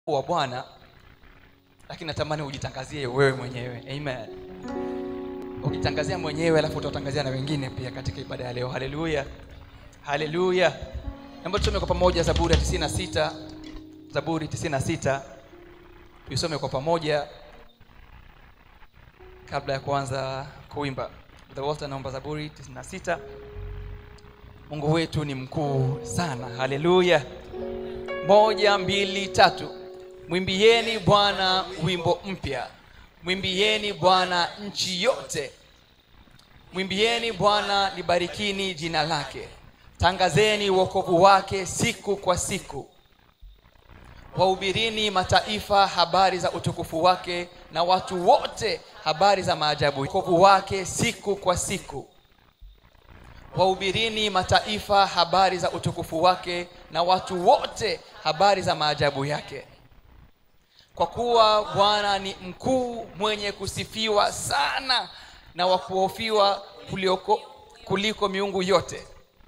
wa bwana lakini natamani ujitangazie wewe mwenyewe amen ukitangazia mwenyewe alafu utawatangazia na wengine pia katika ibada ya leo haleluya haleluya naomba tusome kwa pamoja zaburi ya 96 zaburi 96 tuisome kwa pamoja kabla ya kuanza kuimba the walter naomba zaburi 96 mungu wetu ni mkuu sana haleluya moja mbili tatu mwimbieni bwana wimbo mpya mwimbieni bwana nchi yote mwimbieni bwana libarikini jina lake tangazeni wokovu wake siku kwa siku wahubirini mataifa habari za utukufu wake na watu wote habari za maajabu wokovu wake siku kwa siku wahubirini mataifa habari za utukufu wake na watu wote habari za maajabu yake kwa kuwa bwana ni mkuu mwenye kusifiwa sana na wa kuhofiwa kuliko, kuliko miungu yote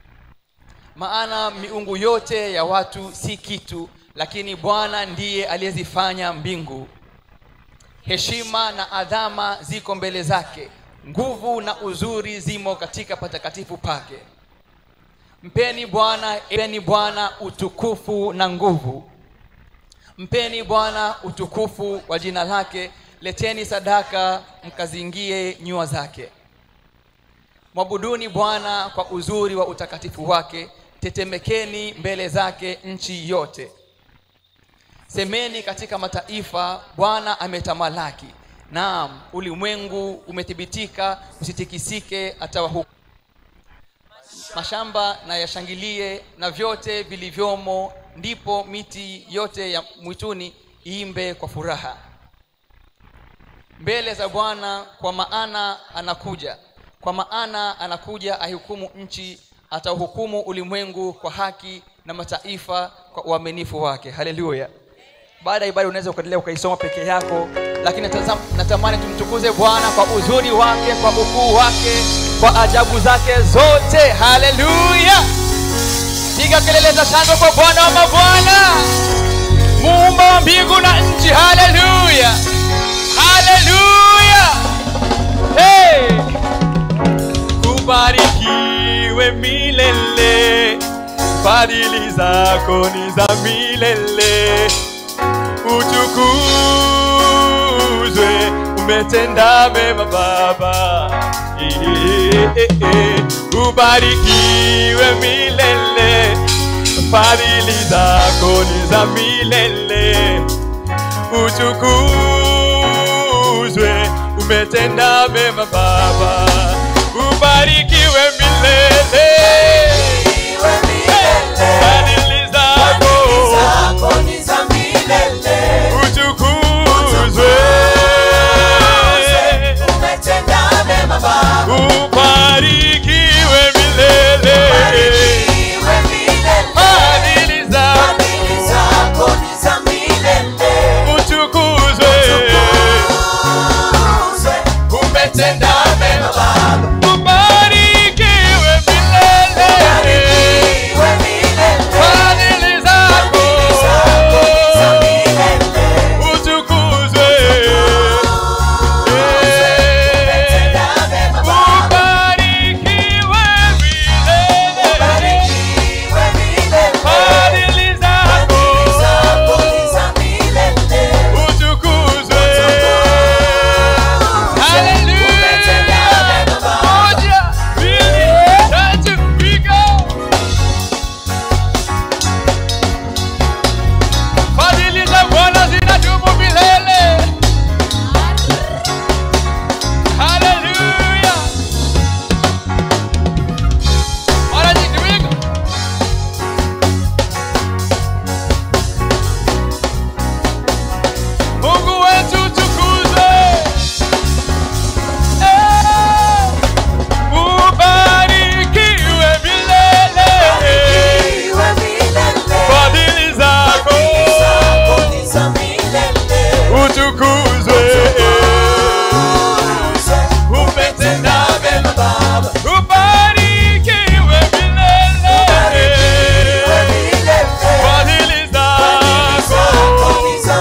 maana miungu yote ya watu si kitu lakini bwana ndiye aliyezifanya mbingu heshima na adhama ziko mbele zake nguvu na uzuri zimo katika patakatifu pake mpeni bwana mpeni bwana utukufu na nguvu mpeni bwana utukufu wa jina lake leteni sadaka mkazingie nyua zake mwabuduni bwana kwa uzuri wa utakatifu wake tetemekeni mbele zake nchi yote semeni katika mataifa bwana ametamalaki naam ulimwengu umethibitika usitikisike atawahuku mashamba na yashangilie na vyote vilivyomo ndipo miti yote ya mwituni iimbe kwa furaha mbele za bwana kwa maana anakuja kwa maana anakuja ahukumu nchi atauhukumu ulimwengu kwa haki na mataifa kwa uaminifu wake haleluya baada ya ibada unaweza ukaendelea ukaisoma peke yako lakini natazam, natamani tumtukuze bwana kwa uzuri wake kwa ukuu wake kwa ajabu zake zote haleluya piga kelele za shangwe kwa bwana wa mabwana muumba wa mbingu na nchi haleluya haleluya hey! ubarikiwe milele fadhili zako ni za milele utukuzwe umetenda mema baba Eh, eh, eh. ubarikiwe milele fadhili zako ni za milele utukuzwe umetenda mema baba ubarikiwe milele fadhili zako utukuzwe ubarikiwe milele fadhili zako utukuzwe umetenda mema ubarikiwe milele fadhili zako utukuzwe ubarikiwe milele fadhili zako utukuzwe Hallelujah. Moja, mbili, tatu, piga. Fadhili za Bwana zinadumu milele. Hallelujah. Mara nyingi, piga. Mungu wetu tukuzwe. Eh, ubarikiwe milele. Fadhili zako utukuzwe. Umetenda mema. Ubarikiwe milele. Fadhili zako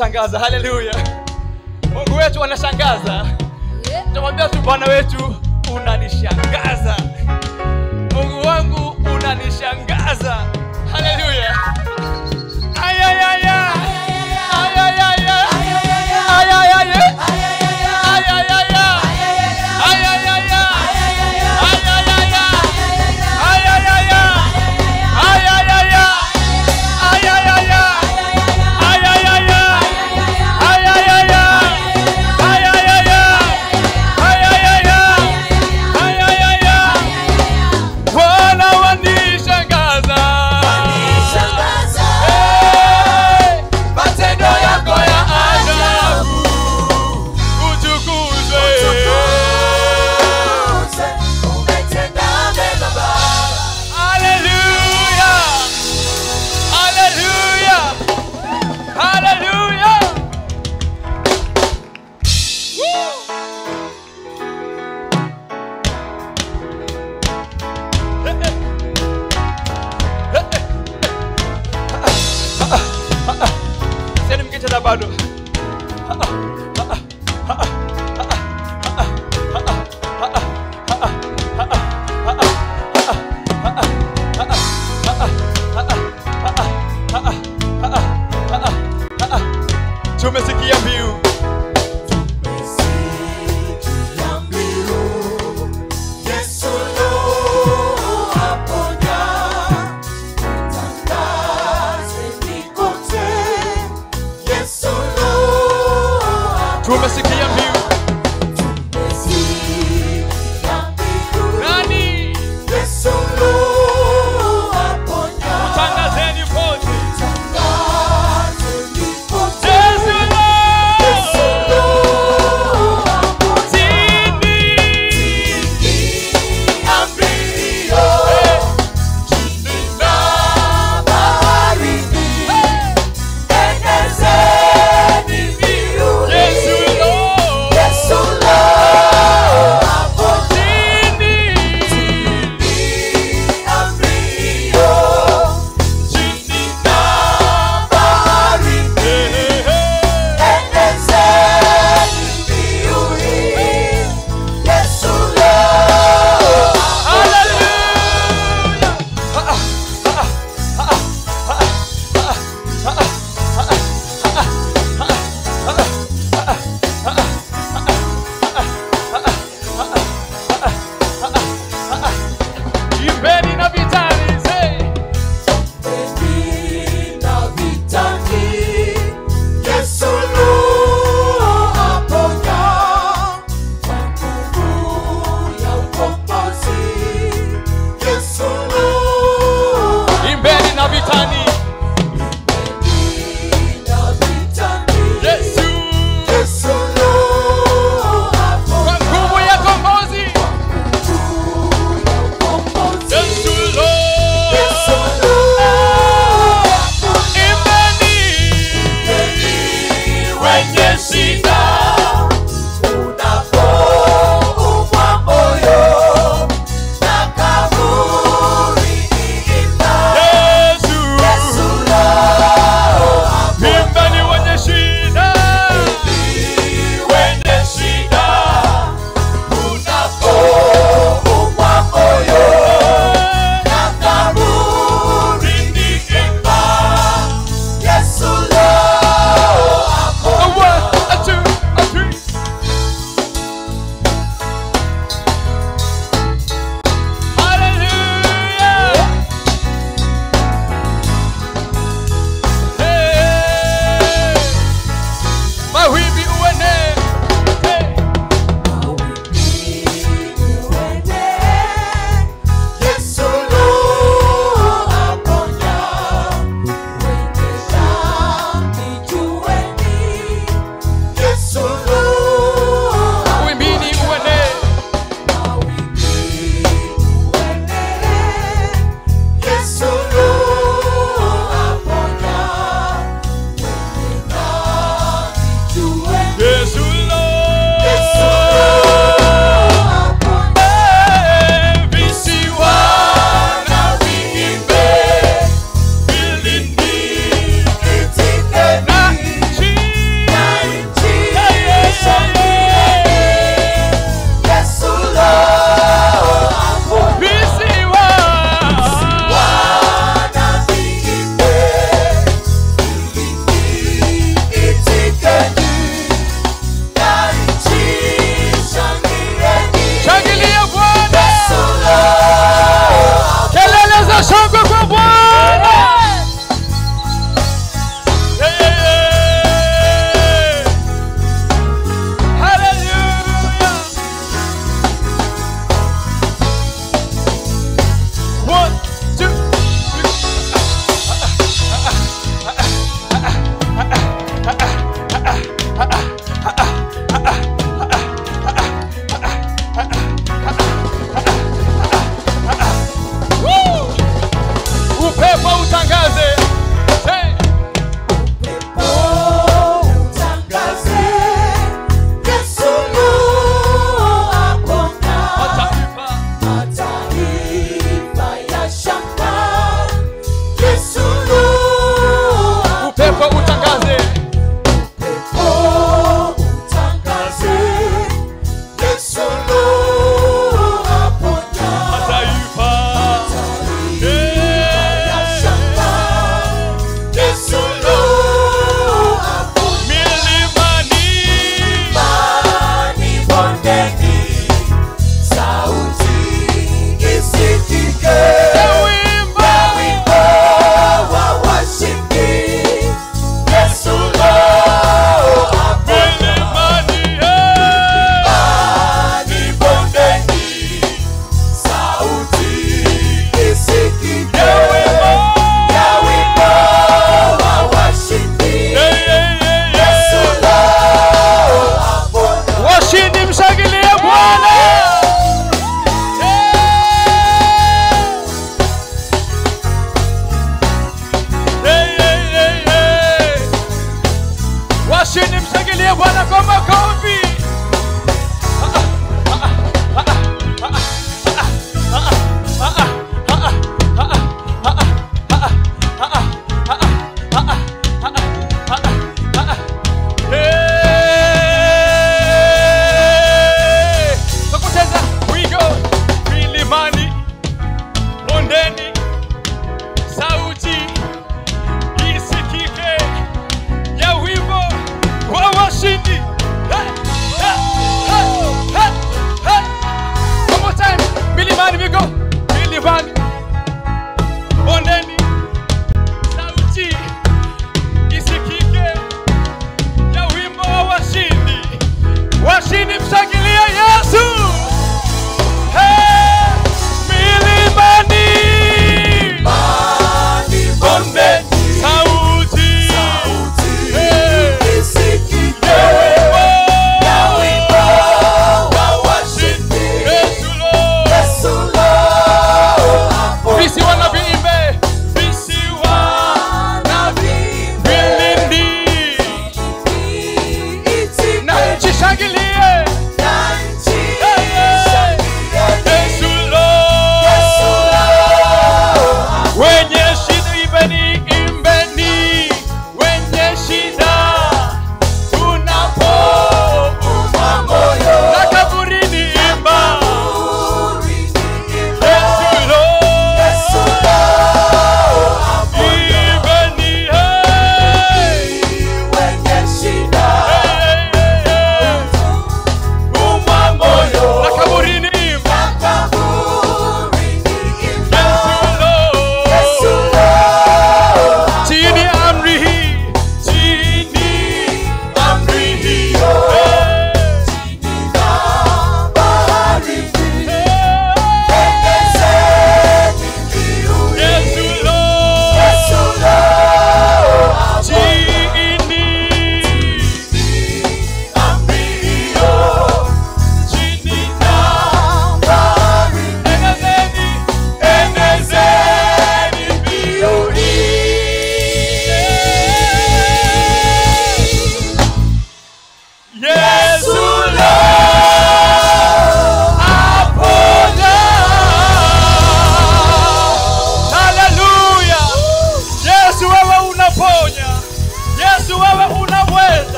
anashangaza haleluya mungu wetu anashangaza tamwambia tu bwana wetu unanishangaza mungu wangu unanishangaza haleluya ayayaya ayayaya ayayaya ayayaya ayayaya ayayaya ayayaya ayayaya ayayaya ayayaya ayayaya ayayaya ayayaya ayayaya bwana wanishangaza Eh, matendo yako ya ajabu utukuzwe Haleluya! Haleluya! Haleluya! Sasa mkicheza bado. Tumesikia mbiu. Yesu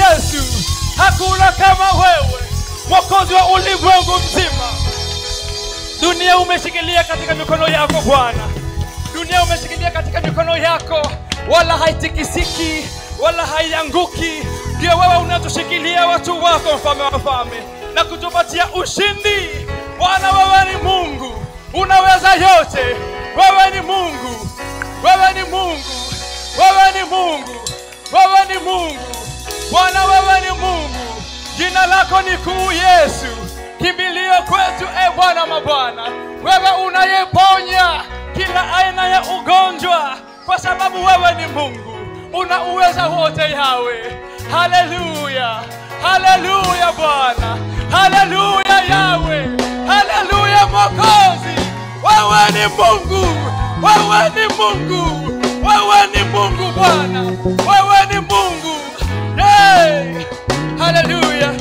yesu hakuna kama wewe mwokozi wa ulimwengu mzima dunia umeshikilia katika mikono yako bwana dunia umeshikilia katika mikono yako wala haitikisiki wala haianguki ndio wewe unatushikilia watu wako mfalme wa wafalme na kutupatia ushindi bwana wewe ni mungu unaweza yote wewe ni mungu wewe ni mungu wewe ni mungu wewe ni mungu bwana wewe ni mungu jina lako ni kuu yesu kimbilio kwetu e bwana mabwana wewe unayeponya kila aina ya ugonjwa kwa sababu wewe ni mungu una uweza wote yawe haleluya haleluya bwana haleluya yawe haleluya mokozi wewe ni mungu wewe ni mungu wewe ni mungu bwana wewe ni mungu hey! haleluya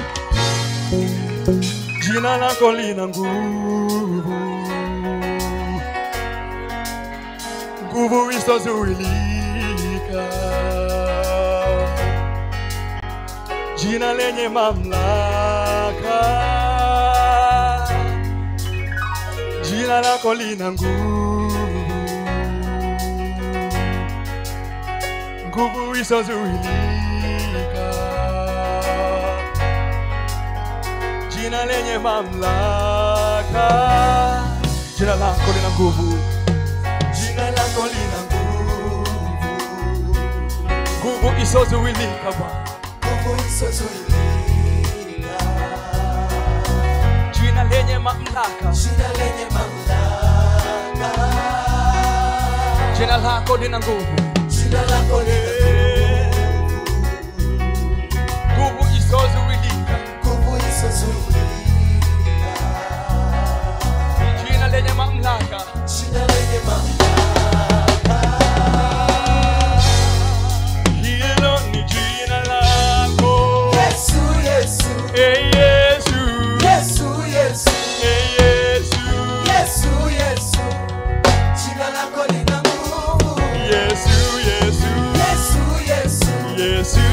jina lako lina nguvu nguvu isozuilika jina lenye mamlaka jina lako lina nguvu nguvu isozuilika jina lenye mamlaka jina lako lina nguvu jina lako lina nguvu nguvu isozuilika bwana jina lenye mamlaka jina lako lina nguvu nguvu isozuilika jina lenye mamlaka hilo ni jina lako Hey, yesu Hey, yesu yesu yesu yesu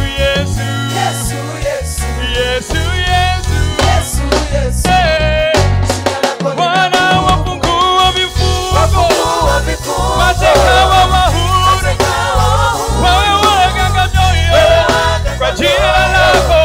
yesu yesu yesu Hey, Bwana wafungua vifungo mateka wa mahuru wawe waganga mioyo kwa jina lako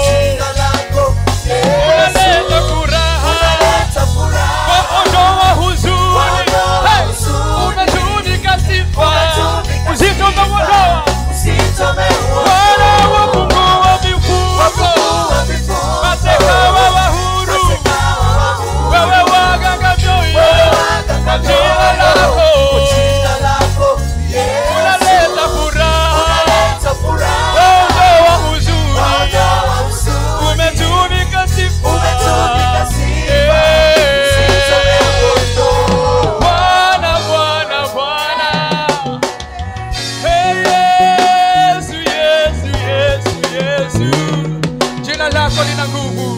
unaleta furaha waondoa huzuni Hey, umetunika sifa uzito umeuondoa Bwana wafungua vifungo mateka wa mahuru wewe waganga mioyo kwa jina lako unaleta furaha ondoa huzuni umetumika sifa Bwana, Bwana, Bwana. Hey, Yesu, Yesu, Yesu, Yesu. Jina lako lina nguvu,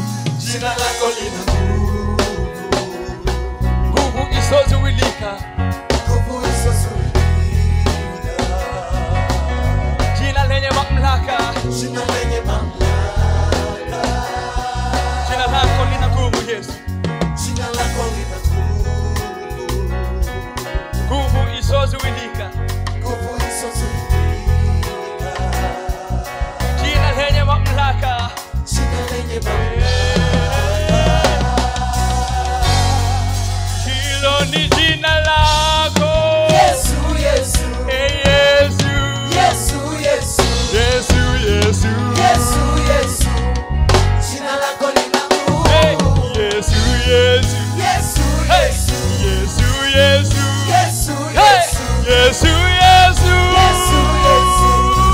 nguvu isozuilika. Jina lenye mamlaka, jina lako lina nguvu Yesu, nguvu isozuilika. Jina lenye mamlaka, hilo ni jina lako. Hey, Yesu, Yesu, Yesu. Hey, Yesu, Yesu. Hey, Yesu, Yesu. Hey, Yesu, Yesu.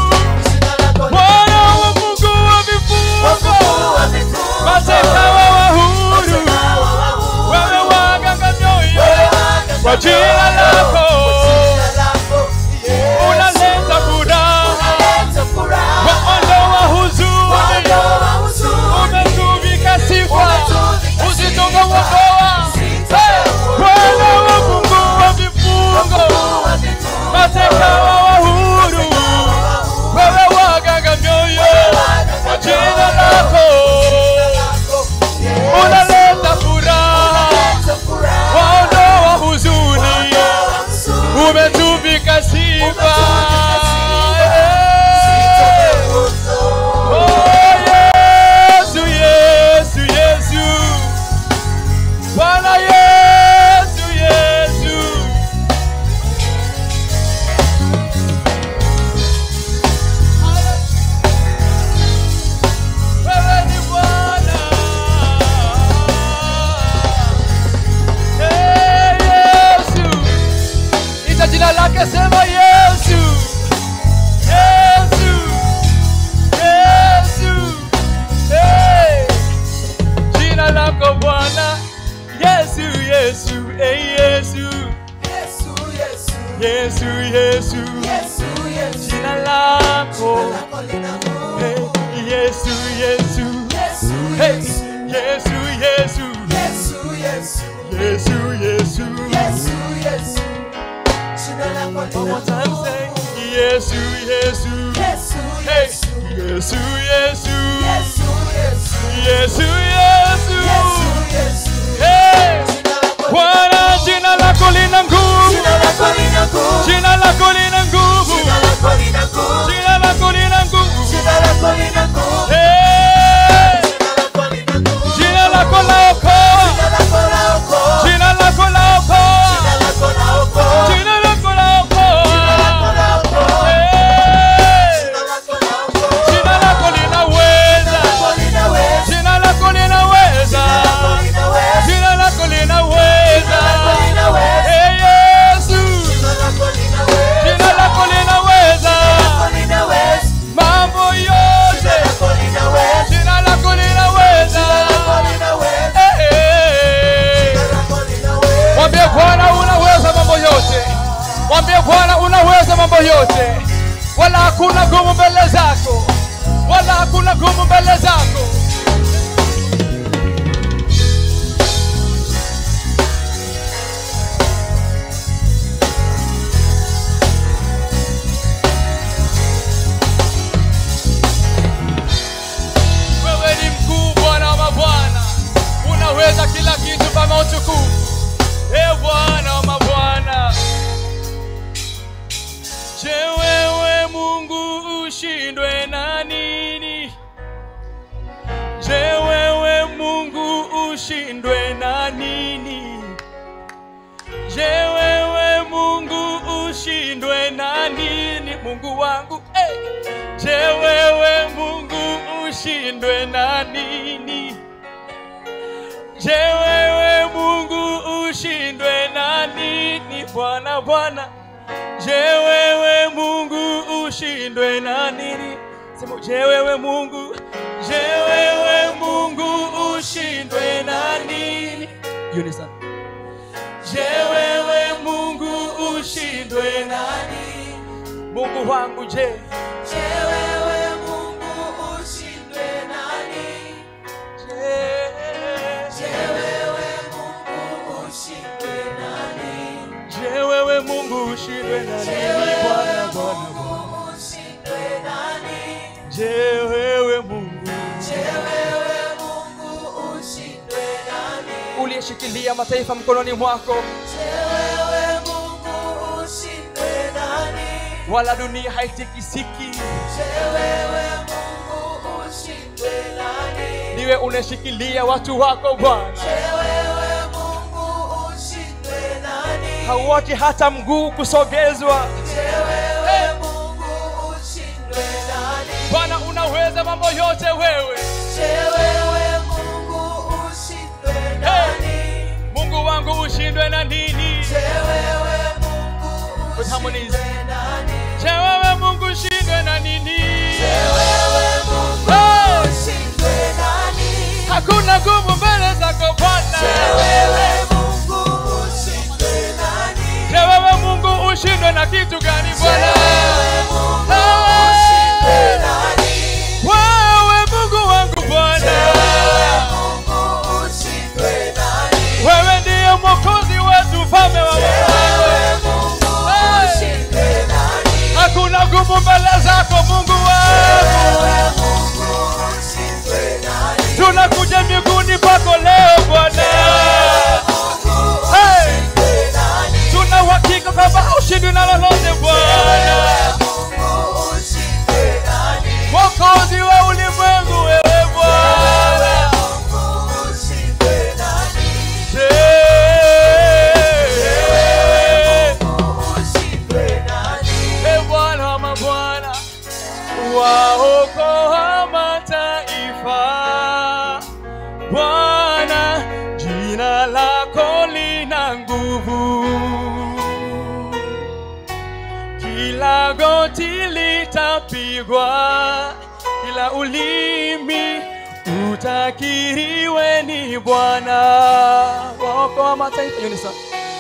Bwana wafungua vifungo, mateka wawa huru, wewe waganga mioyo kwa jina lako unaleta furaha, waondoa huzuni, umetuvika sifa, uzito umeuondoa. Hey, Bwana wafungua vifungo, mateka wawa huru, wewe waganga mioyo Yesu, Yesu, Yesu, Yesu, Yesu, Yesu. Yesu, Yesu. Hey! Jina lako lina Bwana, jina lako lina nguvu, Jina lako lina nguvu. jina lako lina nguvu, Jina lako lina nguvu. jina lako lina nguvu. Jina lako lina nguvu. Hey! Jina lako lina nguvu. Jina lako laokoa, Jina lako laokoa. jina lako laokoa, Jina lako laokoa. jina lako Jina lako laokoa. laokoa. Hey! Jina lako laokoa. Jina lako linaweza, Lako linaweza. jina lako linaweza, Lako linaweza. jina lako linaweza. Lako linaweza. Hey, Yesu, Jina lako linaweza. jina lako linaweza Lako linaweza. mambo Jina yote, lako linaweza. jina lako linaweza. Lako linaweza. Hey, hey. Jina lako linaweza. Mwambie Bwana unaweza mambo yote, mwambie Bwana unaweza mambo yote, wala hakuna gumu mbele zako, wala hakuna gumu mbele zako. Wewe ni mkuu, Bwana wa mabwana, unaweza kila kitu kama utukufu. E Bwana wa mabwana, je, wewe Mungu ushindwe na nini? Je, wewe Mungu ushindwe na nini? Je, wewe Mungu ushindwe na nini? Mungu wangu hey! Je, wewe Mungu ushindwe na nini? Je, wewe Mungu ushindwe na nini? Bwana Bwana, je, wewe Mungu ushindwe na nini? Sema, je, wewe Mungu, je, wewe Mungu ushindwe na nini? Unison. Je, wewe Mungu ushindwe na nini? Mungu wangu, je, Je, wewe Mungu ushindwe nani? je, Je, wewe Mungu ushindwe nani? je, wewe Mungu ushindwe na Je, nini? wewe Bwana, Bwana, Mungu ushindwe nani? je, wewe Mungu Je, wewe Mungu ushindwe nani? uliyeshikilia mataifa mkononi mwako, Je, wewe Mungu ushindwe nani? wala dunia haitikisiki. Je, wewe Mungu ushindwe nani? Niwe unashikilia watu wako Bwana, Je, wewe Mungu ushindwe nani? hauachi hata mguu kusogezwa. Je, wewe Mungu ushindwe nani? Bwana, unaweza mambo yote wewe. Je, wewe Mungu ushindwe nani? Mungu wangu ushindwe na nini? Je, wewe Mungu With harmonies. ushindwe nani? Je, wewe Mungu ushindwe na nini? Je, wewe Mungu Hey! ushindwe nani? Hakuna nguvu mbele zako Bwana. Je, wewe Mungu ushindwe nani? Je, wewe Mungu ushindwe na kitu gani Je, Bwana? wewe Mungu ushindwe nani? Wewe Mungu wangu Bwana, Je, wewe Mungu ushindwe nani? wewe ndiye mwokozi wetu, mfalme wa Je, wafalme. wewe Mungu ushindwe nani? Hakuna nguvu mbele zako Mungu wangu. Wewe Mungu ushindwe nani? Tunakuja miguuni pako leo Bwana, Mungu Hey! ushindwe nani? tuna uhakika kwamba haushindwi na lolote Bwana, Mungu ushindwe nani? mwokozi wa ulimwengu, wewe Bwana. Mungu ushindwe nani? Je, Mungu ushindwe nani? e Bwana wa mabwana, waokoa mataifa. Bwana, jina lako lina nguvu, kila goti litapigwa, kila ulimi utakiriwe ni Bwana. Waokoa mataifa, Unison.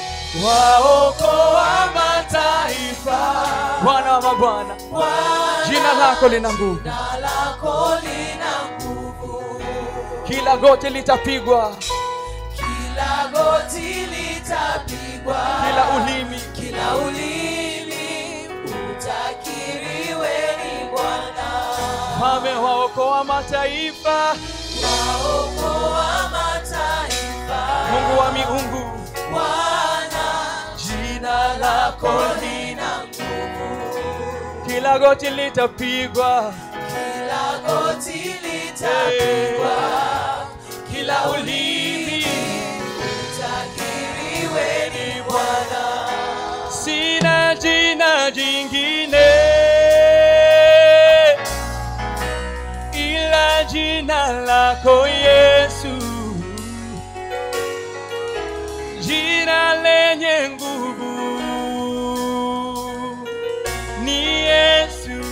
Waokoa mataifa, Bwana wa mabwana, jina lako lina nguvu, Jina lako lina nguvu, kila goti litapigwa, kila goti litapigwa, kila ulimi kila ulimi utakiriwe ni Bwana. amewaokoa mataifa waokoa mataifa mungu wa miungu Bwana jina lako lina nguvu kila goti litapigwa kila goti litapigwa kila ulimi takiriwe ni Bwana sina jina jingine ila jina lako yesu jina lenye nguvu ni yesu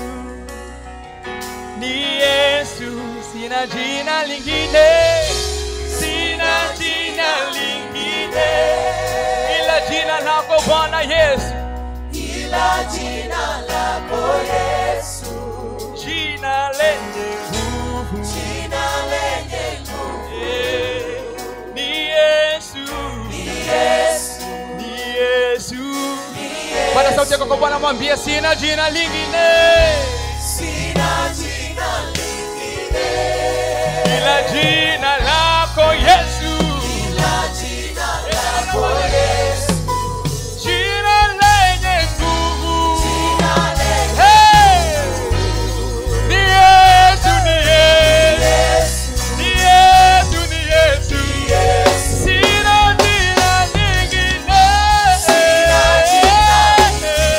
ni yesu sina jina lingine sina jina lingine ila jina lako bwana yesu ila jina lako Yesu jina lenye nguvu jina lenye nguvu Eh, ni yesu Yesu ni yesu pata sauti yako kwa bwana mwambie sina jina lingine sina jina lingine ila jina lako yesu ila jina lako Yesu jina lenye nguvu jina lenye Hey! ni yesu ni yesu Yesu ni yesu ni yesu Yesu sina jina lingine Sina jina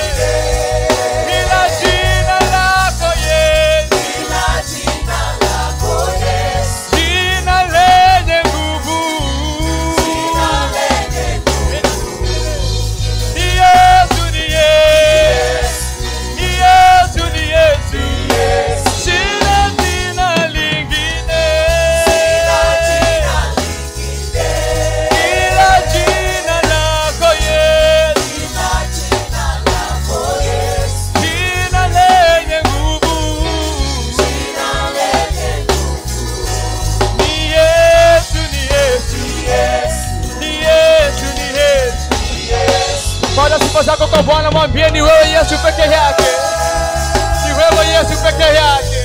ila jina lako yesu ila jina lako Yesu jina lenye nguvu jina lenye nguvu ni yesu ni yesu ni yesu ni yesu Yesu sina jina lingine ila jina lingine ila jina lako yesu ila jina lako Yesu jina lenye nguvu jina lenye nguvu ni yesu ni yesu Yesu ni yesu ni yesu Yesu pata sifa zako kwa bwana mwambie ni wewe yesu peke yake ni wewe yesu peke yake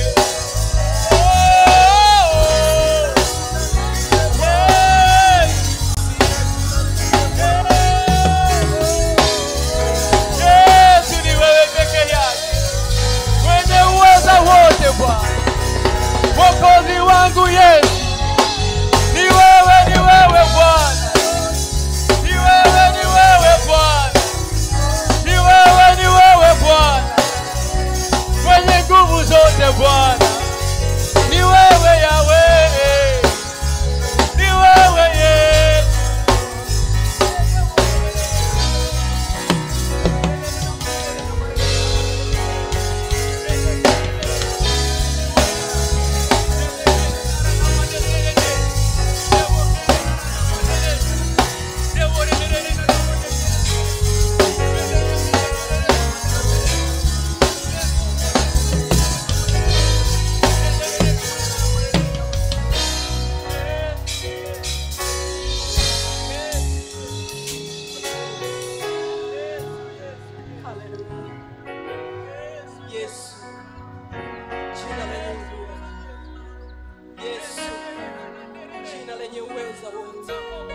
Yesu ni wewe peke yake mwenye uweza wote bwana mwokozi wangu yesu ni wewe ni wewe bwana ni wewe ni wewe bwana ni wewe ni wewe bwana mwenye nguvu zote bwana ni wewe yawe ni wewe yesu Yesu jina lenye nguvu Yesu jina lenye uweza wote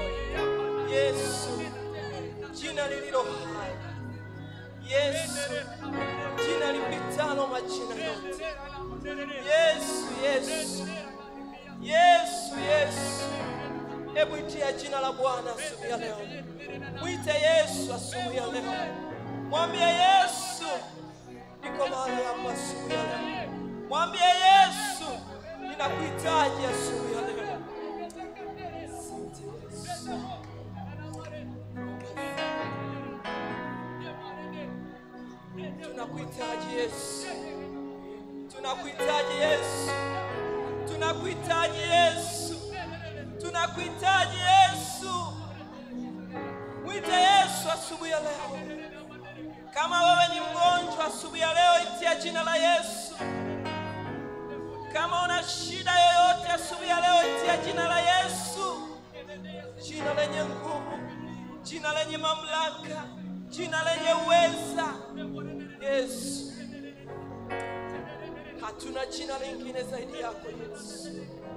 Yesu jina lililo hai Yesu jina lipitalo majina yote Yesu Yesu Yesu Yesu Hebu itia jina la Bwana asubuhi ya leo. Mwite Yesu asubuhi ya leo. Mwambie Yesu niko mahali hapa asubuhi ya leo. Mwambie Yesu ninakuhitaji asubuhi ya leo. Asante Yesu. Tunakuhitaji Yesu. Tunakuhitaji Yesu. Tunakuhitaji Yesu. Tunakuhitaji Yesu. Mwite Yesu asubuhi ya leo. Kama wewe ni mgonjwa asubuhi ya leo, itia jina la Yesu. Kama una shida yoyote asubuhi ya leo, itia jina la Yesu, jina lenye nguvu, jina lenye mamlaka, jina lenye uweza. Yesu, hatuna jina lingine zaidi yako yesu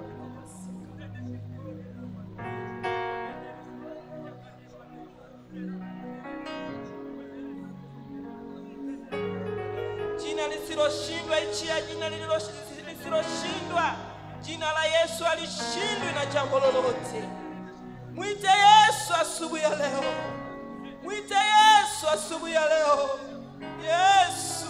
jina lisiloshindwa ichi ya jina lililo- lisiloshindwa jina la yesu alishindwi na jambo lolote mwite yesu asubuhi ya leo mwite yesu asubuhi ya leo yesu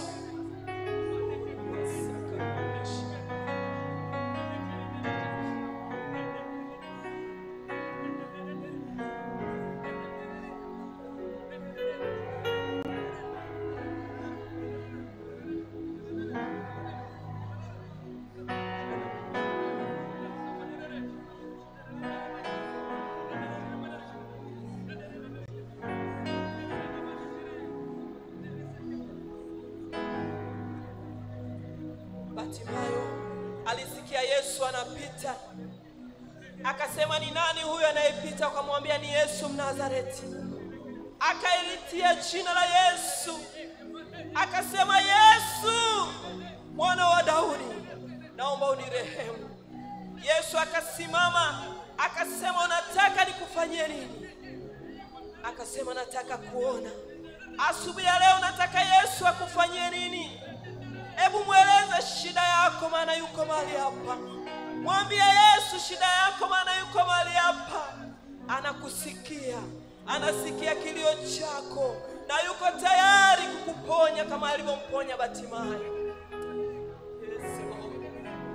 Batimayo alisikia Yesu anapita, akasema ni nani huyo anayepita? Akamwambia ni Yesu Mnazareti. Akailitia jina la Yesu, akasema Yesu mwana wa Daudi, naomba unirehemu. Yesu akasimama akasema, unataka nikufanyie nini? Akasema, nataka kuona. Asubuhi ya leo nataka Yesu akufanyie nini? Hebu mweleze shida yako, maana yuko mahali hapa. Mwambie Yesu shida yako, maana yuko mahali hapa. Anakusikia, anasikia kilio chako na yuko tayari kukuponya kama alivyomponya Batimayo. Yes, Lord.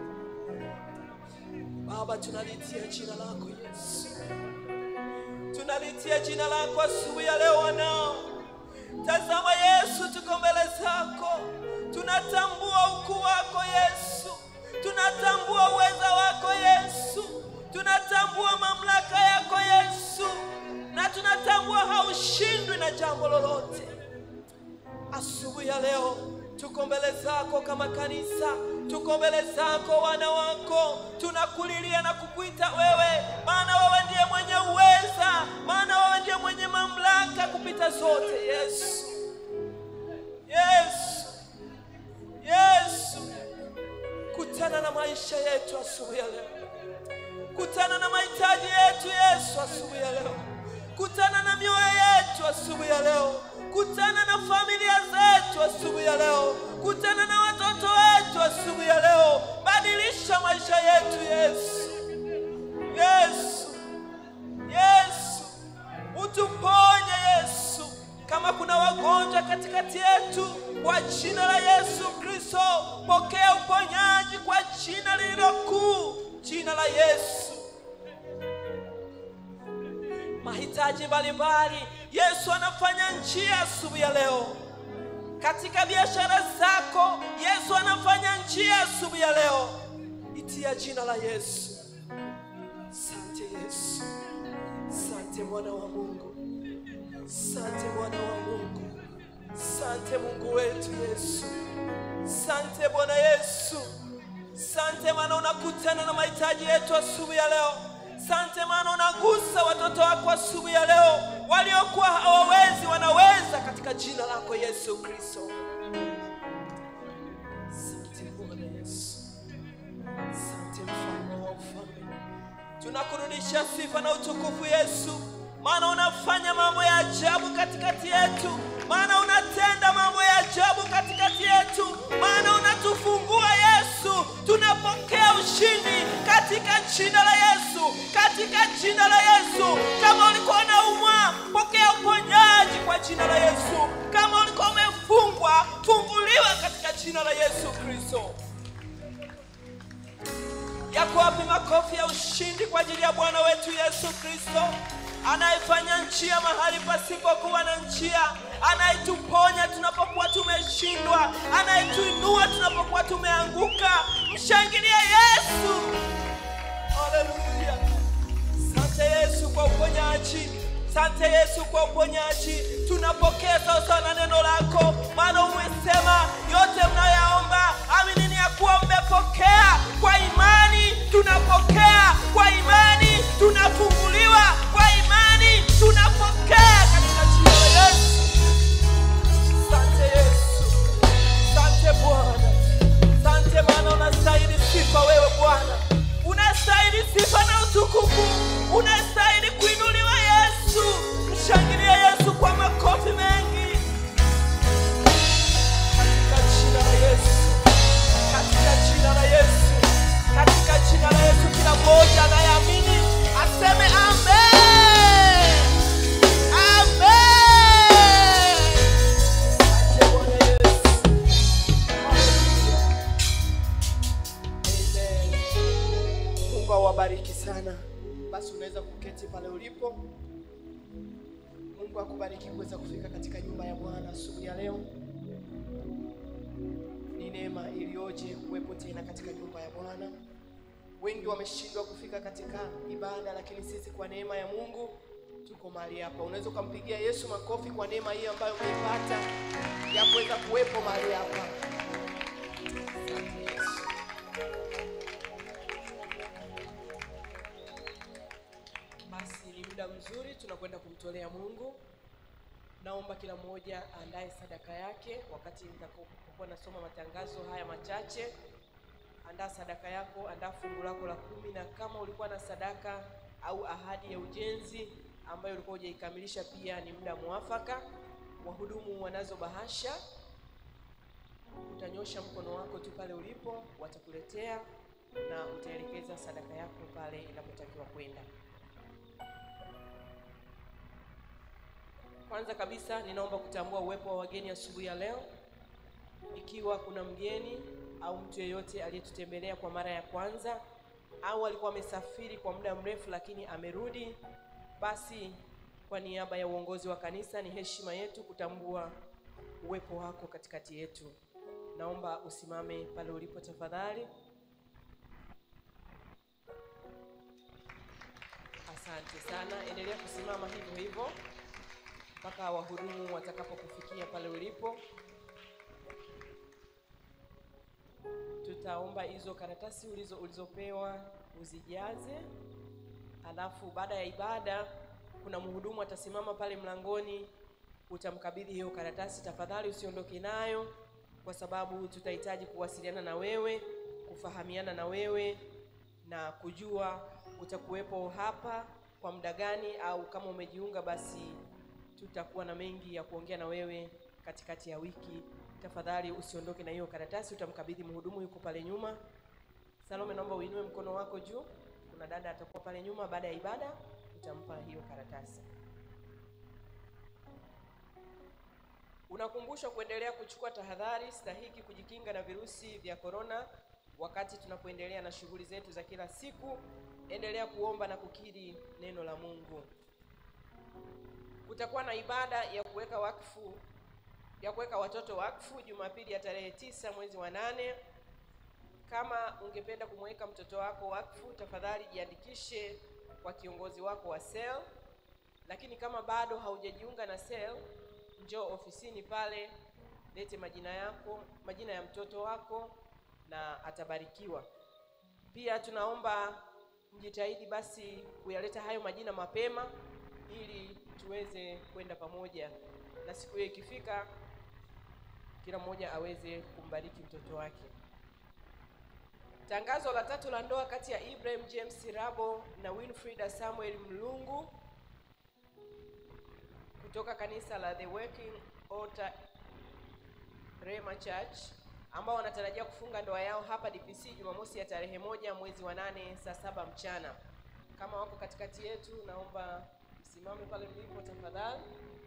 Baba, tunalitia jina lako Yesu, tunalitia jina lako asubuhi ya leo wanao Tazama Yesu, tuko mbele zako, tunatambua ukuu wako Yesu, tunatambua uweza wako Yesu, tunatambua mamlaka yako Yesu, na tunatambua haushindwi na jambo lolote. Asubuhi ya leo tuko mbele zako kama kanisa, tuko mbele zako wana wako, tunakulilia na kukuita wewe, maana wewe ndiye mwenye uweza, maana wewe ndiye mwenye mamlaka kupita zote. Yesu, Yesu, Yesu, kutana na maisha yetu asubuhi ya leo, kutana na mahitaji yetu Yesu asubuhi ya leo, kutana na mioyo yetu asubuhi ya leo, kutana na familia zetu asubuhi ya leo, kutana na watoto wetu asubuhi ya leo, badilisha maisha yetu Yesu, Yesu, Yesu, utuponye Yesu. Kama kuna wagonjwa katikati yetu, kwa jina la Yesu Kristo, pokea uponyaji kwa jina lililo kuu, jina la Yesu. Mahitaji mbalimbali, Yesu anafanya njia asubuhi ya leo. Katika biashara zako, Yesu anafanya njia asubuhi ya leo. Itia jina la Yesu. Sante Yesu, sante mwana wa Mungu, sante mwana wa Mungu, sante Mungu wetu Yesu, sante Bwana Yesu, sante maana unakutana na mahitaji yetu asubuhi ya leo. Sante maana unagusa watoto wako asubuhi ya leo, waliokuwa hawawezi wanaweza, katika jina lako Yesu Kristo. Sante Bwana Yesu. Asante mfalme wa ufalme, tunakurudisha sifa na utukufu Yesu, maana unafanya mambo ya ajabu katikati yetu, maana unatenda mambo ya ajabu katikati yetu, maana unatufungua Yesu. Tunapokea ushindi katika jina la Yesu, katika jina la Yesu. Kama ulikuwa unaumwa, pokea uponyaji kwa jina la Yesu. Kama ulikuwa umefungwa, funguliwa katika jina la Yesu Kristo. Yako wapi makofi ya ushindi kwa ajili ya Bwana wetu Yesu Kristo, anayefanya njia mahali pasipokuwa na njia, anayetuponya tunapokuwa tumeshindwa, anayetuinua tunapokuwa tumeanguka. Mshangilie Yesu! Haleluya! Asante Yesu kwa uponyaji, asante Yesu kwa uponyaji. Tunapokea sasa na neno lako, maana umesema yote mnayoyaomba aminini ya kuwa mmepokea. Kwa imani tunapokea, kwa imani tunafunguliwa, kwa imani tunapokea katika jina la Yesu. Asante Yesu, asante Bwana, asante maana mmoja anayeamini aseme amen. Amen. Asante Bwana Yesu. Amen. Mungu awabariki sana. Basi unaweza kuketi pale ulipo. Mungu akubariki kuweza kufika katika nyumba ya Bwana asubuhi ya leo. Ni neema iliyoje kuwepo tena katika nyumba ya Bwana. Wengi wameshindwa kufika katika ibada, lakini sisi kwa neema ya Mungu tuko mahali hapa. Unaweza ukampigia Yesu makofi kwa neema hii ambayo umeipata ya kuweza kuwepo mahali hapa. Asante Yesu. Basi ni muda mzuri tunakwenda kumtolea Mungu. Naomba kila mmoja aandae sadaka yake wakati nitakapokuwa nasoma matangazo haya machache. Andaa sadaka yako, andaa fungu lako la kumi, na kama ulikuwa na sadaka au ahadi ya ujenzi ambayo ulikuwa hujaikamilisha, pia ni muda mwafaka. Wahudumu wanazo bahasha, utanyosha mkono wako tu pale ulipo, watakuletea na utaelekeza sadaka yako pale inapotakiwa kwenda. Kwanza kabisa ninaomba kutambua uwepo wa wageni asubuhi ya leo. Ikiwa kuna mgeni au mtu yeyote aliyetutembelea kwa mara ya kwanza au alikuwa amesafiri kwa muda mrefu lakini amerudi, basi kwa niaba ya uongozi wa kanisa, ni heshima yetu kutambua uwepo wako katikati yetu. Naomba usimame pale ulipo tafadhali. Asante sana, endelea kusimama hivyo hivyo mpaka wahudumu watakapokufikia pale ulipo. Tutaomba hizo karatasi ulizo ulizopewa uzijaze, alafu baada ya ibada kuna mhudumu atasimama pale mlangoni, utamkabidhi hiyo karatasi. Tafadhali usiondoke nayo, kwa sababu tutahitaji kuwasiliana na wewe, kufahamiana na wewe na kujua utakuwepo hapa kwa muda gani, au kama umejiunga basi tutakuwa na mengi ya kuongea na wewe katikati ya wiki. Tafadhali usiondoke na hiyo karatasi, utamkabidhi mhudumu, yuko pale nyuma. Salome, naomba uinue mkono wako juu. Kuna dada atakuwa pale nyuma, baada ya ibada utampa hiyo karatasi. Unakumbushwa kuendelea kuchukua tahadhari stahiki kujikinga na virusi vya korona wakati tunapoendelea na shughuli zetu za kila siku. Endelea kuomba na kukiri neno la Mungu. Kutakuwa na ibada ya kuweka wakfu ya kuweka watoto wakfu Jumapili ya tarehe tisa mwezi wa nane. Kama ungependa kumweka mtoto wako wakfu, tafadhali jiandikishe kwa kiongozi wako wa SEL. Lakini kama bado haujajiunga na SEL, njoo ofisini pale, lete majina yako, majina ya mtoto wako na atabarikiwa. Pia tunaomba mjitahidi basi kuyaleta hayo majina mapema ili tuweze kwenda pamoja na siku hiyo ikifika, kila mmoja aweze kumbariki mtoto wake. Tangazo la tatu la ndoa kati ya Ibrahim James Rabo na Winfrida Samuel Mlungu kutoka kanisa la The Working Altar Rema Church ambao wanatarajia kufunga ndoa yao hapa DPC Jumamosi ya tarehe moja mwezi wa nane saa saba mchana. Kama wako katikati yetu, naomba msimame pale mlipo tafadhali.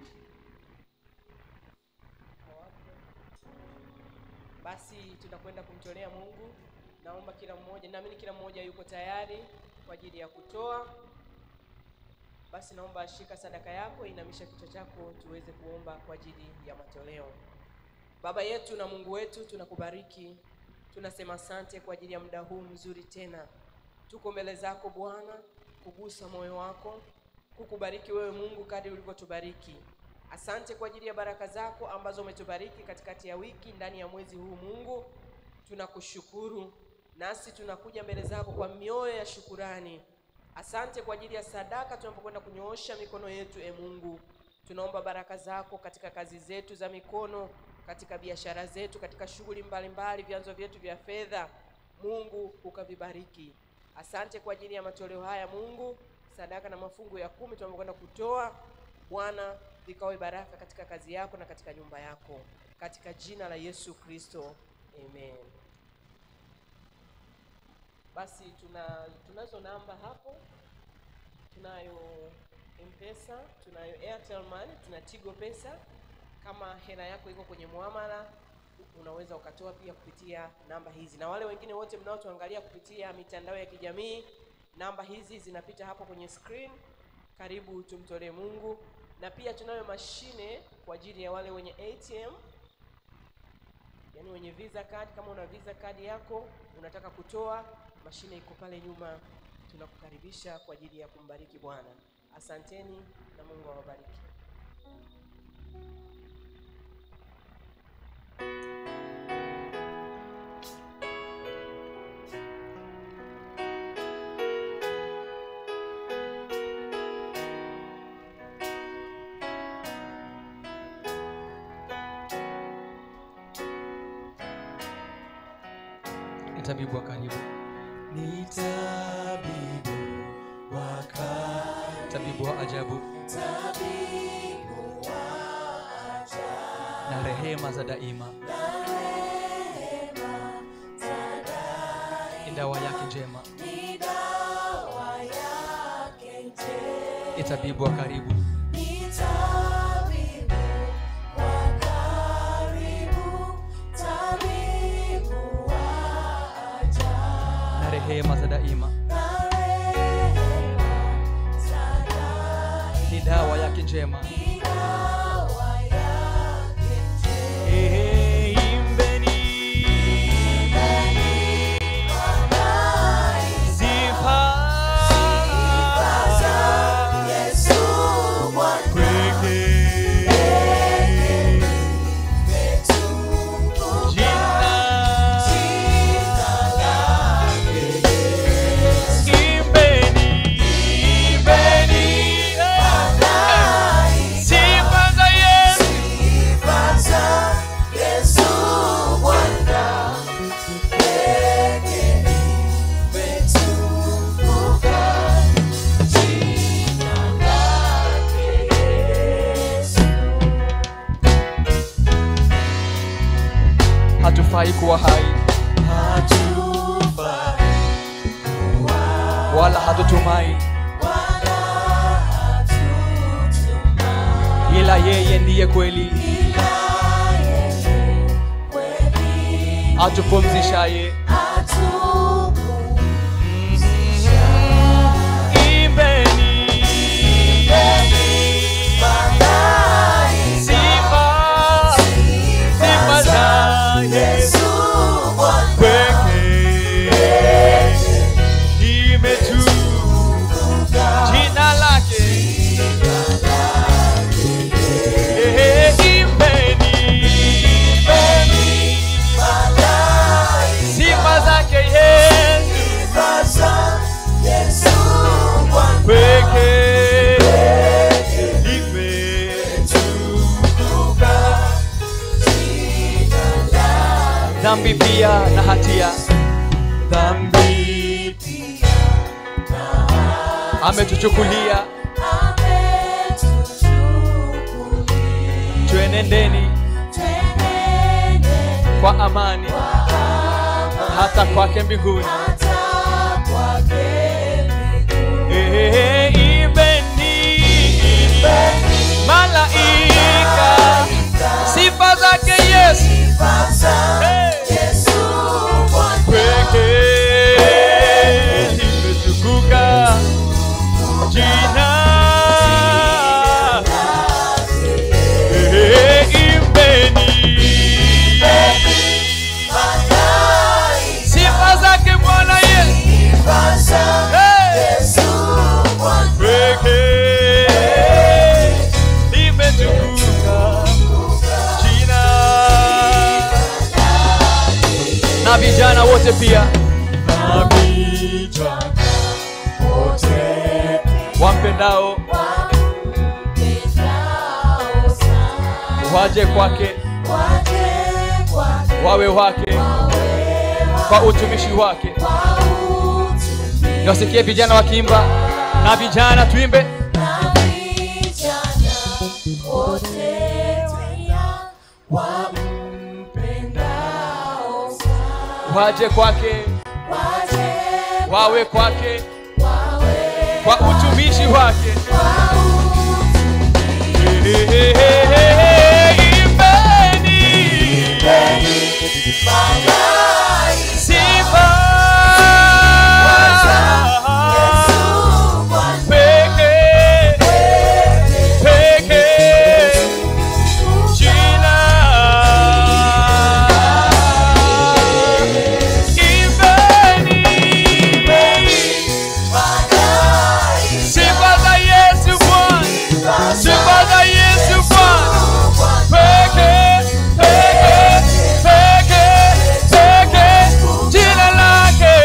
Basi tunakwenda kumtolea Mungu. Naomba kila mmoja, naamini kila mmoja yuko tayari kwa ajili ya kutoa. Basi naomba shika sadaka yako, inamisha kichwa chako, tuweze kuomba kwa ajili ya matoleo. Baba yetu na Mungu wetu, tunakubariki, tunasema asante kwa ajili ya muda huu mzuri tena. Tuko mbele zako Bwana, kugusa moyo wako, kukubariki wewe Mungu kadri ulivyotubariki. Asante kwa ajili ya baraka zako ambazo umetubariki katikati ya wiki, ndani ya mwezi huu. Mungu, tunakushukuru, nasi tunakuja mbele zako kwa mioyo ya shukurani. Asante kwa ajili ya sadaka tunapokwenda kunyoosha mikono yetu. E Mungu, tunaomba baraka zako katika kazi zetu za mikono, katika biashara zetu, katika shughuli mbalimbali, vyanzo vyetu vya fedha. Mungu ukavibariki. Asante kwa ajili ya matoleo haya Mungu, sadaka na mafungu ya kumi tunapokwenda kutoa. Bwana, vikawe baraka katika kazi yako na katika nyumba yako, katika jina la Yesu Kristo, amen. basi tuna tunazo namba hapo tunayo mpesa tunayo airtel money tuna tigo pesa kama hela yako iko kwenye muamala unaweza ukatoa pia kupitia namba hizi na wale wengine wote mnaotuangalia kupitia mitandao ya kijamii namba hizi zinapita hapo kwenye screen karibu tumtolee mungu na pia tunayo mashine kwa ajili ya wale wenye atm yaani wenye visa card kama una visa card yako unataka kutoa mashine iko pale nyuma tunakukaribisha kwa ajili ya kumbariki bwana asanteni na mungu awabariki Ni tabibu wa karibu ni tabibu wa karibu, tabibu wa ajabu tabibu wa ajabu, na rehema za daima rehema za daima, ni dawa yake njema ni dawa yake njema. ni tabibu wa karibu Ni tabibu wa karibu, tabibu wa ajabu, na rehema za daima na rehema za daima. ni dawa yake njema Ni dawa yake njema. Ehe, imbeni sifa Yesu Bwana wetu, jina jina imbeni imbeni sifa za Yesu sifa za Yesu Bwana pekee limetukuka. Jina lake Yesu hatufai kuwa hai hatufai wala hatutumai wala hatutumai ila yeye ndiye kweli ila yeye kweli atupumzishaye atupumzisha. imbeni Madai sifa sifa za Yesu Yesu Bwana pekee limetukuka jina lake Ehe, imbeni Madai sifa zake Yesu Sasa Yesu Bwana pekee limetukuka dhambi pia na hatia dhambi ametuchukulia ametuchukulia twenendeni twenende kwa amani hata kwake mbinguni hata kwake mbinguni. Ehe, imbeni malaika sifa zake Yesu Sifa za Hey! Yesu Bwana pekee limetukuka jina Ehe, imbeni Madai sifa zake Bwana Yesu Sifa za Hey! Yesu Bwana pekee limetukuka jina na vijana wote pia na vijana wote wampendao wampendao sana waje kwake waje kwake wawe wake kwa utumishi wake kwa utumishi niwasikie vijana wakiimba na vijana tuimbe na vijana wote pia wampendao sana waje kwake waje wawe kwake wawe kwa utumishi wake kwa utumishi. Imbeni Malaika sifa Yesu Bwana pekee pekee jina Imbeni Malaika sifa za Yesu Bwana sifa za Yesu Bwana pekee pekee pekee pekee jina lake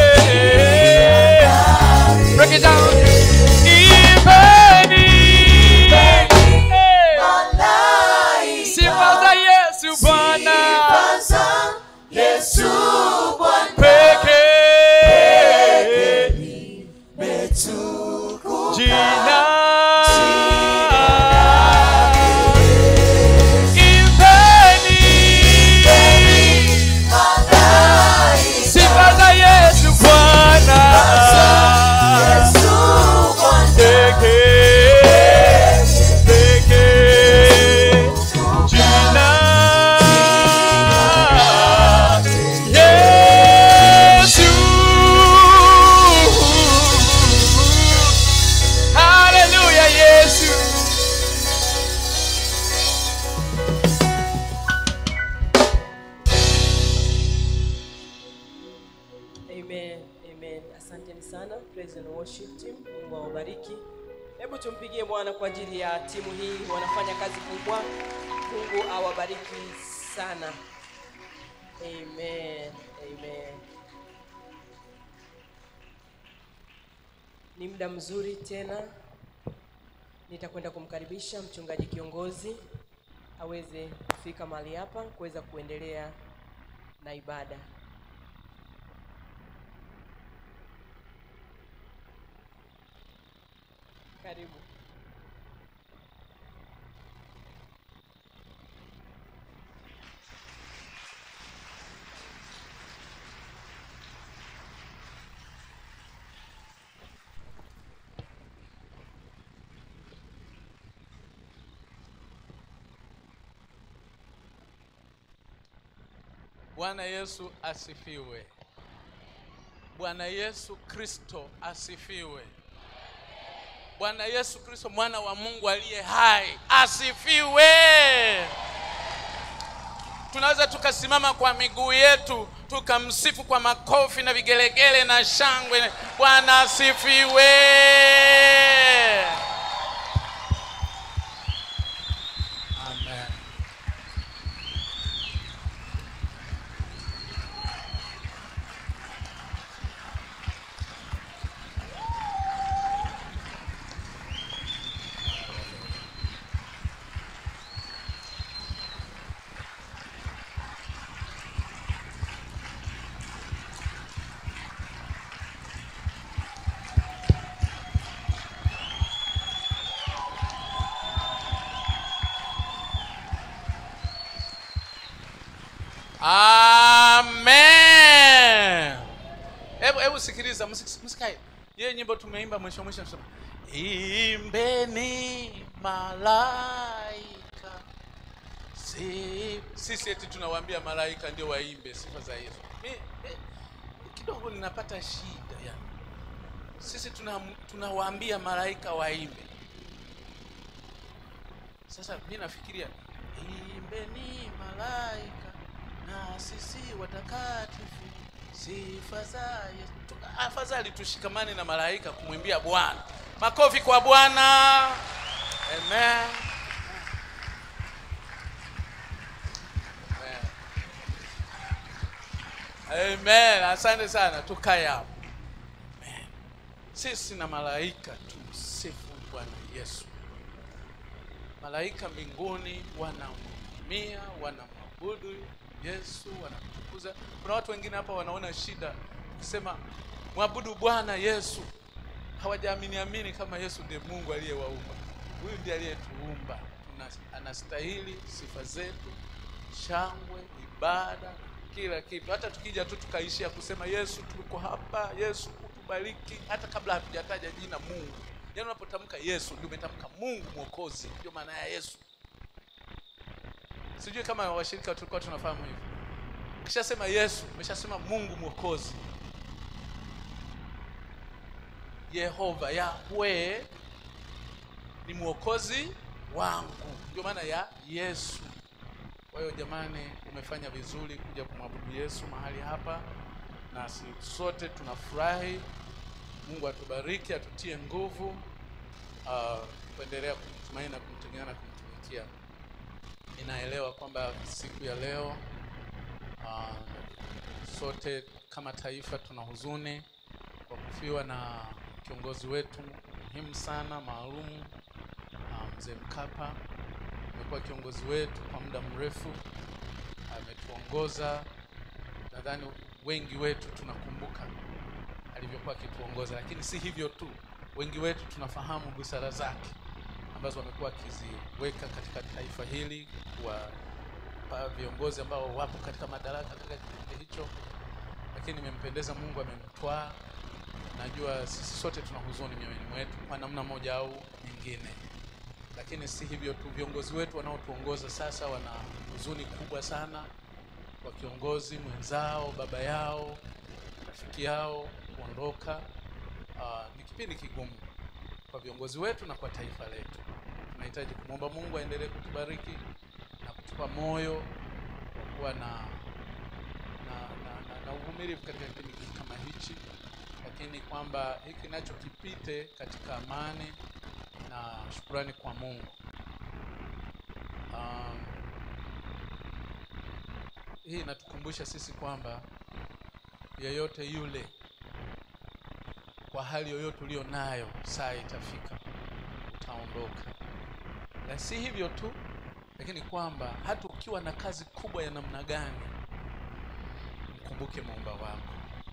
break it down Imbeni Malaika sifa za Yesu Bwana Sifa Yesu Bwana pekee metukuka jina Imbeni Malaika sifa za Yesu Bwana Yesu Bwana pekee pekee jina Yesu Haleluya Yesu Amen, amen. Asanteni sana praise and worship team. Mungu awabariki. Hebu tumpigie Bwana kwa ajili ya timu hii, wanafanya kazi kubwa. Mungu awabariki sana. Amen, amen. Ni muda mzuri tena, nitakwenda kumkaribisha mchungaji kiongozi aweze kufika mahali hapa kuweza kuendelea na ibada. Karibu. Bwana Yesu asifiwe. Bwana Yesu Kristo asifiwe. Bwana Yesu Kristo mwana wa Mungu aliye hai asifiwe. Tunaweza tukasimama kwa miguu yetu tukamsifu kwa makofi na vigelegele na shangwe. Bwana asifiwe. Amen. Amen. Hebu hebu sikiliza, msik- msikae. Yeye nyimbo tumeimba mwisho mwisho tunasema imbeni malaika. Si, sisi eti tunawaambia malaika ndio waimbe sifa za Yesu. Mi, eh, kidogo ninapata shida yani. Sisi tuna tunawaambia malaika waimbe. Sasa mi nafikiria imbeni malaika na sisi watakatifu sifa za Yesu. Tu- Afadhali tushikamane na malaika kumwimbia Bwana. Makofi kwa Bwana. Amen. Amen. Amen. Asante sana. Tukae hapo. Amen. Sisi na malaika tumsifu Bwana Yesu. Malaika mbinguni wanamhudumia, wanamwabudu Yesu, wanamtukuza. Kuna watu wengine hapa wanaona shida kusema mwabudu Bwana Yesu, hawajaamini amini kama Yesu ndiye Mungu aliyewaumba. Huyu ndiye aliyetuumba, Tuna- anastahili sifa zetu, shangwe, ibada, kila kitu. Hata tukija tu tukaishia kusema Yesu, tuko hapa, Yesu kubariki hata kabla hatujataja jina mungu yaani unapotamka yesu ndio umetamka mungu mwokozi ndio maana ya yesu sijui kama washirika tulikuwa tunafahamu hivyo ukishasema yesu umeshasema mungu mwokozi yehova yahwe ni mwokozi wangu ndio maana ya yesu kwa hiyo jamani umefanya vizuri kuja kumwabudu yesu mahali hapa na si- sote tunafurahi mungu atubariki atutie nguvu uh, kuendelea kumtumaini na kumtegemea na kumtumikia ninaelewa kwamba siku ya leo uh, sote kama taifa tuna huzuni kwa kufiwa na kiongozi wetu muhimu sana maalum uh, mzee mkapa amekuwa kiongozi wetu kwa muda mrefu ametuongoza nadhani wengi wetu tunakumbuka alivyokuwa akituongoza lakini si hivyo tu wengi wetu tunafahamu busara zake ambazo amekuwa akiziweka katika taifa hili kuwapa viongozi ambao wapo katika madaraka katika kipindi hicho lakini imempendeza mungu amemtwaa najua sisi sote tuna huzuni mioyoni mwetu kwa namna moja au nyingine lakini si hivyo tu viongozi wetu wanaotuongoza sasa wana huzuni kubwa sana kwa kiongozi mwenzao baba yao rafiki yao kuondoka uh, ni kipindi kigumu kwa viongozi wetu na kwa taifa letu tunahitaji kumwomba mungu aendelee kutubariki na kutupa moyo kwa kuwa na na, na, na, na uvumilivu katika kipindi kama hichi lakini kwamba hiki nacho kipite katika amani na shukurani kwa mungu um, hii inatukumbusha sisi kwamba yeyote yule kwa hali yoyote ulio nayo saa itafika utaondoka na si hivyo tu lakini kwamba hata ukiwa na kazi kubwa ya namna gani mkumbuke muumba wako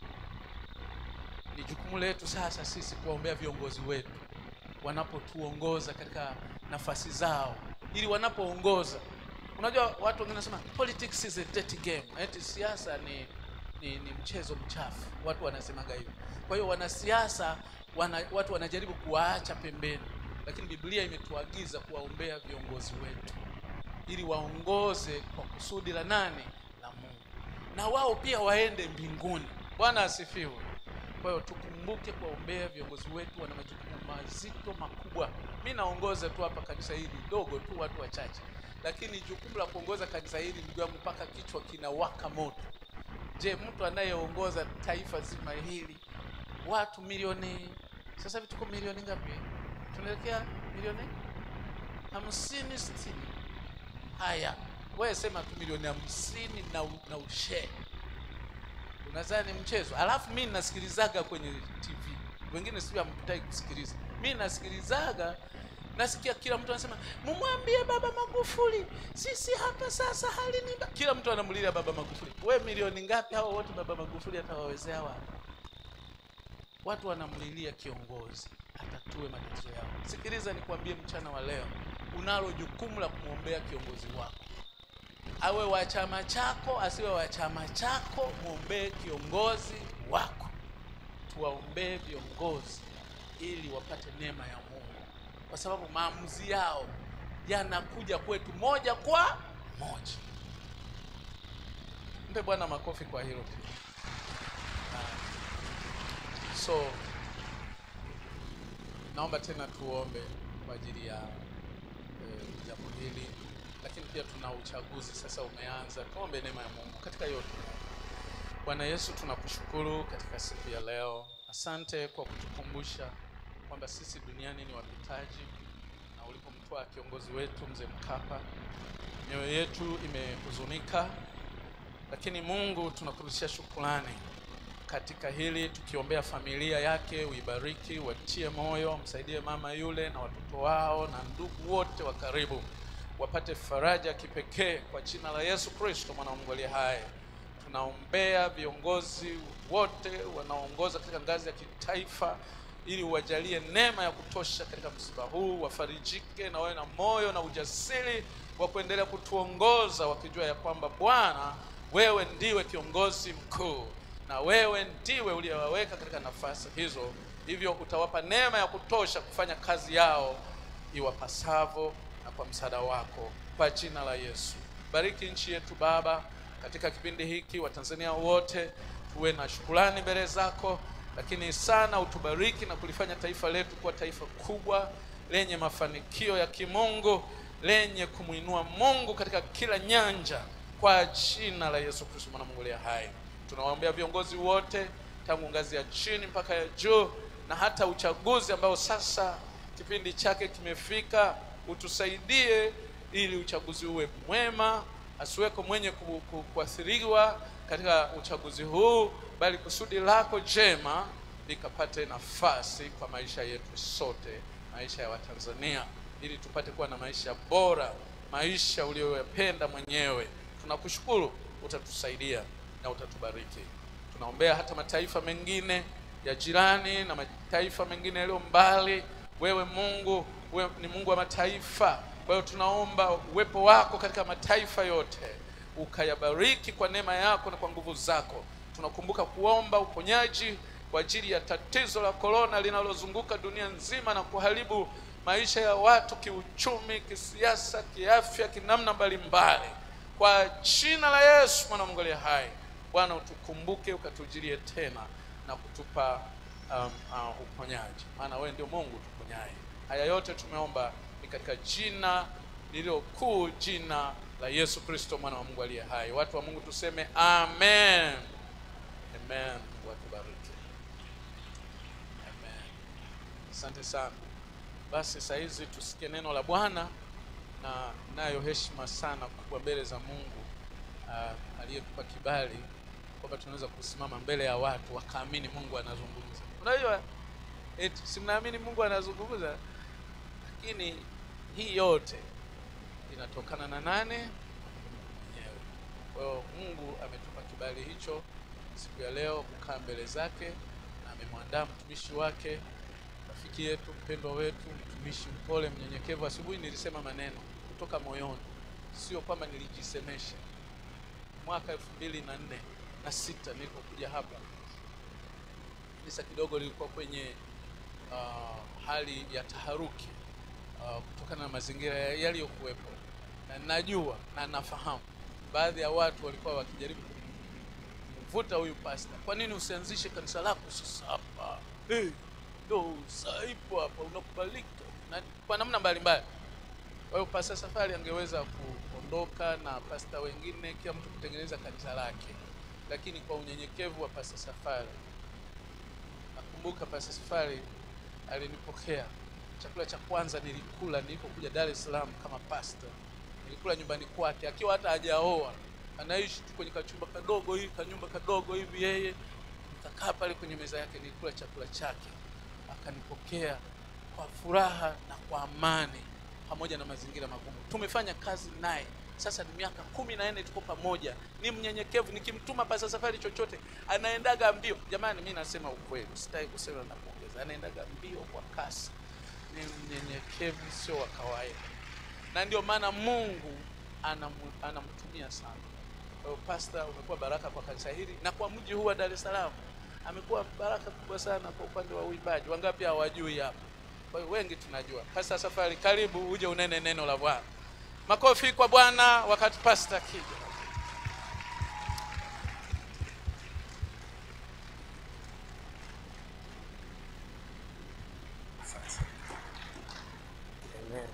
ni jukumu letu sasa sisi kuwaombea viongozi wetu wanapotuongoza katika nafasi zao ili wanapoongoza unajua watu wengine wanasema politics is a dirty game eti siasa ni, ni ni mchezo mchafu watu wanasemaga hivyo kwa hiyo wanasiasa wana, watu wanajaribu kuwaacha pembeni lakini biblia imetuagiza kuwaombea viongozi wetu ili waongoze kwa kusudi la nani la mungu na wao pia waende mbinguni bwana asifiwe kwa hiyo tukumbuke kuwaombea viongozi wetu wana majukumu mazito makubwa mi naongoza tu hapa kanisa hili dogo tu watu wachache lakini jukumu la kuongoza kanisa hili ndugu yangu mpaka kichwa kinawaka moto je mtu anayeongoza taifa zima hili watu milioni sasa hivi tuko milioni ngapi tunaelekea milioni hamsini sitini haya wewe sema tu milioni hamsini na, u- na ushee unadhani mchezo alafu mi nasikilizaga kwenye tv wengine sijui amtaki kusikiliza mi nasikilizaga nasikia kila mtu anasema mumwambie baba magufuli sisi hapa sasa hali ni mba-" kila mtu anamlilia baba magufuli we milioni ngapi hawa wote baba magufuli atawawezea wapi watu wanamlilia kiongozi atatue matatizo yao sikiliza nikwambie mchana wa leo unalo jukumu la kumwombea kiongozi wako awe wa chama chako asiwe wa chama chako mwombee kiongozi wako tuwaombee viongozi ili wapate neema ya mungu kwa sababu maamuzi yao yanakuja kwetu moja kwa moja mpe bwana makofi kwa hilo pia Ah. so naomba tena tuombe kwa ajili ya eh, jambo hili lakini pia tuna uchaguzi sasa umeanza tuombe neema ya mungu katika yote bwana yesu tunakushukuru katika siku ya leo asante kwa kutukumbusha kwamba sisi duniani ni wapitaji na ulipomtoa kiongozi wetu mzee mkapa mioyo yetu imehuzunika lakini mungu tunakurudishia shukrani katika hili tukiombea familia yake uibariki watie moyo msaidie mama yule na watoto wao na ndugu wote wa karibu wapate faraja kipekee kwa jina la yesu kristo mwana wa mungu aliye hai tunaombea viongozi wote wanaoongoza katika ngazi ya kitaifa ili uwajalie neema ya kutosha katika msiba huu wafarijike na wawe na moyo na ujasiri wa kuendelea kutuongoza wakijua ya kwamba bwana wewe ndiwe kiongozi mkuu na wewe ndiwe uliyewaweka katika nafasi hizo hivyo utawapa neema ya kutosha kufanya kazi yao iwapasavyo na kwa msaada wako kwa jina la yesu bariki nchi yetu baba katika kipindi hiki watanzania wote tuwe na shukrani mbele zako lakini sana utubariki na kulifanya taifa letu kuwa taifa kubwa lenye mafanikio ya kimungu lenye kumwinua mungu katika kila nyanja kwa jina la yesu kristo mwana mungu aliye hai tunawaombea viongozi wote tangu ngazi ya chini mpaka ya juu na hata uchaguzi ambao sasa kipindi chake kimefika utusaidie ili uchaguzi uwe mwema asiweko mwenye ku- ku- kuathiriwa katika uchaguzi huu bali kusudi lako jema likapate nafasi kwa maisha yetu sote maisha ya watanzania ili tupate kuwa na maisha bora maisha uliyoyapenda mwenyewe tunakushukuru utatusaidia na utatubariki tunaombea hata mataifa mengine ya jirani na mataifa mengine yaliyo mbali wewe mungu wewe ni mungu wa mataifa kwa hiyo tunaomba uwepo wako katika mataifa yote ukayabariki kwa neema yako na kwa nguvu zako tunakumbuka kuomba uponyaji kwa ajili ya tatizo la korona linalozunguka dunia nzima na kuharibu maisha ya watu kiuchumi kisiasa kiafya kinamna mbalimbali kwa jina la yesu mwana wa mungu aliye hai bwana utukumbuke ukatujilie tena na kutupa um, uh, uponyaji maana wewe ndio mungu tuponyaye haya yote tumeomba ni katika jina lililo kuu jina la yesu kristo mwana wa mungu aliye hai watu wa mungu tuseme amen amen mungu atubariki amen asante sana basi saa hizi tusikie neno la bwana na nayo heshima sana kubwa mbele za mungu uh, aliyetupa kibali kwamba tunaweza kusimama mbele ya watu wakaamini mungu anazungumza unajua eti si mnaamini mungu anazungumza lakini hii yote inatokana na nane mwenyewe kwa hiyo mungu ametupa kibali hicho siku ya leo kukaa mbele zake na amemwandaa mtumishi wake rafiki yetu mpendwa wetu mtumishi mpole mnyenyekevu asubuhi nilisema maneno kutoka moyoni sio kwamba nilijisemesha mwaka elfu mbili na nne na sita nilipokuja hapa kanisa kidogo lilikuwa kwenye uh, hali ya taharuki uh, kutokana na mazingira ya- yaliyokuwepo na najua na nafahamu baadhi ya watu walikuwa wakijaribu kumvuta huyu pasta kwa nini usianzishe kanisa lako sasa hapa hey, ndo saa ipo hapa unakubalika na kwa namna mbalimbali kwa hiyo pasta safari angeweza kuondoka na pasta wengine kila mtu kutengeneza kanisa lake lakini kwa unyenyekevu wa pasta safari nakumbuka pasta safari alinipokea chakula cha kwanza nilikula nilipokuja dar es salaam kama pasta nilikula nyumbani kwake akiwa hata hajaoa anaishi tu kwenye kachumba kadogo hivi kanyumba kadogo hivi yeye nikakaa pale kwenye meza yake nilikula chakula chake akanipokea kwa furaha na kwa amani pamoja na mazingira magumu tumefanya kazi naye sasa ni miaka kumi na nne tuko pamoja ni mnyenyekevu nikimtuma pasa safari chochote anaendaga mbio jamani mi nasema ukweli sitaki kusema na kuongeza anaendaga mbio kwa kasi ni mnyenyekevu sio wa kawaida na ndio maana mungu anamu- anamtumia sana kwa hiyo pasta umekuwa baraka kwa kanisa hili na kwa mji huu wa dar es salaam amekuwa baraka kubwa sana kwa upande wa uimbaji wangapi hawajui hapa kwa hiyo wengi tunajua pasta safari karibu uje unene neno la bwana makofi kwa bwana wakati pasta akija Amen.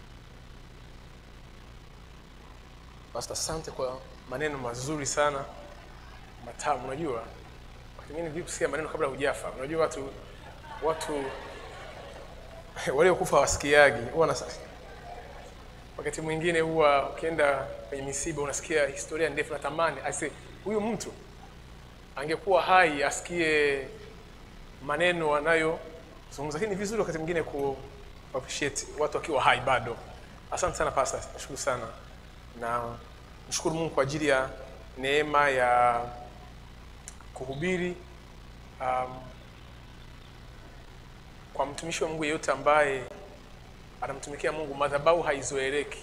Pastor, asante kwa maneno mazuri sana matamu. Unajua wakati mwingine vipi kusikia maneno kabla hujafa. Unajua watu watu waliokufa wasikiagi huwa na wakati mwingine huwa ukienda kwenye misiba unasikia historia ndefu, natamani aise huyu mtu angekuwa hai asikie maneno anayozungumza, lakini ni vizuri wakati mwingine ku appreciate watu wakiwa hai bado. Asante sana pastor, nashukuru sana na mshukuru Mungu kwa ajili ya neema ya kuhubiri um, kwa mtumishi wa Mungu yeyote ambaye anamtumikia Mungu, madhabahu haizoeleki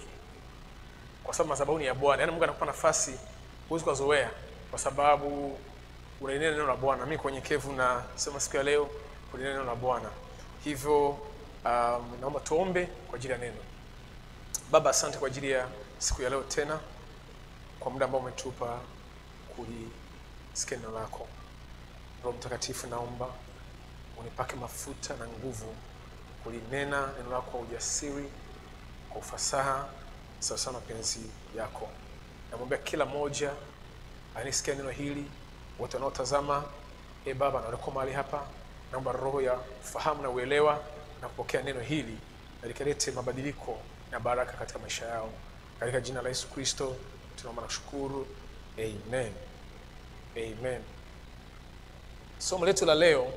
kwa sababu madhabahu ni ya Bwana. Yaani Mungu anakupa nafasi huwezi kuzoea, kwa sababu unalinena neno la bwana mi kwa unyenyekevu na sema siku ya leo kulinena neno la bwana hivyo um, naomba tuombe kwa ajili ya neno baba asante kwa ajili ya siku ya leo tena kwa muda ambao umetupa kulisikia neno lako roho mtakatifu naomba unipake mafuta na nguvu kulinena neno lako kwa ujasiri kwa ufasaha sawasawa na mapenzi yako namwombea kila mmoja anisikia neno hili wote wanaotazama e baba na walioko mahali hapa naomba roho ya ufahamu na uelewa na kupokea neno hili na likalete mabadiliko na baraka katika maisha yao katika jina la yesu kristo tunaomba na kushukuru amen amen somo letu la leo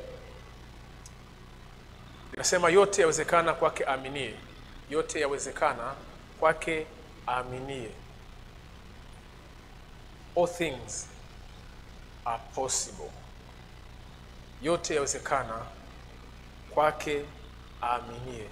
linasema yote yawezekana kwake aaminie yote yawezekana kwake aaminie all things are possible yote yawezekana kwake aaminie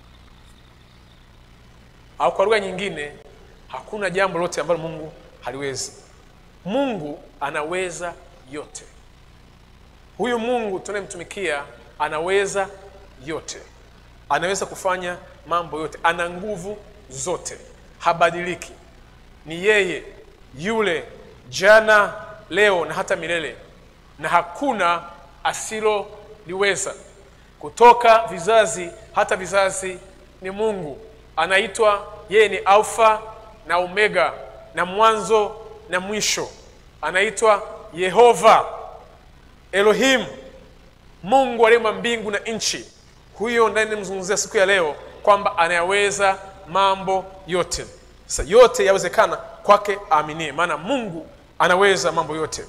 au kwa lugha nyingine hakuna jambo lote ambalo mungu haliwezi mungu anaweza yote huyu mungu tunayemtumikia anaweza yote anaweza kufanya mambo yote ana nguvu zote habadiliki ni yeye yule jana leo na hata milele na hakuna asiloliweza kutoka vizazi hata vizazi ni mungu anaitwa yeye ni alfa na omega na mwanzo na mwisho anaitwa yehova elohim mungu aliyeumba mbingu na nchi huyo ndiye nimzungumzia siku ya leo kwamba anayaweza mambo yote sasa yote yawezekana kwake aaminie maana mungu anaweza mambo yote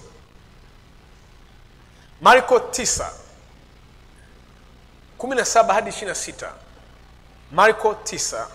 marko 9 17 hadi 26 marko 9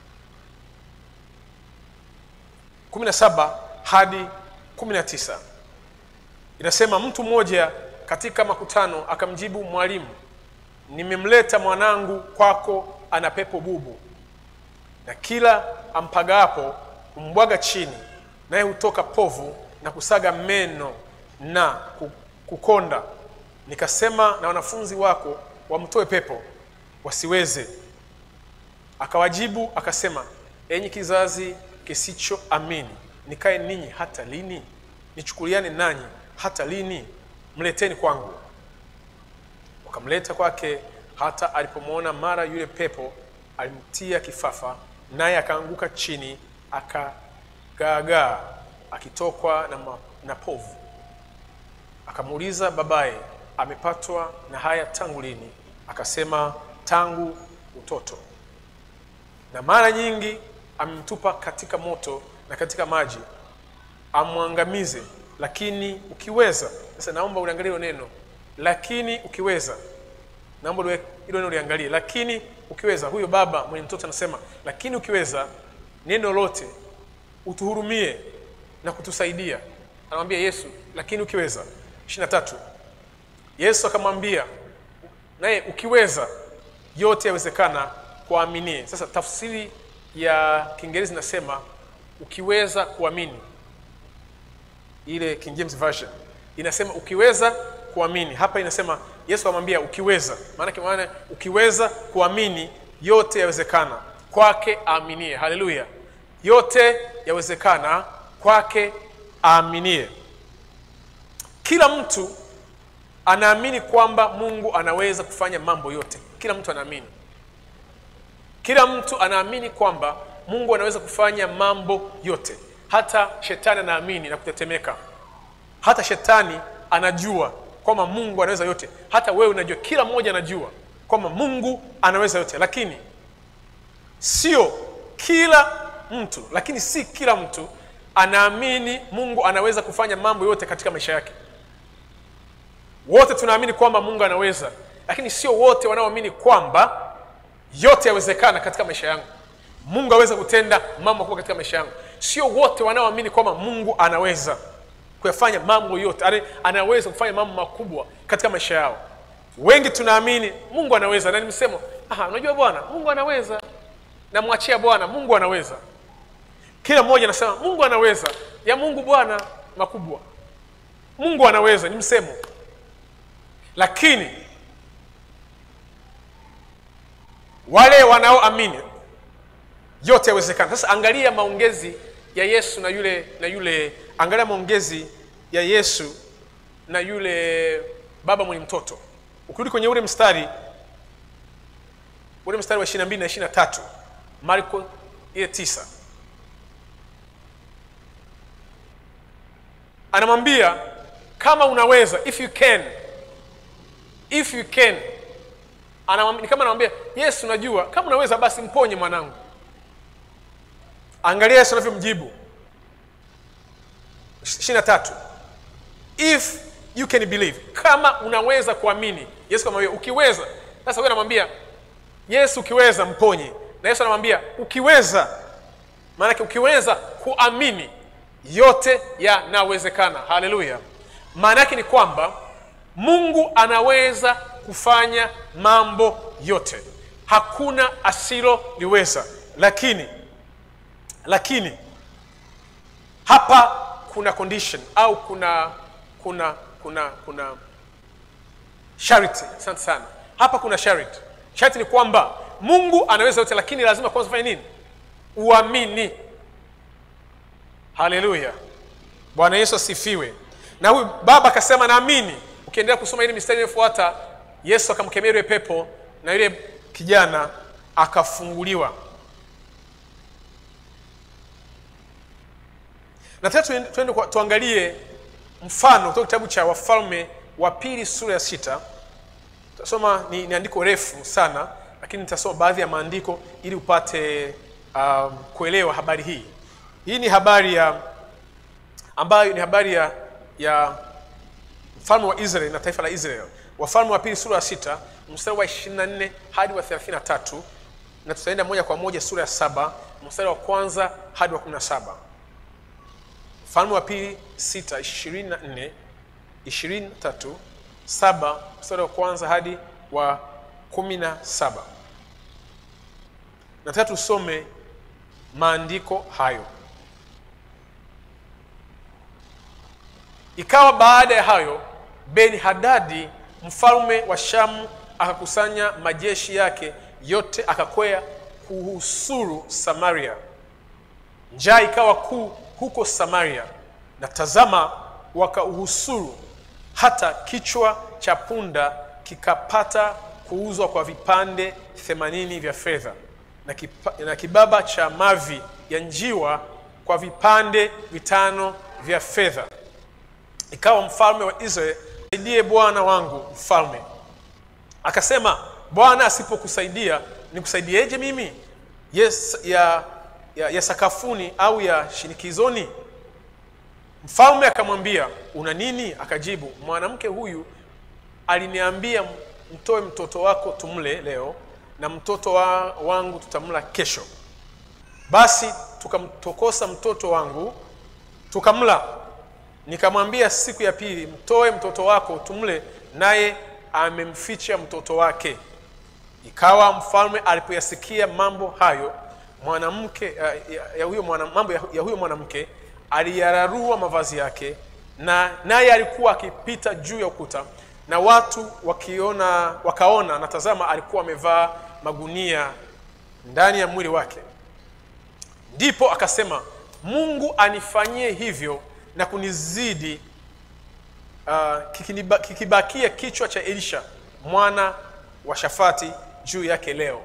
17 hadi 19 inasema mtu mmoja katika makutano akamjibu mwalimu nimemleta mwanangu kwako ana pepo bubu na kila ampagapo humbwaga chini naye hutoka povu na kusaga meno na ku- kukonda nikasema na wanafunzi wako wamtoe pepo wasiweze akawajibu akasema enyi kizazi kisichoamini nikae ninyi hata lini nichukuliane nanyi hata lini mleteni kwangu wakamleta kwake hata alipomwona mara yule pepo alimtia kifafa naye akaanguka chini akagaagaa akitokwa na, ma, na povu akamuuliza babaye amepatwa na haya tangu lini akasema tangu utoto na mara nyingi amemtupa katika moto na katika maji amwangamize lakini ukiweza sasa naomba uliangalie hilo neno lakini ukiweza naomba uliwe- hilo neno uliangalie lakini ukiweza huyo baba mwenye mtoto anasema lakini ukiweza neno lote utuhurumie na kutusaidia anamwambia yesu lakini ukiweza ishiri tatu yesu akamwambia naye ukiweza yote yawezekana kuaminie sasa tafsiri ya kiingereza inasema ukiweza kuamini ile king james version inasema ukiweza kuamini hapa inasema yesu amwambia ukiweza maanake maana ukiweza kuamini yote yawezekana kwake aaminie haleluya yote yawezekana kwake aaminie kila mtu anaamini kwamba mungu anaweza kufanya mambo yote kila mtu anaamini kila mtu anaamini kwamba mungu anaweza kufanya mambo yote hata shetani anaamini na kutetemeka hata shetani anajua kwamba mungu anaweza yote hata wewe unajua kila mmoja anajua kwamba mungu anaweza yote lakini sio kila mtu lakini si kila mtu anaamini mungu anaweza kufanya mambo yote katika maisha yake wote tunaamini kwamba mungu anaweza lakini sio wote wanaoamini kwamba yote yawezekana katika maisha yangu mungu aweza kutenda mambo makubwa katika maisha yangu sio wote wanaoamini kwamba mungu anaweza kuyafanya mambo yote Ani- anaweza kufanya mambo makubwa katika maisha yao wengi tunaamini mungu anaweza na ni msemo "Aha, unajua bwana mungu anaweza namwachia bwana mungu anaweza kila mmoja anasema mungu anaweza ya mungu bwana makubwa mungu anaweza ni msemo lakini wale wanaoamini yote yawezekana sasa angalia maongezi ya yesu na yule na yule angalia maongezi ya yesu na yule baba mwenye mtoto ukirudi kwenye ule mstari ule mstari wa 22 na 23 marko ile tisa anamwambia kama unaweza if you can if you can anamwambia, ni kama anamwambia yesu unajua kama unaweza basi mponye mwanangu angalia yesu anavyomjibu ishiri na tatu if you can believe kama unaweza kuamini yesu kamwambia ukiweza sasa huyo anamwambia yesu ukiweza mponye na yesu anamwambia ukiweza maanake ukiweza kuamini yote yanawezekana haleluya maana yake ni kwamba mungu anaweza kufanya mambo yote hakuna asiloliweza lakini lakini hapa kuna condition au kuna kuna kuna kuna charity asante sana hapa kuna charity charity ni kwamba mungu anaweza yote lakini lazima kwanza ufanye nini uamini haleluya bwana yesu asifiwe na huyu baba akasema naamini ukiendelea kusoma ile mistari inayofuata yesu akamkemea yule pepo na yule kijana akafunguliwa nataka tuende- tuende kwa- tuangalie mfano kutoka kitabu cha wafalme wa pili sura ya sita tasoma ni, ni andiko refu sana lakini nitasoma baadhi ya maandiko ili upate um, kuelewa habari hii hii ni habari ya ambayo ni habari ya ya mfalme wa israel na taifa la israel wafalme wa pili sura ya sita mstari wa 24 hadi wa 33 na tutaenda moja kwa moja sura ya saba mstari wa kwanza hadi wa 17 mfalme wa pili sita ishirini na nne ishirini na tatu saba mstari wa kwanza hadi wa kumi na saba nataka tusome maandiko hayo ikawa baada ya hayo beni hadadi mfalme wa shamu akakusanya majeshi yake yote akakwea kuhusuru samaria njaa ikawa kuu huko samaria na tazama wakauhusuru hata kichwa cha punda kikapata kuuzwa kwa vipande themanini vya fedha na, kipa, na kibaba cha mavi ya njiwa kwa vipande vitano vya fedha ikawa mfalme wa israeli saidie bwana wangu mfalme akasema bwana asipokusaidia nikusaidieje mimi yes, ya, ya, ya sakafuni au ya shinikizoni mfalme akamwambia una nini akajibu mwanamke huyu aliniambia mtoe mtoto wako tumle leo na mtoto wa, wangu tutamla kesho basi tukamtokosa mtoto wangu tukamla nikamwambia siku ya pili mtoe mtoto wako tumle naye amemficha mtoto wake ikawa mfalme alipoyasikia mambo hayo mwanamke ya, ya, ya huyo mwana, mambo ya, ya huyo mwanamke aliyararua mavazi yake na naye alikuwa akipita juu ya ukuta na watu wakiona wakaona na tazama alikuwa amevaa magunia ndani ya mwili wake ndipo akasema mungu anifanyie hivyo na kunizidi uh, kikiniba- kikibakia kichwa cha elisha mwana wa shafati juu yake leo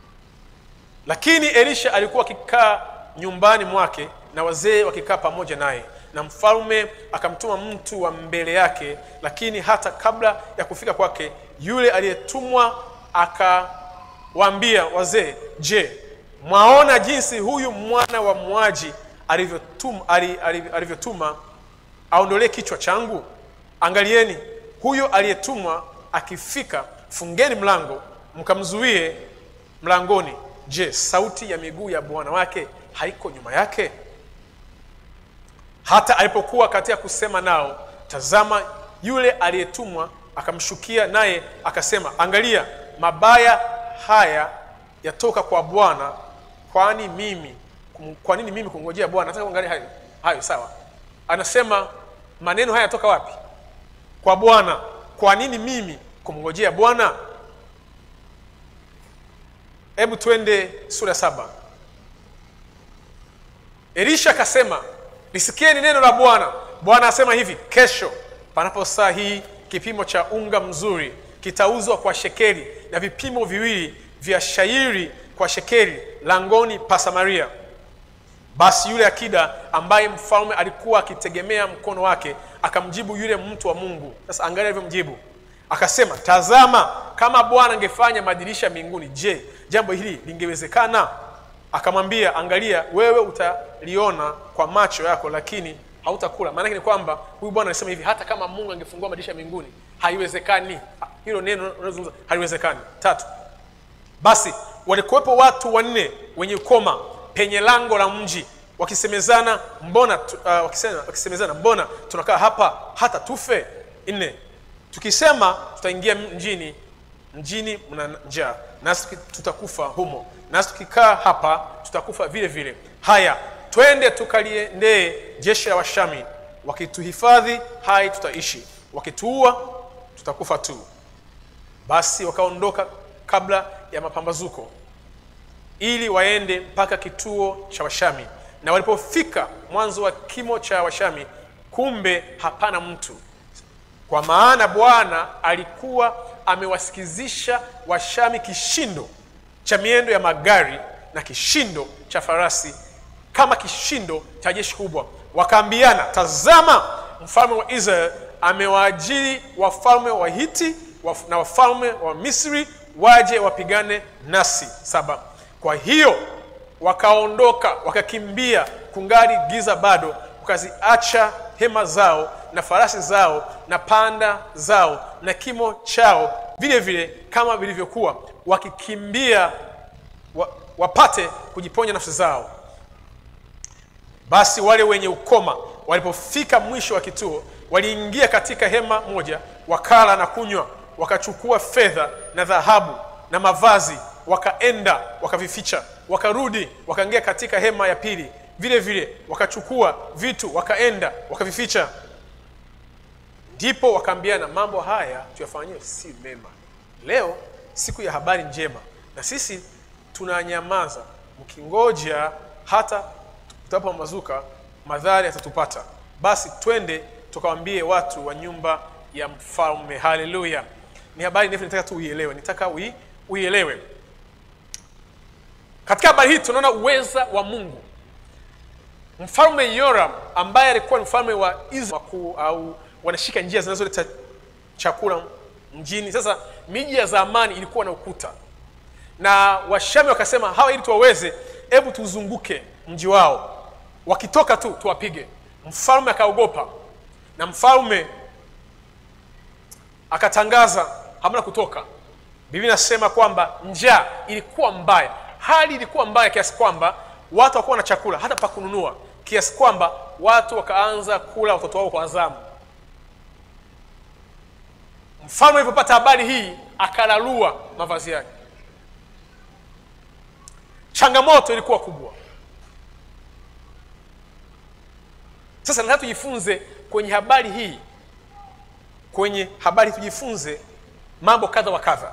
lakini elisha alikuwa akikaa nyumbani mwake na wazee wakikaa pamoja naye na mfalme akamtuma mtu wa mbele yake lakini hata kabla ya kufika kwake yule aliyetumwa akawaambia wazee je mwaona jinsi huyu mwana wa mwaji alivyotuma ali- ali- alivyotuma aondolee kichwa changu angalieni huyo aliyetumwa akifika fungeni mlango mkamzuie mlangoni je sauti ya miguu ya bwana wake haiko nyuma yake hata alipokuwa katika kusema nao tazama yule aliyetumwa akamshukia naye akasema angalia mabaya haya yatoka kwa bwana kwani mimi kum- kwa nini mimi kungojea bwana nataka kuangalia hayo hayo sawa anasema maneno haya yatoka wapi kwa bwana kwa nini mimi kumngojea bwana hebu twende sura saba elisha akasema lisikieni neno la bwana bwana asema hivi kesho panapo saa hii kipimo cha unga mzuri kitauzwa kwa shekeli na vipimo viwili vya shairi kwa shekeli langoni pa samaria basi yule akida ambaye mfalme alikuwa akitegemea mkono wake akamjibu yule mtu wa mungu sasa angalia alivyomjibu akasema tazama kama bwana angefanya madirisha mbinguni je jambo hili lingewezekana akamwambia angalia wewe utaliona kwa macho yako lakini hautakula maanake ni kwamba huyu bwana alisema hivi hata kama mungu angefungua madirisha mbinguni haiwezekani hilo neno unalozungumza haliwezekani tatu basi walikuwepo watu wanne wenye ukoma penye lango la mji wakisemezana mbona tu- uh, wakisema, wakisemezana mbona tunakaa hapa hata tufe nne tukisema tutaingia mjini mjini mna njaa nasi tuki- tutakufa humo nasi tukikaa hapa tutakufa vile vile haya twende tukaliendee jeshi la washami wakituhifadhi hai tutaishi wakituua tutakufa tu basi wakaondoka kabla ya mapambazuko ili waende mpaka kituo cha washami na walipofika mwanzo wa kimo cha washami kumbe hapana mtu kwa maana bwana alikuwa amewasikizisha washami kishindo cha miendo ya magari na kishindo cha farasi kama kishindo cha jeshi kubwa wakaambiana tazama mfalme wa israel amewaajiri wafalme wa hiti waf- na wafalme wa misri waje wapigane nasi saba kwa hiyo wakaondoka wakakimbia kungali giza bado wakaziacha hema zao na farasi zao na panda zao na kimo chao vile vile kama vilivyokuwa wakikimbia wa, wapate kujiponya nafsi zao basi wale wenye ukoma walipofika mwisho wa kituo waliingia katika hema moja wakala na kunywa wakachukua fedha na dhahabu na mavazi wakaenda wakavificha wakarudi wakaingia katika hema ya pili vile vile wakachukua vitu wakaenda wakavificha ndipo wakaambiana mambo haya tuyafanyie si mema leo siku ya habari njema na sisi tunanyamaza mkingoja hata tutapambazuka madhara yatatupata basi twende tukawambie watu wa nyumba ya mfalme haleluya ni habari ndefu nataka tu uielewe nitaka ui, uielewe katika habari hii tunaona uweza wa mungu mfalme yoram ambaye alikuwa ni mfalme wa israel wakuu au wanashika njia zinazoleta chakula mjini sasa miji ya zamani ilikuwa na ukuta na washami wakasema hawa ili tuwaweze hebu tuzunguke mji wao wakitoka tu tuwapige mfalme akaogopa na mfalme akatangaza hamna kutoka biblia inasema kwamba njaa ilikuwa mbaya hali ilikuwa mbaya kiasi kwamba watu hawakuwa na chakula hata pa kununua kiasi kwamba watu wakaanza kula watoto wao kwa zamu mfalme alipopata habari hii akalalua mavazi yake changamoto ilikuwa kubwa sasa nataka tujifunze kwenye habari hii kwenye habari tujifunze mambo kadha wa kadha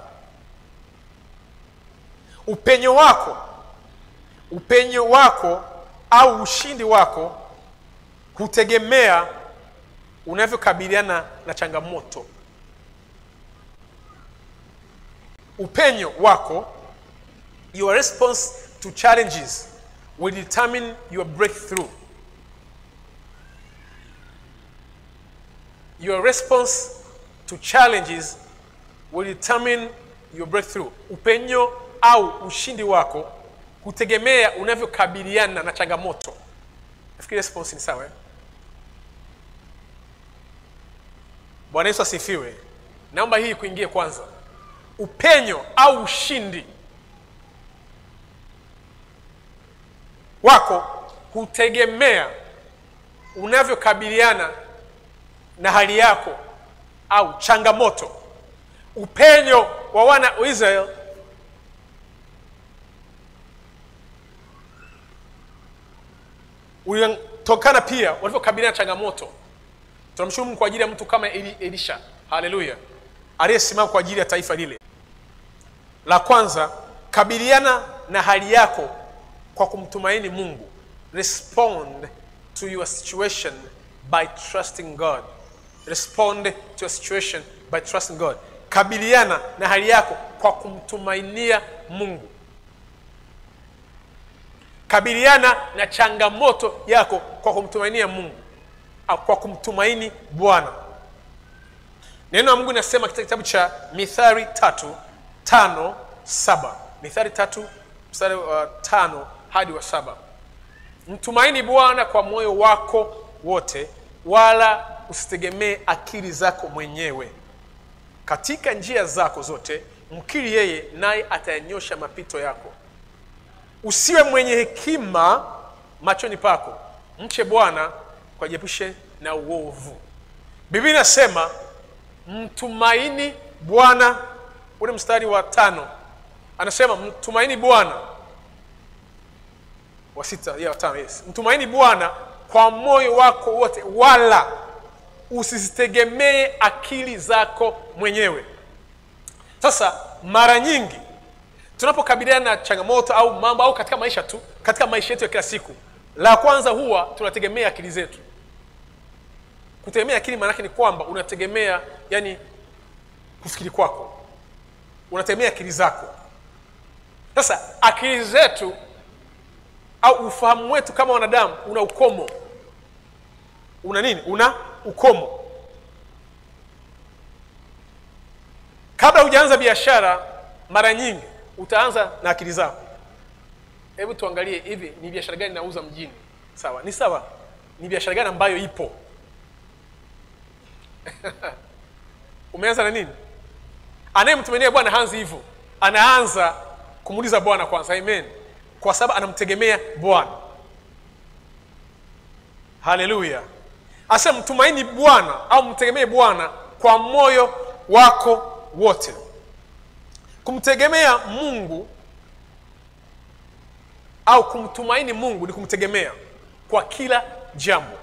upenyo wako upenyo wako au ushindi wako hutegemea unavyokabiliana na changamoto upenyo wako your response to challenges will determine your breakthrough your response to challenges will determine your breakthrough upenyo au ushindi wako hutegemea unavyokabiliana na changamoto nafikiri response ni sawa eh? bwana yesu asifiwe naomba hii kuingie kwanza upenyo au ushindi wako hutegemea unavyokabiliana na hali yako au changamoto upenyo wa wana wa israel ulitokana pia walivyokabiliana na changamoto tunamshukuru mungu kwa ajili ya mtu kama Eli, elisha haleluya aliyesimama kwa ajili ya taifa lile la kwanza kabiliana na hali yako kwa kumtumaini mungu respond to your situation by trusting god respond to your situation by trusting god kabiliana na hali yako kwa kumtumainia mungu kabiliana na changamoto yako kwa kumtumainia mungu au kwa kumtumaini bwana neno la mungu linasema katika kitabu cha mithari tatu tano saba mithari tatu mstari wa tano hadi wa saba mtumaini bwana kwa moyo wako wote wala usitegemee akili zako mwenyewe katika njia zako zote mkiri yeye naye atayanyosha mapito yako usiwe mwenye hekima machoni pako mche bwana kwa jiepushe na uovu biblia inasema mtumaini bwana ule mstari wa tano anasema mtumaini bwana wa sita ya watano yes mtumaini bwana kwa moyo wako wote wala usizitegemee akili zako mwenyewe sasa mara nyingi tunapokabiliana na changamoto au mambo au katika maisha tu katika maisha yetu ya kila siku la kwanza huwa tunategemea akili zetu kutegemea akili maanake ni kwamba unategemea yani kufikiri kwako unategemea akili zako sasa akili zetu au ufahamu wetu kama wanadamu una ukomo una nini una ukomo kabla hujaanza biashara mara nyingi utaanza na akili zako hebu tuangalie hivi ni biashara gani nauza mjini sawa ni sawa ni biashara gani ambayo ipo umeanza na nini anayemtumainia bwana haanzi hivyo anaanza kumuuliza bwana kwanza amen kwa sababu anamtegemea bwana haleluya asa mtumaini bwana au mtegemee bwana kwa moyo wako wote kumtegemea mungu au kumtumaini mungu ni kumtegemea kwa kila jambo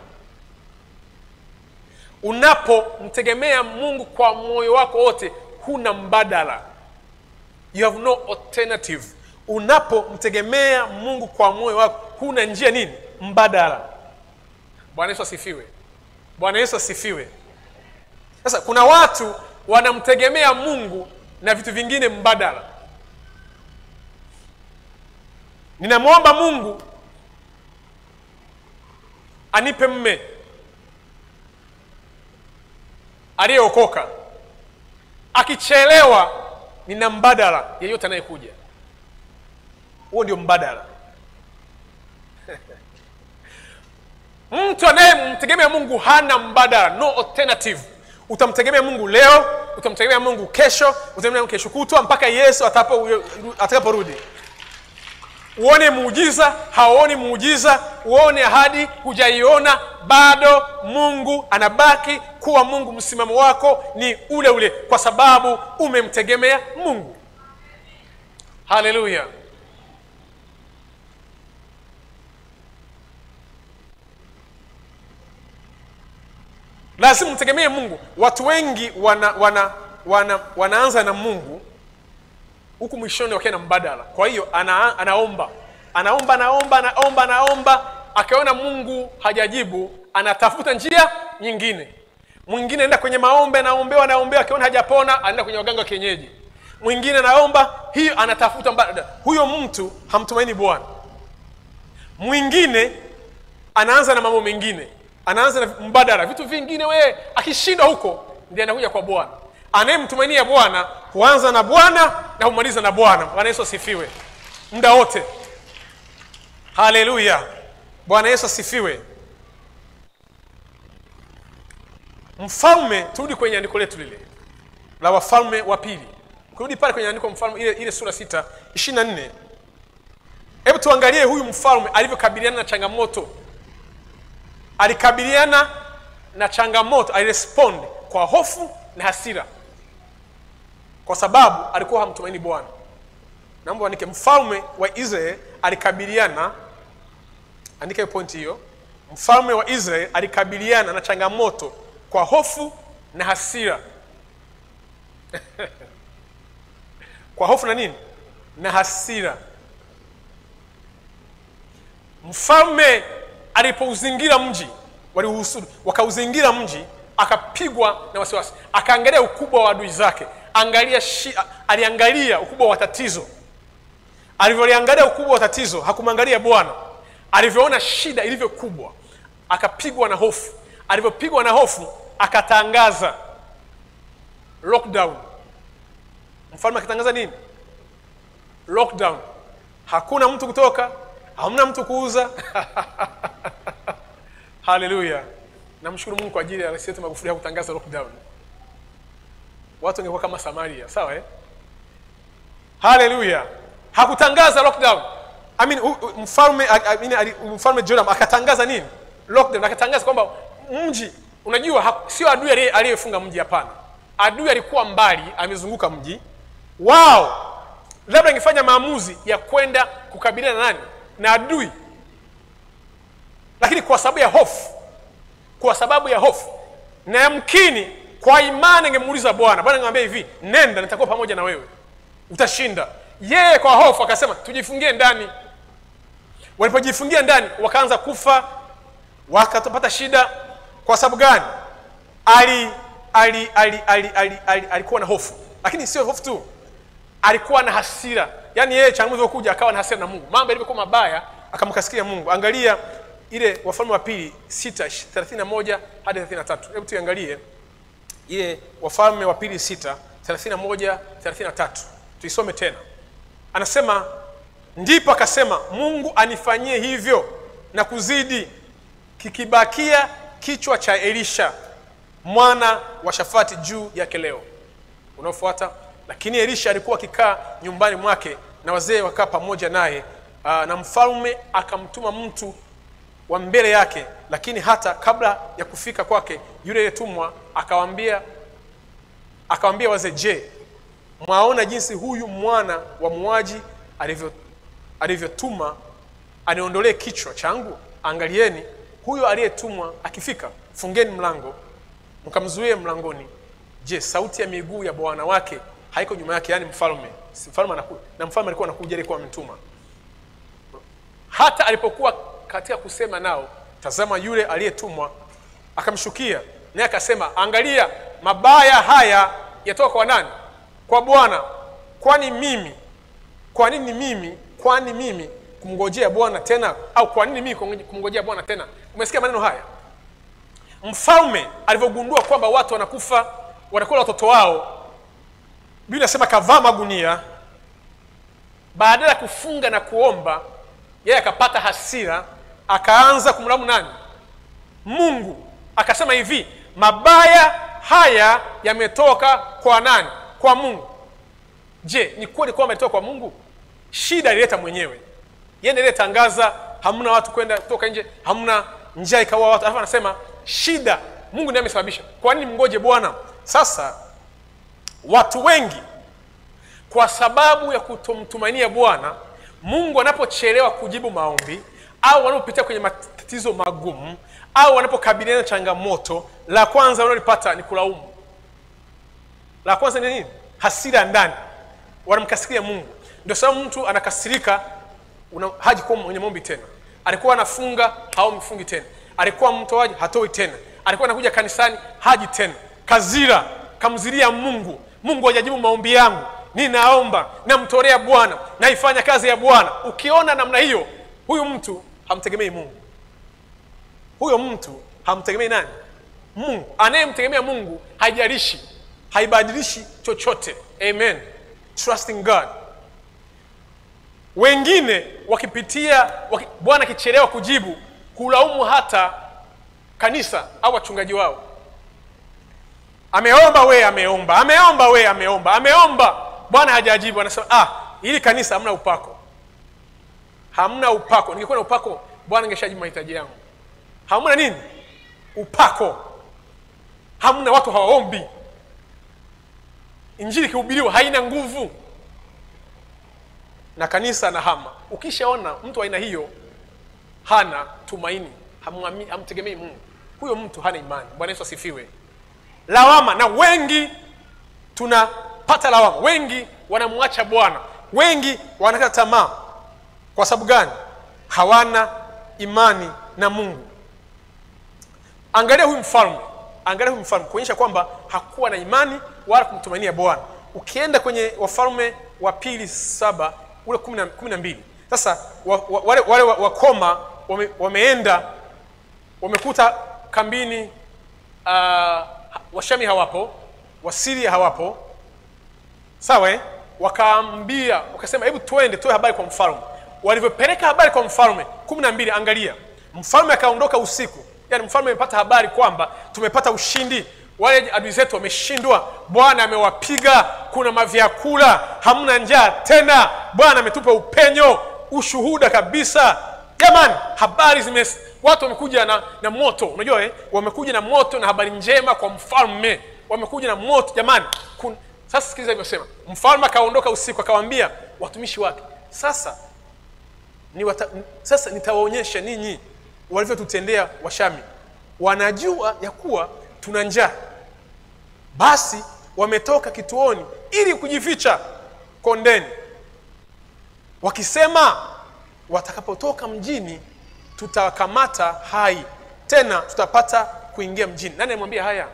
unapomtegemea mungu kwa moyo wako wote huna mbadala you have no alternative unapomtegemea mungu kwa moyo wako huna njia nini mbadala bwana yesu asifiwe bwana yesu asifiwe sasa kuna watu wanamtegemea mungu na vitu vingine mbadala ninamwomba mungu anipe mme aliyeokoka akichelewa nina mbadala yeyote anayekuja huo ndio mbadala mtu anayemtegemea mungu hana mbadala no alternative utamtegemea mungu leo utamtegemea mungu kesho utamtegemea mungu kesho kutwa mpaka yesu atapo- atakaporudi uone muujiza hauoni muujiza uone ahadi hujaiona bado mungu anabaki kuwa mungu msimamo wako ni ule ule kwa sababu umemtegemea mungu haleluya lazima mtegemee mungu watu wengi wana, wana, wana, wanaanza na mungu huku mwishoni wakiwa na mbadala kwa hiyo ana, anaomba anaomba anaomba anaomba anaomba akiona mungu hajajibu anatafuta njia nyingine mwingine anaenda kwenye maombe anaombewa anaombewa akiona hajapona anaenda kwenye waganga wa kienyeji mwingine anaomba hiyo anatafuta mbadala huyo mtu hamtumaini bwana mwingine anaanza na mambo mengine anaanza na mbadala vitu vingine wee akishinda huko ndiye anakuja kwa bwana anayemtumainia bwana huanza na bwana na humaliza na bwana bwana yesu asifiwe muda wote haleluya bwana yesu asifiwe mfalme turudi kwenye andiko letu lile la wafalme wa pili kurudi pale kwenye andiko mfalme ile, ile sura sita ishiri na nne hebu tuangalie huyu mfalme alivyokabiliana na changamoto alikabiliana na changamoto alirespond kwa hofu na hasira kwa sababu alikuwa hamtumaini bwana naomba andike mfalme wa israel alikabiliana andika hiyo pointi hiyo mfalme wa israel alikabiliana na changamoto kwa hofu na hasira kwa hofu na nini na hasira mfalme alipouzingira mji waliuhusudu wakauzingira mji akapigwa na wasiwasi akaangalia ukubwa wa adui zake angalia shi, aliangalia ukubwa wa tatizo alivyoliangalia ukubwa wa tatizo hakumwangalia bwana alivyoona shida ilivyo kubwa akapigwa na hofu alivyopigwa na hofu akatangaza lockdown mfalme akitangaza nini lockdown hakuna mtu kutoka hamna mtu kuuza haleluya namshukuru mungu kwa ajili ya rais wetu magufuli hakutangaza lockdown watu wangekuwa kama samaria sawa eh? haleluya hakutangaza lockdown I mean, u, u, mfalme I mean, ali- mfalme joram akatangaza nini lockdown akatangaza kwamba mji unajua ha- sio adui aliye- aliyefunga mji hapana adui alikuwa mbali amezunguka mji wao labda ingefanya maamuzi ya kwenda kukabiliana na nani na adui lakini kwa sababu ya hofu kwa sababu ya hofu na yamkini kwa imani angemuuliza bwana bwana angemwambia hivi nenda nitakuwa pamoja na wewe utashinda yeye kwa hofu akasema tujifungie ndani walipojifungia ndani wakaanza kufa wakapata shida kwa sababu gani ali ali ali ali ali ali alikuwa na hofu lakini sio hofu tu alikuwa na hasira yaani yeye changamoto ilivyokuja akawa na hasira na mungu mambo yalivyokuwa mabaya akamkasikia mungu angalia ile wafalme wa pili sita thelathini na moja hadi thelathini na tatu hebu tuiangalie ile wafalme wa pili sita thelathini na moja thelathini na tatu tuisome tena anasema ndipo akasema mungu anifanyie hivyo na kuzidi kikibakia kichwa cha elisha mwana wa shafati juu yake leo unaofuata lakini elisha alikuwa akikaa nyumbani mwake na wazee wakaa pamoja naye aa, na mfalme akamtuma mtu wa mbele yake lakini hata kabla ya kufika kwake yule aliyetumwa akawaambia akawaambia wazee je mwaona jinsi huyu mwana wa muaji alivyo alivyotuma aniondolee kichwa changu angalieni huyo aliyetumwa akifika fungeni mlango mkamzuie mlangoni je sauti ya miguu ya bwana wake haiko nyuma yake yaani mfalme Si mfalme anakuja na mfalme alikuwa anakuja alikuwa ametuma hata alipokuwa katika kusema nao tazama yule aliyetumwa akamshukia naye akasema angalia mabaya haya yatoka kwa nani kwa bwana kwani mimi kwa nini mimi kwani mimi kumngojea bwana tena au kwa nini mimi kumngoje- kumngojea bwana tena umesikia maneno haya mfalme alivyogundua kwamba watu wanakufa wanakula watoto wao biblia inasema kavaa magunia baada ya kufunga na kuomba yeye akapata hasira akaanza kumlamu nani mungu akasema hivi mabaya haya yametoka kwa nani kwa mungu je ni kweli kwamba yametoka kwa mungu shida ilileta mwenyewe yeye ndiye aliyetangaza hamna watu kwenda kutoka nje hamna njaa ikaua watu alafu anasema shida mungu ndiye amesababisha kwa nini mngoje bwana sasa watu wengi kwa sababu ya kutomtumainia bwana mungu anapochelewa kujibu maombi au wanapopitia kwenye matatizo magumu au wanapokabiliana na changamoto la kwanza wanalipata ni kulaumu la kwanza ni nini hasira ya ndani wanamkasiria mungu ndio sababu mtu anakasirika una, haji kuwa mwenye maombi tena alikuwa anafunga haumfungi tena alikuwa mtoaji hatoi tena alikuwa anakuja kanisani haji tena kazira kamziria mungu mungu hajajibu maombi yangu ninaomba namtolea bwana naifanya kazi ya bwana ukiona namna hiyo huyu mtu hamtegemei mungu huyo mtu hamtegemei nani mungu anayemtegemea mungu haijalishi haibadilishi chochote amen trusting god wengine wakipitia waki, bwana akichelewa kujibu kulaumu hata kanisa au wachungaji wao ameomba we ameomba ameomba we ameomba ameomba bwana hajajibu anasema ah ili kanisa hamna upako hamna upako ningekuwa na upako bwana angeshajibu mahitaji yangu hamna nini upako hamna watu hawaombi injili ikihubiriwa haina nguvu na kanisa na hama ukishaona mtu wa aina hiyo hana tumaini hamwami- hamtegemei mungu huyo mtu hana imani bwana yesu asifiwe lawama na wengi tunapata lawama wengi wanamwacha bwana wengi wanakata tamaa kwa sababu gani hawana imani na mungu angalia huyu mfalme angalia huyu mfalme kuonyesha kwamba hakuwa na imani wala kumtumainia bwana ukienda kwenye wafalme wa pili saba ule kumi na- kumi na mbili sasa wa, wa, wale, wale wa- wakoma wame, wameenda wamekuta kambini uh, washami hawapo wasiria hawapo sawa eh? wakaambia wakasema hebu twende toe habari kwa mfalme walivyopeleka habari kwa mfalme kumi na mbili angalia mfalme akaondoka usiku yaani mfalme amepata habari kwamba tumepata ushindi wale adui zetu wameshindwa bwana amewapiga kuna mavyakula hamna njaa tena bwana ametupa upenyo ushuhuda kabisa jamani habari zime watu wamekuja na, na moto unajua eh? wamekuja na moto na habari njema kwa mfalme wamekuja na moto jamani kun... sasa sikiliza ilivyosema mfalme akaondoka usiku akawaambia watumishi wake sasa ni wata, n- sasa nitawaonyesha ninyi walivyotutendea washami wanajua ya kuwa tuna njaa basi wametoka kituoni ili kujificha kondeni wakisema watakapotoka mjini tutakamata hai tena tutapata kuingia mjini nani amwambia haya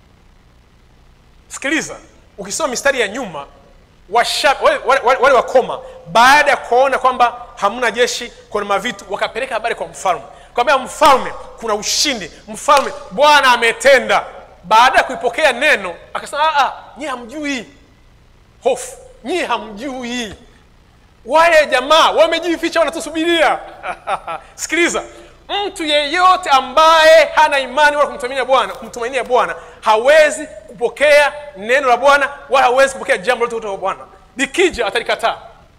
sikiliza ukisoma mistari ya nyuma washa, wale, wale, wale, wale wakoma baada ya kuona kwamba hamna jeshi kuna mavitu wakapeleka habari kwa mfalme kwambia mfalme kuna ushindi mfalme bwana ametenda baada ya kuipokea neno akasema nyie hamjui hofu nyie hamjui wale jamaa wamejificha wanatusubiria sikiliza mtu yeyote ambaye hana imani wala kumtumainia bwana kumtumainia bwana hawezi kupokea neno la bwana wala hawezi kupokea jambo lote kutoka kwa bwana likija atalikataa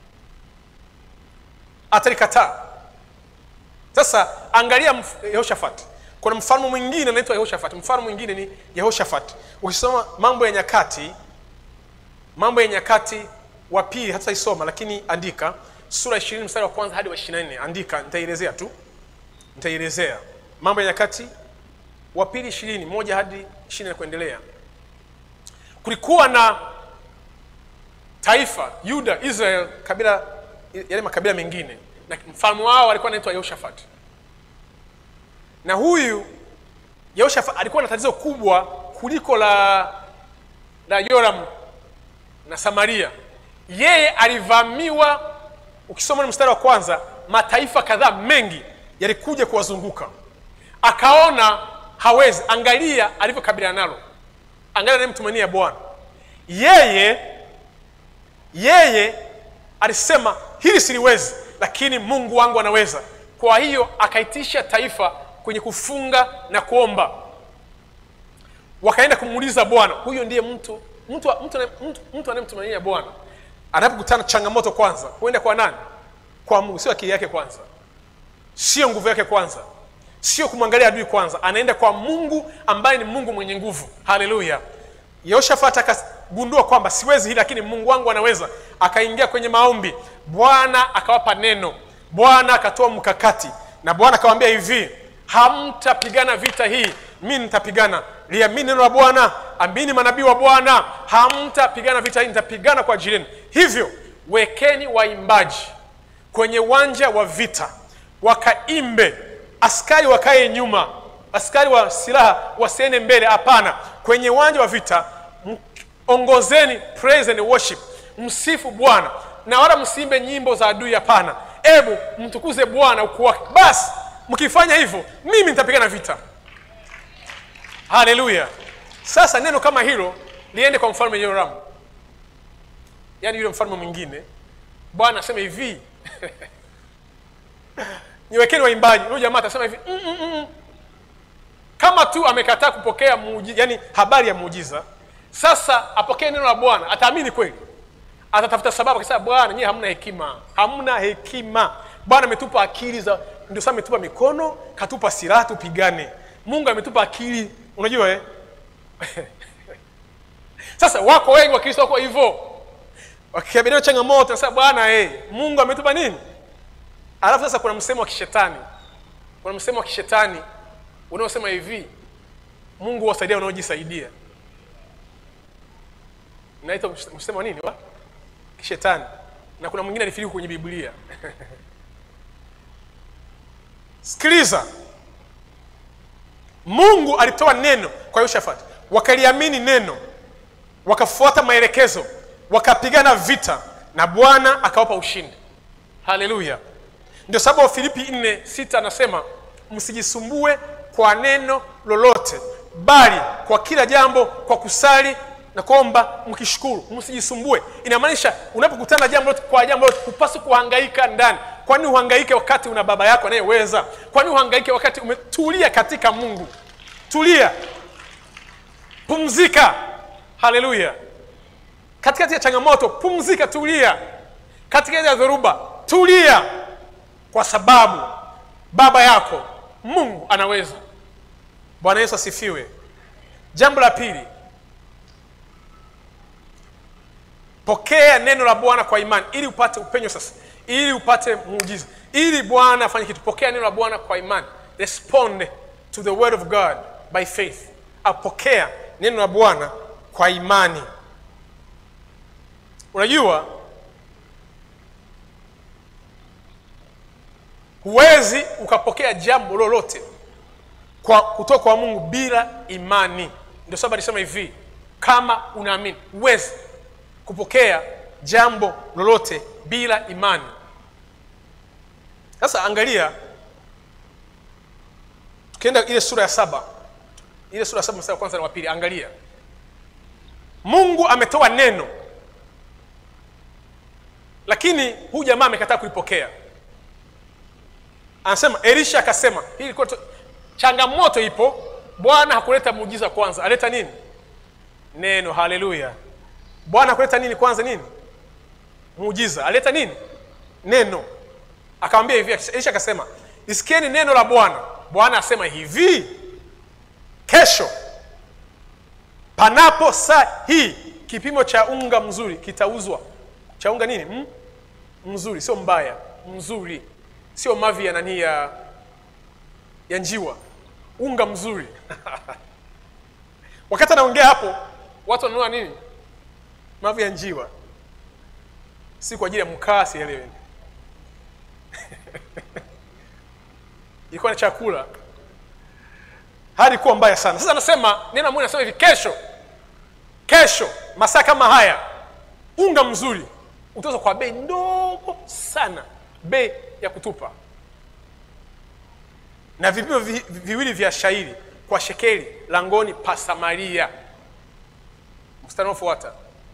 atalikataa sasa angalia mf- yehoshafat kuna mfalme mwingine anaitwa yehoshafat mfalme mwingine ni yehoshafat ukisoma mambo ya nyakati mambo ya nyakati wa pili hatutaisoma lakini andika sura ishirini mstari wa kwanza hadi wa ishiri na nne andika nitaielezea tu nitaielezea mambo ya nyakati wa pili ishirini moja hadi ishirini na kuendelea kulikuwa na taifa yuda israel kabila yale makabila mengine na mfalme wao alikuwa anaitwa yehoshafat na huyu yehoshafat alikuwa na tatizo kubwa kuliko la la yoram na samaria yeye alivamiwa ukisoma ni mstari wa kwanza mataifa kadhaa mengi yalikuja kuwazunguka akaona hawezi angalia alivyokabiliana nalo angalia anayemtumania bwana yeye yeye alisema hili siliwezi lakini mungu wangu anaweza kwa hiyo akaitisha taifa kwenye kufunga na kuomba wakaenda kumuuliza bwana huyo ndiye mtu mtu, mtu, mtu, mtu anayemtumainia bwana anapokutana na changamoto kwanza huenda kwa nani kwa mungu sio akili yake kwanza sio nguvu yake kwanza sio kumwangalia adui kwanza anaenda kwa mungu ambaye ni mungu mwenye nguvu haleluya yehoshafat akagundua kwamba siwezi hili lakini mungu wangu anaweza akaingia kwenye maombi bwana akawapa neno bwana akatoa mkakati na bwana akawambia hivi hamtapigana vita hii mi nitapigana liamini neno la bwana amini manabii wa bwana hamtapigana vita hii nitapigana kwa ajili yenu hivyo wekeni waimbaji kwenye uwanja wa vita wakaimbe askari wakae nyuma askari wa silaha wasiende mbele hapana kwenye uwanja wa vita m- ongozeni praise and worship msifu bwana na wala msiimbe nyimbo za adui hapana ebu mtukuze bwana ukuu wake basi mkifanya hivyo mimi nitapigana vita haleluya sasa neno kama hilo liende kwa mfalme yoramu yaani yule mfalme mwingine bwana asema hivi niwekeni waimbaji huyu jamaa atasema hivi mm, mm, mm. kama tu amekataa kupokea muujiza, yani habari ya muujiza sasa apokee neno la bwana ataamini kweli atatafuta sababu akisema bwana nyie hamna hekima hamna hekima bwana ametupa akili za ndio sasa ametupa mikono katupa silaha tupigane mungu ametupa akili unajua eh? sasa wako wengi wakristo wako hivyo wakikabiliana na changamoto nasema bwana eh, mungu ametupa nini alafu sasa kuna msemo wa kishetani kuna msemo wa kishetani unaosema hivi mungu wasaidia wanaojisaidia naitwa msemo wa nini wa kishetani na kuna mwingine alifiriku kwenye biblia sikiliza mungu alitoa neno kwa yoshafati wakaliamini neno wakafuata maelekezo wakapigana vita na bwana akawapa ushindi haleluya ndio sababu wafilipi 4 6 anasema msijisumbue kwa neno lolote bali kwa kila jambo kwa kusali na kuomba mkishukuru msijisumbue inamaanisha unapokutana na jambo lolote kwa jambo lolote hupaswi kuhangaika ndani kwani uhangaike wakati una baba yako anayeweza kwani uhangaike wakati umetulia katika mungu tulia pumzika haleluya katikati ya changamoto pumzika tulia katikati ya dhoruba tulia kwa sababu baba yako mungu anaweza bwana yesu asifiwe jambo la pili pokea neno la bwana kwa imani ili upate upenyo sasa ili upate muujiza ili bwana afanye kitu pokea neno la bwana kwa imani respond to the word of god by faith apokea neno la bwana kwa imani unajua huwezi ukapokea jambo lolote kwa kutoka kwa mungu bila imani ndio sababu alisema hivi kama unaamini huwezi kupokea jambo lolote bila imani sasa angalia tukienda ile sura ya saba ile sura ya saba mstari wa kwanza na wa pili angalia mungu ametoa neno lakini huyu jamaa amekataa kulipokea anasema elisha akasema hii ilikuwa tu- changamoto ipo bwana hakuleta muujiza kwanza aleta nini neno haleluya bwana hakuleta nini kwanza nini muujiza aleta nini neno akamwambia hivi elisha akasema isikieni neno la bwana bwana asema hivi kesho panapo saa hii kipimo cha unga mzuri kitauzwa cha unga nini mm? mzuri sio mbaya mzuri sio mavi ya nani ya ya njiwa unga mzuri wakati anaongea hapo watu wananunua nini mavi ya njiwa si kwa ajili ya mkaa sielewe ilikuwa ni chakula hali kuwa mbaya sana sasa anasema neno la mungu anasema hivi kesho kesho masaa kama haya unga mzuri utauzwa kwa bei ndogo sana bei ya kutupa na vipimo vi, vi, viwili vya shairi kwa shekeli langoni pa samaria mstari unaofuata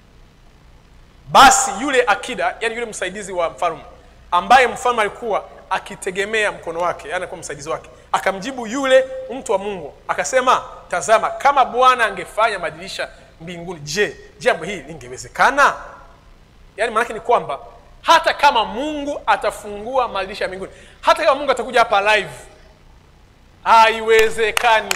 basi yule akida yani yule msaidizi wa mfalme ambaye mfalme alikuwa akitegemea mkono wake yani alikuwa msaidizi wake akamjibu yule mtu wa mungu akasema tazama kama bwana angefanya madirisha mbinguni je jambo hili lingewezekana yaani maanake ni kwamba hata kama mungu atafungua madirisha ya mbinguni hata kama mungu atakuja hapa live haiwezekani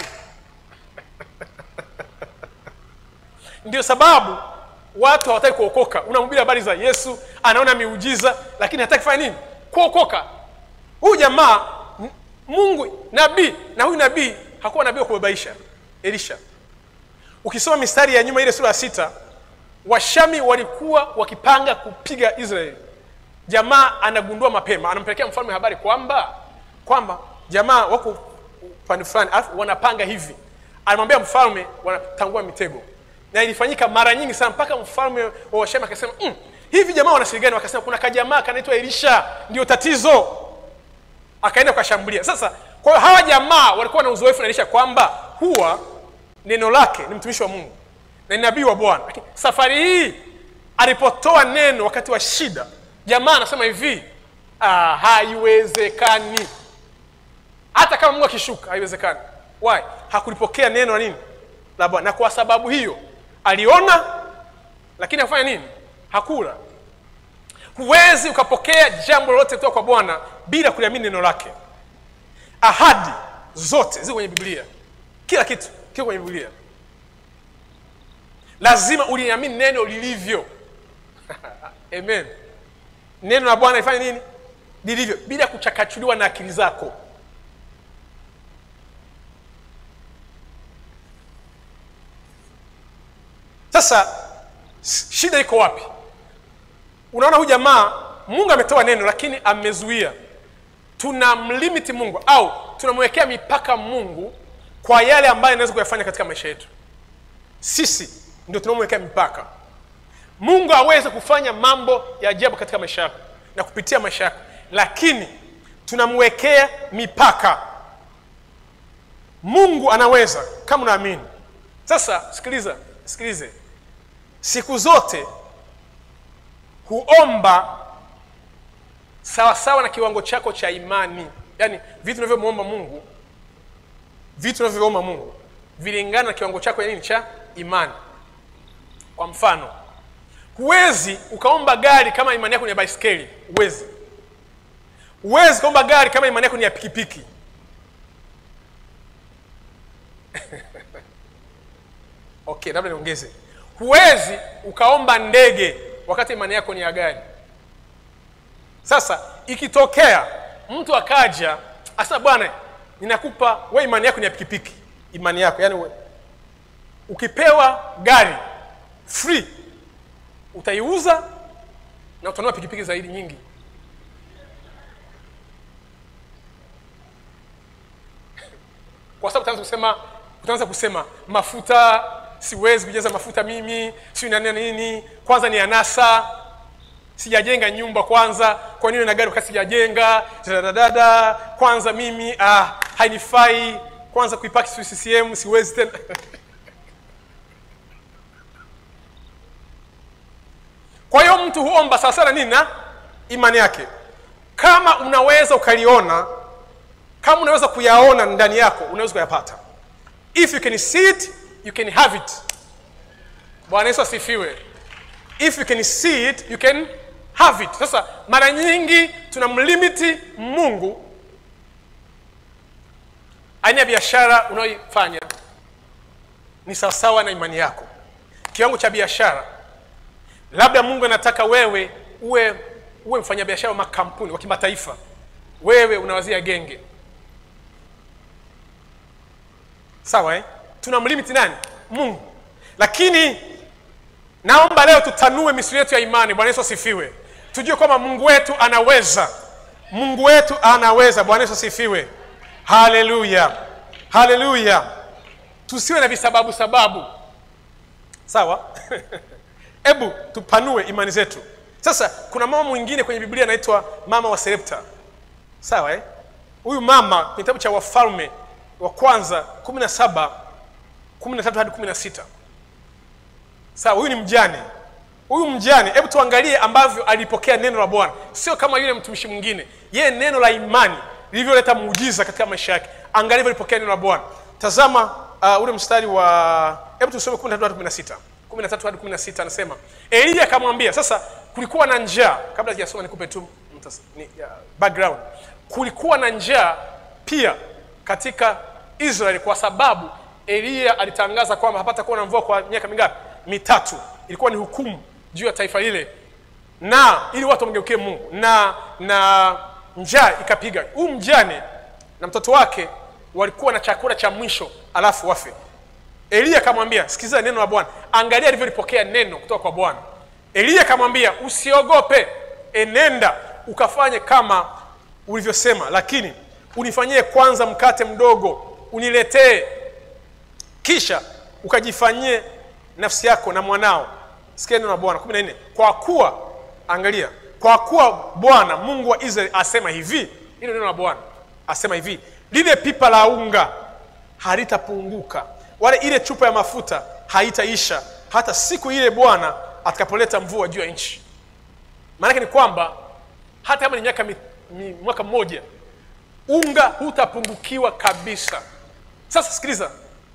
ndio sababu watu hawataki kuokoka unamhubiri habari za yesu anaona miujiza lakini hataki kufanya nini kuokoka huyu jamaa m- mungu nabii na huyu nabii hakuwa nabii wa kubabaisha elisha ukisoma mistari ya nyuma ile sura ya sita washami walikuwa wakipanga kupiga israeli jamaa anagundua mapema anampelekea mfalme habari kwamba kwamba jamaa wako upande fulani alafu wanapanga hivi anamwambia mfalme wanatangua mitego na ilifanyika mara nyingi sana mpaka mfalme wa washami akasema mm, hivi jamaa wanashirigani wakasema kuna kajamaa kanaitwa elisha ndio tatizo akaenda kukashambulia sasa kwa hiyo hawa jamaa walikuwa na uzoefu na elisha kwamba huwa neno lake ni mtumishi wa mungu na ni nabii wa bwana lakini safari hii alipotoa neno wakati wa shida jamaa anasema hivi ah, haiwezekani hata kama mungu akishuka haiwezekani why hakulipokea neno la nini la bwana na kwa sababu hiyo aliona lakini hakufanya nini hakula huwezi ukapokea jambo lolote kutoka kwa bwana bila kuliamini neno lake ahadi zote ziko kwenye biblia kila kitu kiko kwenye biblia lazima uliamini neno lilivyo amen neno la bwana lifanye nini lilivyo bila kuchakachuliwa na akili zako sasa S- shida iko wapi unaona huyu jamaa mungu ametoa neno lakini amezuia tunamlimiti mungu au tunamwekea mipaka mungu kwa yale ambayo anaweza kuyafanya katika maisha yetu sisi ndio tunaomwekea mipaka mungu aweze kufanya mambo ya ajabu katika maisha yako na kupitia maisha yako lakini tunamwekea mipaka mungu anaweza kama unaamini sasa sikiliza sikilize siku zote huomba sawasawa na kiwango chako cha imani yaani vitu unavyomwomba mungu vitu unavyoomba mungu vilingana na kiwango chako ya nini cha imani kwa mfano huwezi ukaomba gari kama imani yako ni ya baiskeli huwezi huwezi ukaomba gari kama imani yako ni ya pikipiki okay labda niongeze huwezi ukaomba ndege wakati imani yako ni ya gari sasa ikitokea mtu akaja asa bwana ninakupa we imani yako ni ya pikipiki imani yako yani we, ukipewa gari free utaiuza na utanua pikipiki zaidi nyingi kwa sababu utaanza kusema utaanza kusema mafuta siwezi kujaza mafuta mimi si nani na nini kwanza ni anasa sijajenga nyumba kwanza kwa nini na gari wakati sijajenga dadadada kwanza mimi ah, hainifai kwanza kuipaki si CCM siwezi tena kwa hiyo mtu huomba sawa sana nini na imani yake kama unaweza ukaliona kama unaweza kuyaona ndani yako unaweza kuyapata if you can see it you can have it bwana yesu asifiwe if you can see it you can have it sasa mara nyingi tunamlimiti mungu aina ya biashara unayoifanya ni sawasawa na imani yako kiwango cha biashara labda mungu anataka wewe uwe uwe mfanyabiashara wa makampuni wa kimataifa wewe unawazia genge sawa eh? tunamlimiti nani mungu lakini naomba leo tutanue misuli yetu ya imani bwana yesu asifiwe tujue kwamba mungu wetu anaweza mungu wetu anaweza bwana yesu asifiwe haleluya haleluya tusiwe na visababu sababu sawa hebu tupanue imani zetu sasa kuna mama mwingine kwenye biblia anaitwa mama wa serepta sawa eh? huyu mama kwenye kitabu cha wafalme wa kwanza kumi na saba kumi na tatu hadi kumi na sita sawa huyu ni mjane huyu mjane hebu tuangalie ambavyo alipokea neno la bwana sio kama yule mtumishi mwingine yeye neno la imani lilivyoleta muujiza katika maisha yake angalia alipokea neno la bwana tazama uh, ule mstari wa hebu tusome 13 hadi 16 13 hadi 16 anasema eliya akamwambia sasa kulikuwa na njaa kabla sijasoma nikupe tu mtas- ni, ya, background kulikuwa na njaa pia katika israeli kwa sababu eliya alitangaza kwamba hapata kuwa na mvua kwa miaka mingapi mitatu ilikuwa ni hukumu juu ya taifa lile na ili watu wamgeukie mungu na na njaa ikapiga huyu mjane na mtoto wake walikuwa na chakula cha mwisho alafu wafe eliya akamwambia sikiliza neno la bwana angalia alivyolipokea neno kutoka kwa bwana eliya akamwambia usiogope enenda ukafanye kama ulivyosema lakini unifanyie kwanza mkate mdogo uniletee kisha ukajifanyie nafsi yako na mwanao sikia neno la bwana kumi na nne kwa kuwa angalia kwa kuwa bwana mungu wa israeli asema hivi hilo neno la bwana asema hivi lile pipa la unga halitapunguka wala ile chupa ya mafuta haitaisha hata siku ile bwana atakapoleta mvua juu ya nchi maanake ni kwamba hata kama ni miaka mi, mi, mwaka mmoja unga hutapungukiwa kabisa sasa sikiliza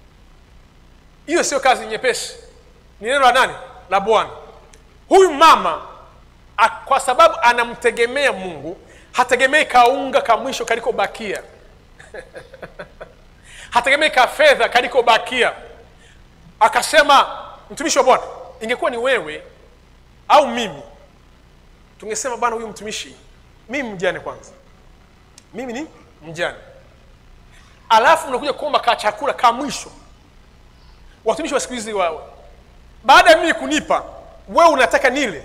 hiyo sio kazi nyepesi ni neno la nani la bwana huyu mama a, kwa sababu anamtegemea mungu hategemei kaunga ka mwisho kalikobakia hategemei ka fedha kalikobakia akasema mtumishi wa bwana ingekuwa ni wewe au mimi tungesema bwana huyu mtumishi mimi mjane kwanza mimi ni mjane alafu unakuja kuomba ka chakula ka mwisho watumishi wa siku hizi wawe baada ya mimi kunipa wewe unataka nile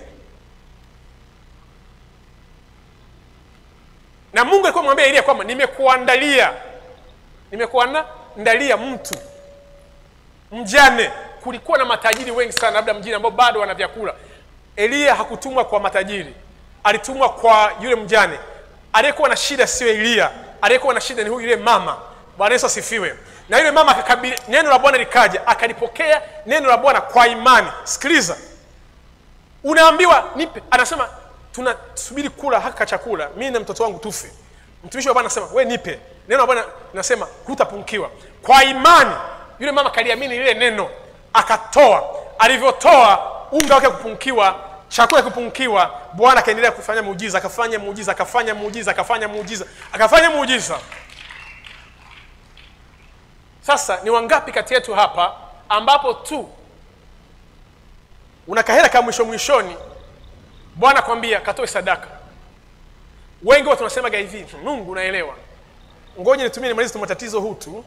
na mungu alikuwa mwambia elia kwamba nimekuandalia nimekuandalia mtu mjane kulikuwa na matajiri wengi sana labda mjini ambao bado wana vyakula eliya hakutumwa kwa matajiri alitumwa kwa yule mjane aliyekuwa na shida sio eliya aliyekuwa na shida ni huyu yule mama bwana yesu asifiwe na yule mama akakabili neno la bwana likaja akalipokea neno la bwana kwa imani sikiliza unaambiwa nipe anasema tunasubiri kula haka chakula mimi na mtoto wangu tufe mtumishi wa bwana anasema we nipe neno la bwana nasema hutapungukiwa kwa imani yule mama kaliamini lile neno akatoa alivyotoa unga wake kupungukiwa chakula kupungukiwa bwana akaendelea kufanya muujiza akafanya muujiza akafanya muujiza akafanya muujiza akafanya muujiza sasa ni wangapi kati yetu hapa ambapo tu una kahera ka mwisho mwishoni bwana kwambia katoe sadaka wengi huwa tunasemaga hivi mungu unaelewa ngoja nitumie nimalize tu matatizo huu tu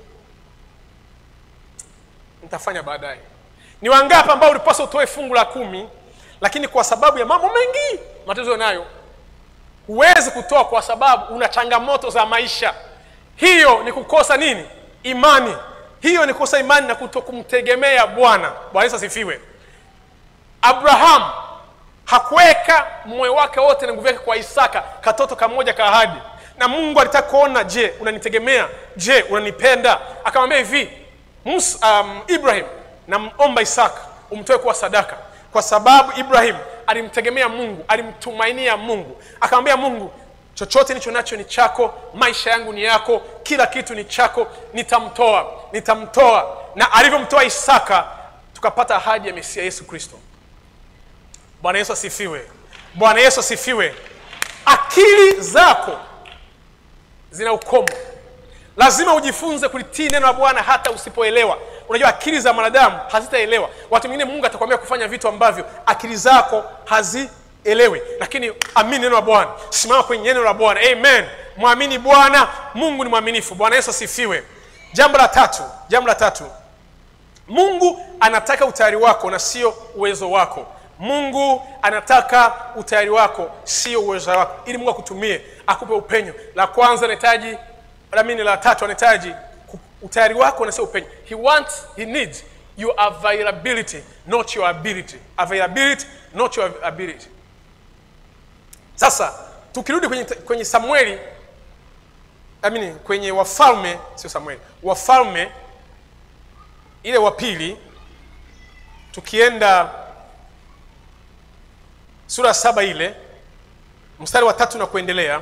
nitafanya baadaye ni wangapi ambao ulipaswa utoe fungu la kumi lakini kwa sababu ya mambo mengi matatizo nayo huwezi kutoa kwa sababu una changamoto za maisha hiyo ni kukosa nini imani hiyo ni kukosa imani na kuto kumtegemea bwana bwana yesu asifiwe abraham hakuweka moyo wake wote na nguvu yake kwa isaka katoto kamoja ka ahadi na mungu alitaka kuona je unanitegemea je unanipenda akamwambia hivi Musa, um, ibrahim namomba isaka umtoe kuwa sadaka kwa sababu ibrahim alimtegemea mungu alimtumainia mungu akamwambia mungu chochote nicho nacho ni chako maisha yangu ni yako kila kitu ni chako nitamtoa nitamtoa na alivyomtoa isaka tukapata ahadi ya mesia yesu kristo bwana yesu asifiwe bwana yesu asifiwe akili zako zina ukomo lazima ujifunze kulitii neno la bwana hata usipoelewa unajua akili za mwanadamu hazitaelewa watu wengine mungu atakwambia kufanya vitu ambavyo akili zako hazielewi lakini amini neno la bwana simama kwenye neno la bwana amen mwamini bwana mungu ni mwaminifu bwana yesu asifiwe jambo la tatu jambo la tatu mungu anataka utayari wako na sio uwezo wako mungu anataka utayari wako sio uwezo wako ili mungu akutumie akupe upenyo la kwanza anahitaji lamini la tatu anahitaji ku- utayari wako na sio upenyo he wants he needs your availability not your ability availability not your ability sasa tukirudi kwenye, kwenye samueli I mean, kwenye wafalme sio samueli wafalme ile wa pili tukienda sura ya saba ile mstari wa tatu na kuendelea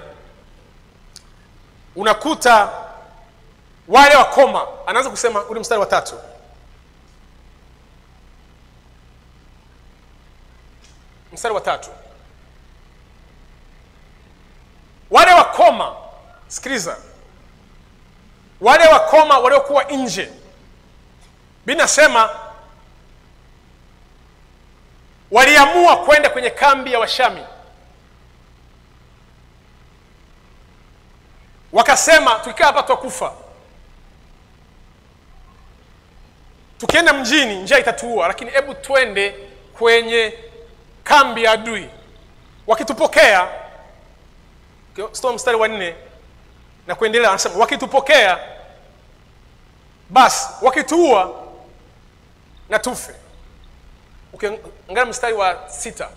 unakuta wale wakoma anaanza kusema ule mstari wa tatu mstari wa tatu wale wakoma sikiliza wale wakoma waliokuwa nje binasema waliamua kwenda kwenye kambi ya washami wakasema tukikaa hapa twakufa tukienda mjini njia itatuua lakini hebu twende kwenye kambi ya adui wakitupokea soma mstari wa nne na kuendelea anasema wakitupokea basi wakituua na tufe ukiangalia mstari wa sita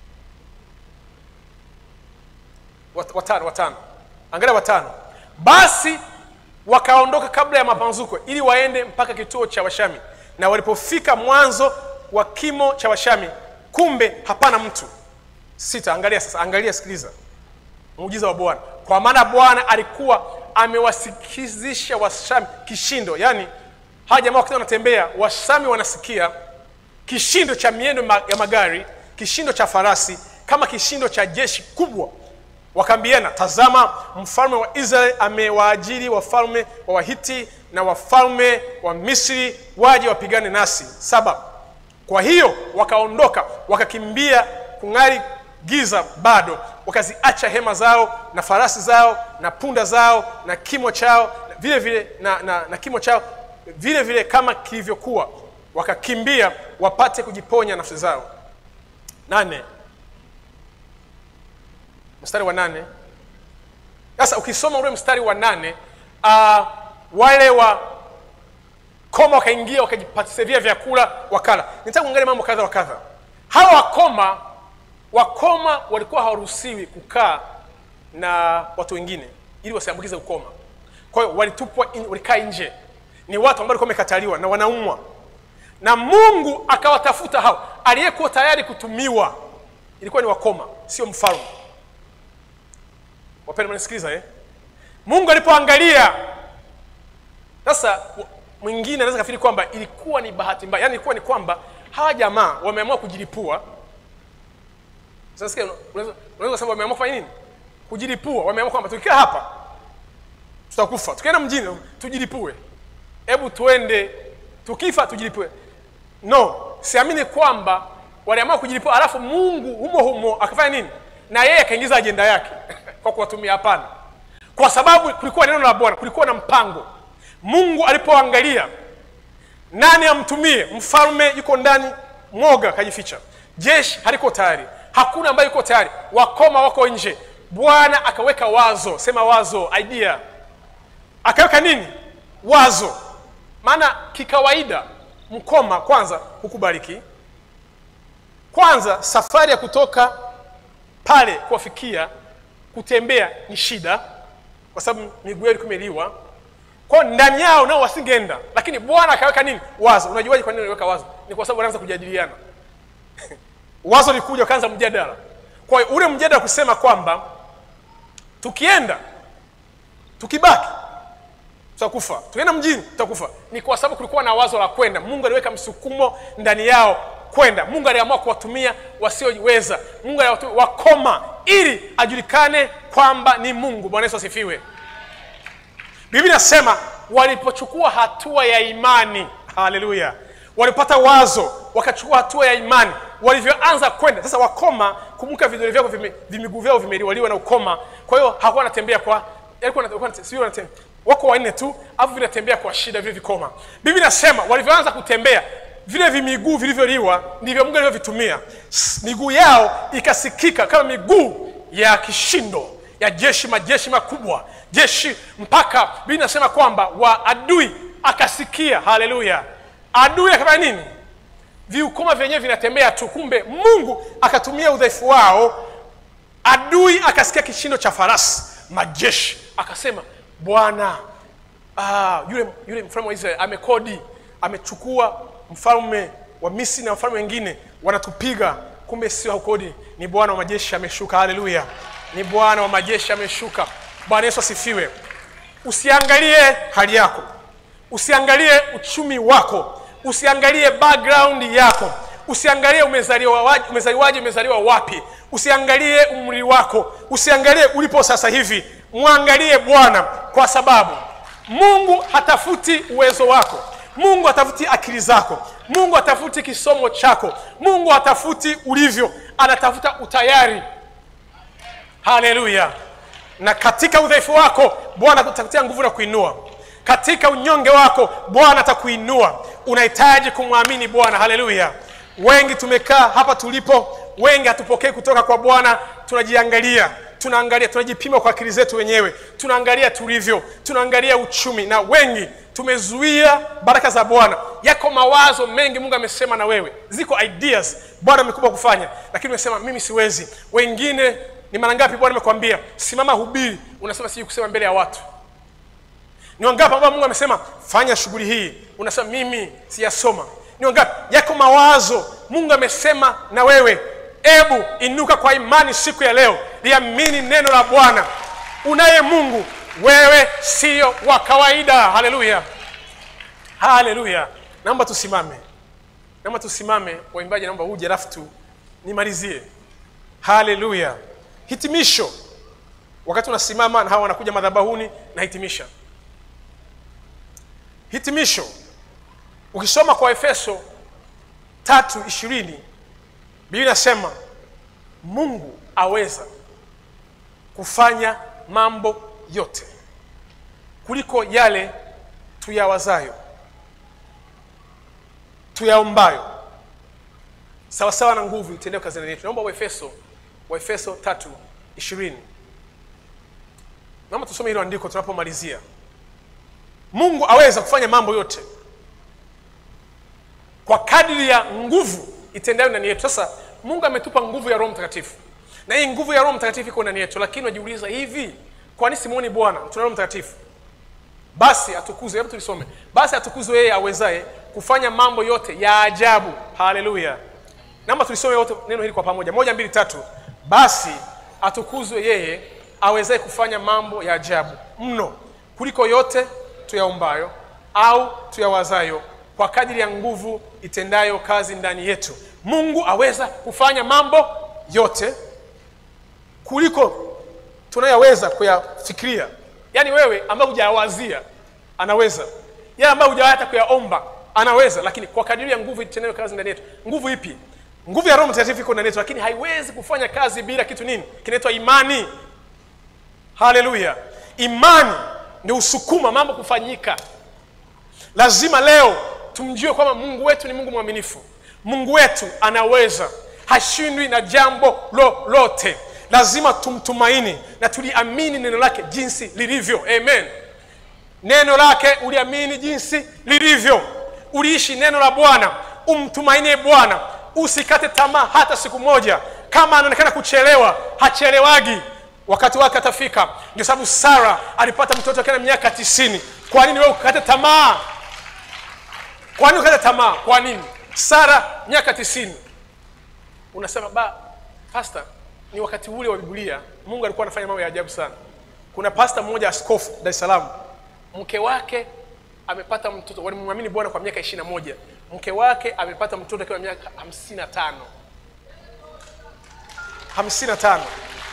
Wat- watano watano angalia watano basi wakaondoka kabla ya mapamzuko ili waende mpaka kituo cha washami na walipofika mwanzo wa kimo cha washami kumbe hapana mtu sita angalia sasa angalia sikiliza muujiza wa bwana kwa maana bwana alikuwa amewasikizisha washami kishindo yaani hawa jamaa wakati wanatembea washami wanasikia kishindo cha miendo ma- ya magari kishindo cha farasi kama kishindo cha jeshi kubwa wakaambiana tazama mfalme wa israeli amewaajiri wafalme wa wahiti na wafalme wa misri waje wapigane nasi saba kwa hiyo wakaondoka wakakimbia kung'ari giza bado wakaziacha hema zao na farasi zao na punda zao na kimo chao na vile vile na, na, na kimo chao vile vile kama kilivyokuwa wakakimbia wapate kujiponya nafsi zao nane mstari wa nane sasa ukisoma ule mstari wa nane uh, wale wa koma wakaingia wakajipatisevia vyakula wakala nitaka kuangalia mambo kadha wa kadha hawa wakoma wakoma walikuwa hawaruhusiwi kukaa na watu wengine ili wasiambukize ukoma kwa hiyo walitupwa in, walikaa nje ni watu ambao walikuwa wamekataliwa na wanaumwa na mungu akawatafuta hao aliyekuwa tayari kutumiwa ilikuwa ni wakoma sio mfalme wapenda mnasikiliza eh? mungu alipoangalia sasa w- mwingine anaweza kafikiri kwamba ilikuwa ni bahati mbaya yaani ilikuwa ni kwamba hawa jamaa wameamua kujilipua sasa sikia, unaweza unaweza kusema wameamua kufanya nini kujilipua wameamua kwamba tukikaa hapa tutakufa tukienda mjini tujilipue hebu tuende tukifa tujilipue no siamini kwamba waliamua kujilipua alafu mungu humo humo akafanya nini na yeye akaingiza ajenda yake kwa kuwatumia hapana kwa sababu kulikuwa neno la bwana kulikuwa na mpango mungu alipoangalia nani amtumie mfalme yuko ndani mwoga akajificha jeshi haliko tayari hakuna ambaye yuko tayari wakoma wako nje bwana akaweka wazo sema wazo idea akaweka nini wazo maana kikawaida mkoma kwanza hukubariki kwanza safari ya kutoka pale kuwafikia kutembea ni shida kwa sababu miguu yao ilikuwa imeliwa kwao ndani yao nao wasingeenda lakini bwana akaweka nini wazo unajuaje kwa nini aliweka wazo ni kwa sababu wanaanza kujadiliana wazo likuja wakaanza mjadala kwa hiyo ule mjadala kusema kwamba tukienda tukibaki tutakufa tukienda mjini tutakufa ni kwa sababu kulikuwa na wazo la kwenda mungu aliweka msukumo ndani yao kwenda mungu aliamua kuwatumia wasioweza mungu aliwatumia wakoma ili ajulikane kwamba ni mungu bwana yesu asifiwe biblia inasema walipochukua hatua ya imani haleluya walipata wazo wakachukua hatua ya imani walivyoanza kwenda sasa wakoma kumbuka vidole vyako vime- vimiguu vyao vimeliwaliwa na ukoma kwa hiyo hakuwa wanatembea kwa yalikuwa na- walikuwa- sijui wanatem- wako wanne tu alafu vinatembea kwa shida vile vikoma biblia inasema walivyoanza kutembea vile vimiguu vilivyoliwa ndivyo mungu alivyovitumia S- miguu yao ikasikika kama miguu ya kishindo ya jeshi majeshi makubwa jeshi mpaka biblia inasema kwamba wa adui akasikia haleluya adui akafanya nini viukoma vyenyewe vinatembea tu kumbe mungu akatumia udhaifu wao adui akasikia kishindo cha farasi majeshi akasema bwana ah, yule yule mfalme wa israeli amekodi amechukua mfalme wa misri na mfalme wengine wanatupiga kumbe sio haukodi ni bwana wa majeshi ameshuka haleluya ni bwana wa majeshi ameshuka bwana yesu asifiwe usiangalie hali yako usiangalie uchumi wako usiangalie background yako usiangalie umezaliwa waje- umezaliwaje umezaliwa wapi usiangalie umri wako usiangalie ulipo sasa hivi mwangalie bwana kwa sababu mungu hatafuti uwezo wako mungu hatafuti akili zako mungu hatafuti kisomo chako mungu hatafuti ulivyo anatafuta utayari haleluya na katika udhaifu wako bwana atakutia nguvu na kuinua katika unyonge wako bwana atakuinua unahitaji kumwamini bwana haleluya wengi tumekaa hapa tulipo wengi hatupokei kutoka kwa bwana tunajiangalia tunaangalia tunajipima kwa akili zetu wenyewe tunaangalia tulivyo tunaangalia uchumi na wengi tumezuia baraka za bwana yako mawazo mengi mungu amesema na wewe ziko ideas bwana amekupa kufanya lakini umesema mimi siwezi wengine ni mara ngapi bwana amekwambia simama hubiri unasema sijui kusema mbele ya watu ni wangapi ambao mungu amesema fanya shughuli hii unasema mimi siyasoma ni wangapi yako mawazo mungu amesema na wewe ebu inuka kwa imani siku ya leo liamini neno la bwana unaye mungu wewe sio wa kawaida haleluya haleluya naomba tusimame naomba tusimame waimbaji naomba uje alafu tu nimalizie haleluya hitimisho wakati unasimama na hawa wanakuja madhabahuni na hitimisha hitimisho ukisoma kwa efeso tatu ishirini biblia inasema mungu aweza kufanya mambo yote kuliko yale tuyawazayo tuyaombayo sawasawa na nguvu itendayo kazi ndani yetu naomba waefeso waefeso tatu ishirini naomba tusome hilo andiko tunapomalizia mungu aweza kufanya mambo yote kwa kadiri ya nguvu itendayo ndani yetu sasa mungu ametupa nguvu ya roho mtakatifu na hii nguvu ya roho mtakatifu iko ndani yetu lakini unajiuliza hivi kwani simwoni bwana tuna roho mtakatifu basi atukuzwe hebu tulisome basi atukuzwe yeye awezaye kufanya mambo yote ya ajabu haleluya naomba tulisome wote neno hili kwa pamoja moja mbili tatu basi atukuzwe yeye awezaye kufanya mambo ya ajabu mno kuliko yote tuyaombayo au tuyawazayo kwa kadiri ya nguvu itendayo kazi ndani yetu mungu aweza kufanya mambo yote kuliko tunayoweza kuyafikiria yaani wewe ambaye hujayawazia anaweza yale ambayo hujawahi hata kuyaomba anaweza lakini kwa kadiri ya nguvu itendayo kazi ndani yetu nguvu ipi nguvu ya roho mtakatifu iko ndani yetu lakini haiwezi kufanya kazi bila kitu nini kinaitwa imani haleluya imani ndio usukuma mambo kufanyika lazima leo tumjue kwamba mungu wetu ni mungu mwaminifu mungu wetu anaweza hashindwi na jambo lolote lazima tumtumaini na tuliamini neno lake jinsi lilivyo amen neno lake uliamini jinsi lilivyo uliishi neno la bwana umtumainie bwana usikate tamaa hata siku moja kama anaonekana kuchelewa hachelewagi wakati wake atafika ndio sababu sara alipata mtoto akiwa na miaka tisini kwa nini wewe ukate tamaa kwa nini ukate tamaa kwa nini sara miaka tisini unasema ba pasta ni wakati ule wa biblia mungu alikuwa anafanya mambo ya ajabu sana kuna pasta mmoja askofu dar es salaam mke wake amepata mtoto walimwamini bwana kwa miaka ishiri na moja mke wake amepata mtoto akiwa na miaka hamsini na tano hamsini na tano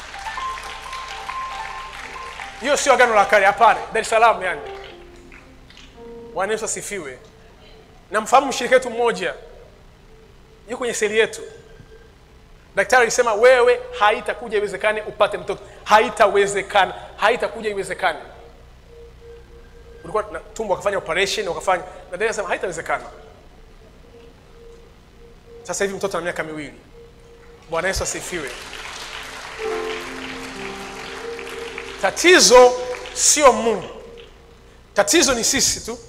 hiyo sio agano la kale hapana dar es salaam yani bwana yesu asifiwe namfahamu mshirika wetu mmoja yuko kwenye seli yetu daktari alisema wewe haitakuja iwezekane upate mtoto haitawezekana haitakuja iwezekane ulikuwa na tumbo wakafanya operation wakafanya na daktari anasema haitawezekana sasa hivi mtoto ana miaka miwili bwana yesu asifiwe tatizo sio mungu tatizo ni sisi tu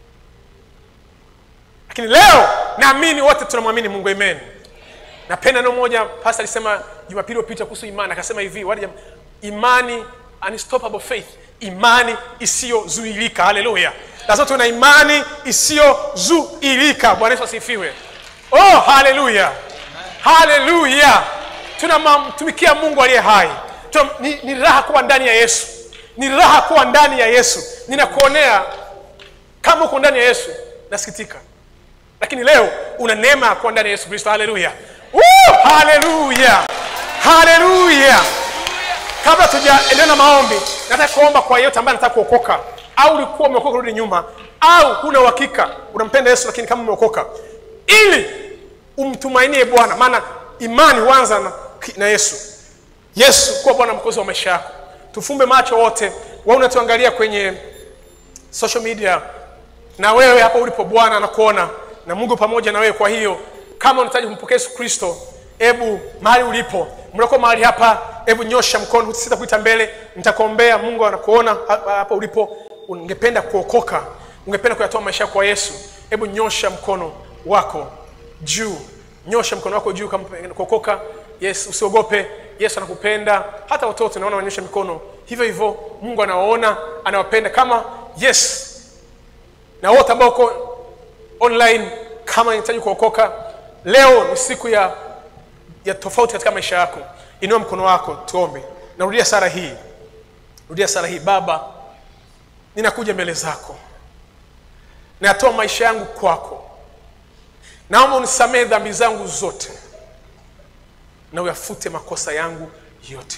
lakini leo naamini wote tunamwamini mungu amen napenda neno moja pasta alisema jumapili iliyopita kuhusu imani akasema hivi wale jam- imani unstoppable faith imani isiyozuilika haleluya lazima tuwe na imani isiyozuilika bwana yesu asifiwe oh haleluya haleluya tunamtumikia mungu aliye hai Tuna, ni, ni raha kuwa ndani ya yesu ni raha kuwa ndani ya yesu ninakuonea kama uko ndani ya yesu nasikitika lakini leo una neema ya kuwa ndani ya yesu kristo haleluya Woo! haleluya haleluya kabla tujaendelea na maombi nataka kuomba kwa yeyote ambaye anataka kuokoka au ulikuwa umeokoka rudi nyuma au huna uhakika unampenda yesu lakini kama umeokoka ili umtumainie bwana maana imani huanza na, na yesu yesu kuwa bwana mkozi wa maisha yako tufumbe macho wote wa unatuangalia kwenye social media na wewe hapa ulipo bwana anakuona na mungu pamoja na wewe kwa hiyo kama unahitaji kumpokea yesu kristo hebu mahali ulipo mlioko mahali hapa hebu nyosha mkono sita kuita mbele nitakuombea mungu anakuona hapa hapa ulipo ungependa kuokoka ungependa kuyatoa maisha yako kwa yesu hebu nyosha mkono wako juu nyosha mkono wako juu kama kuokoka yes usiogope yesu anakupenda hata watoto naona wanyosha mikono hivyo hivyo mungu anawaona anawapenda kama yes na wote ambao uko online kama unahitaji kuokoka leo ni siku ya ya tofauti katika maisha yako inua mkono wako tuombe narudia sara hii rudia sara hii baba ninakuja mbele zako natoa maisha yangu kwako naomba unisamehe dhambi zangu zote na uyafute makosa yangu yote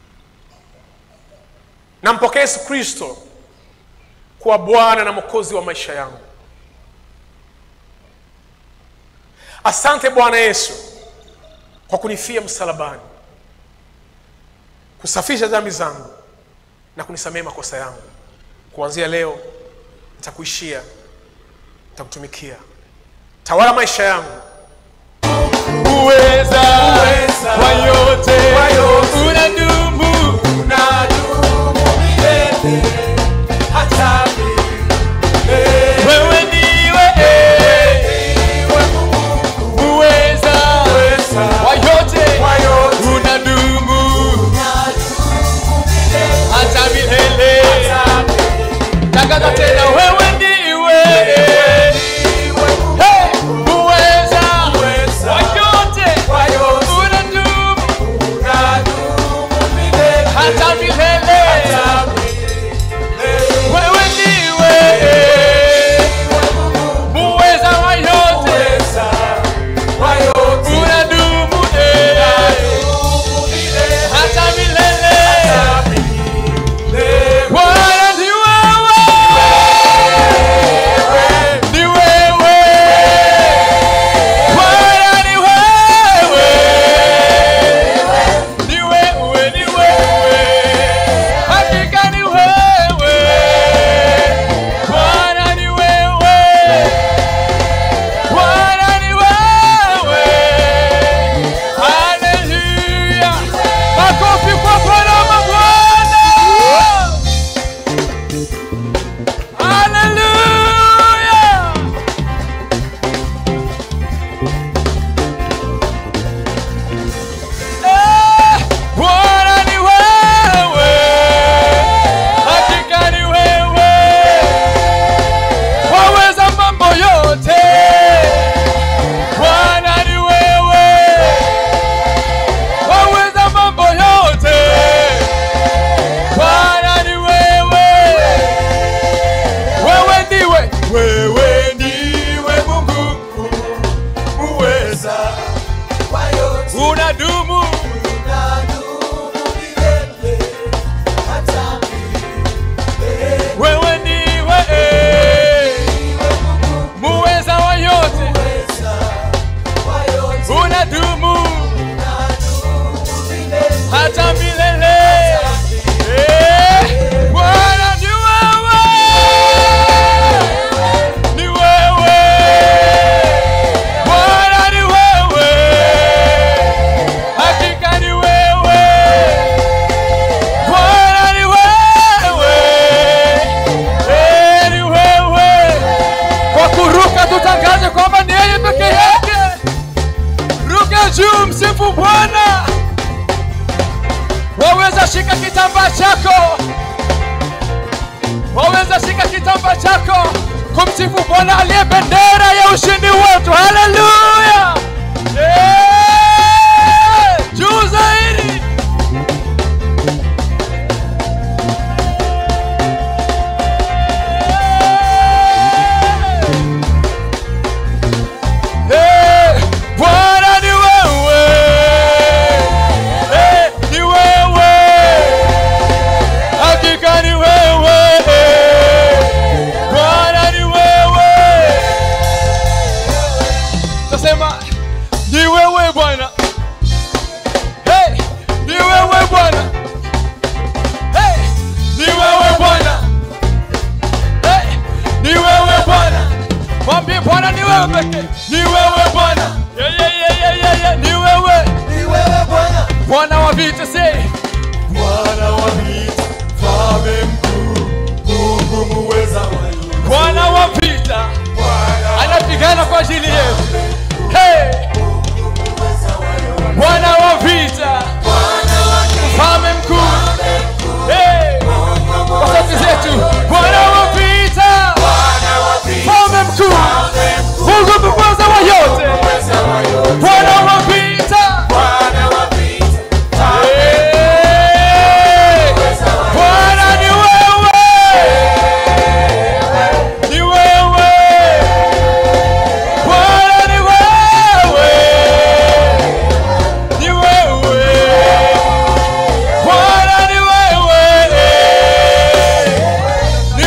nampokea yesu kristo kuwa bwana na mwokozi wa maisha yangu asante bwana yesu kwa kunifia msalabani kusafisha dhambi zangu na kunisamehe makosa yangu kuanzia leo nitakuishia nitakutumikia tawala maisha yangu uweza Uweza wa yote wa yote. unadumu unadumu milele hata milele. wewe ndiwe Iwe Mungu uweza uweza wa yote wa yote. unadumu unadumu milele hata milele hata milele. tangaza tena wewe ndiwe Iwe Mungu Hey! uweza uweza wa yote wa yote. unadumu unadumu milele hata milele hata milele. wewe ndiwe muweza wa yote Uweza wa yote. unadumu eh, Unadumu milele hata milele hata milele. Bwana ni wewe ni wewe Bwana ni wewe ni wewe ni wewe hakika ni wewe Bwana ni wewe Bwana ni wewe Haleluya Makofi kwa Bwana wa mabwana Haleluya Eh, Bwana ni wewe hakika ni wewe waweza mambo yote Bwana ni wewe waweza mambo yote Bwana ni wewe wewe ndiwe wewe ndiwe Mungu Uweza wa yote. unadumu Unadumu milele hata milele. wewe ndiwe muweza wa yote Uweza wa yote. unadumu Unadumu milele hata milele Eh, Bwana ni wewe ni wewe Bwana ni wewe hakika ni wewe Bwana ni wewe Eh, ni wewe kwa kuruka tutangaze kwamba ni yeye peke yake ruka juu msifu Bwana waweza shika kitambaa chako waweza shika kitambaa chako kumsifu bwana aliye bendera ya ushindi wetu haleluya Eh, juu zaidi Eh, Bwana ni wewe Eh, ni wewe hakika ni wewe Bwana ni wewe tasema ni wewe Bwana hey, ni wewe Bwana hey, ni wewe Bwana hey, ni wewe Bwana mwambie Bwana ni wewe pekee ni wewe Bwana yeah, yeah, yeah, yeah, yeah, yeah. ni wewe ni wewe Bwana Bwana wa vita say Bwana wa vita mfalme mkuu Mungu muweza wa yote Bwana wa vita Bwana anapigana kwa ajili yetu. Hey! Bwana wa vita, mfalme mkuu. Hey! Kwa sauti zetu, Bwana wa vita, mfalme mkuu, Mungu muweza wa yote, Bwana wa vita. Hey! Bwana ni wewe, ni wewe Bwana ni wewe, ni wewe, Bwana ni wewe, ni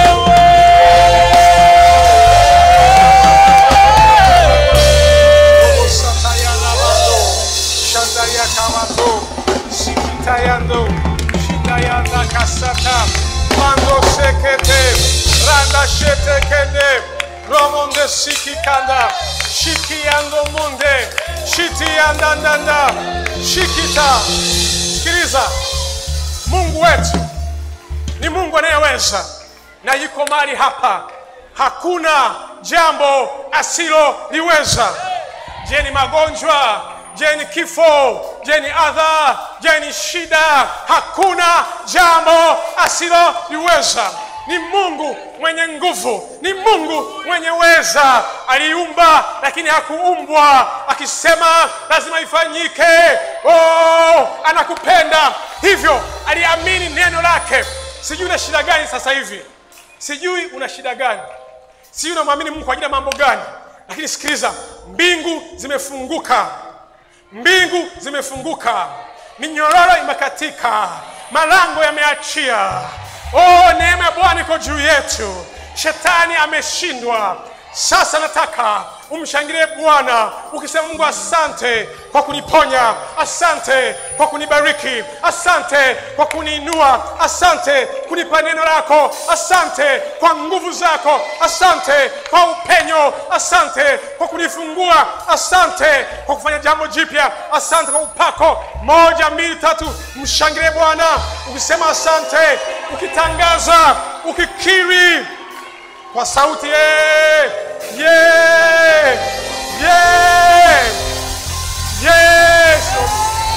wewe. Satayalabando, Shandayakamato, Sikitayando, Shindayanda Kasata, Mando Sekete, Randa Shetekende, romonde sikikanda shikiando munde shitiandandanda shikita sikiliza mungu wetu ni mungu anayeweza na yuko mali hapa hakuna jambo asiloliweza je ni magonjwa je ni kifo je ni adha je ni shida hakuna jambo asiloliweza ni mungu mwenye nguvu ni mungu mwenye weza aliumba lakini hakuumbwa akisema lazima ifanyike oh, anakupenda hivyo aliamini neno lake sijui una shida gani sasa hivi sijui una shida gani sijui unamwamini mungu kwa ajili ya mambo gani lakini sikiliza mbingu zimefunguka mbingu zimefunguka minyororo imekatika malango yameachia oh neema ya bwana iko juu yetu shetani ameshindwa sasa nataka umshangilie bwana ukisema mungu asante kwa kuniponya asante kwa kunibariki asante kwa kuniinua asante kunipa neno lako asante kwa nguvu zako asante kwa upenyo asante kwa kunifungua asante kwa kufanya jambo jipya asante kwa upako moja mbili tatu mshangilie bwana ukisema asante ukitangaza ukikiri kwa sauti yeah, yeah, yeah. Yes, Lord.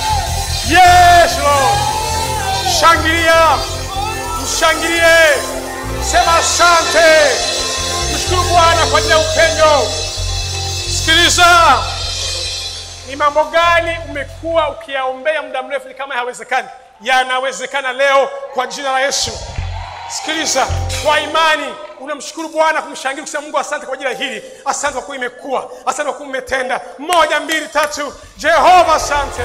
Yes, Lord. Shangilia, mshangilie, sema asante, mshukuru Bwana kwa ajili ya upendo. Sikiliza, ni mambo gani umekuwa ukiyaombea muda mrefu ni kama hayawezekani? Yanawezekana leo kwa jina la Yesu. Sikiliza, kwa imani unamshukuru Bwana, kumshangilia kusema Mungu, asante kwa ajili ya hili, asante kwa kuwa imekuwa, asante kwa kuwa umetenda. Moja, mbili, tatu. Jehova, asante.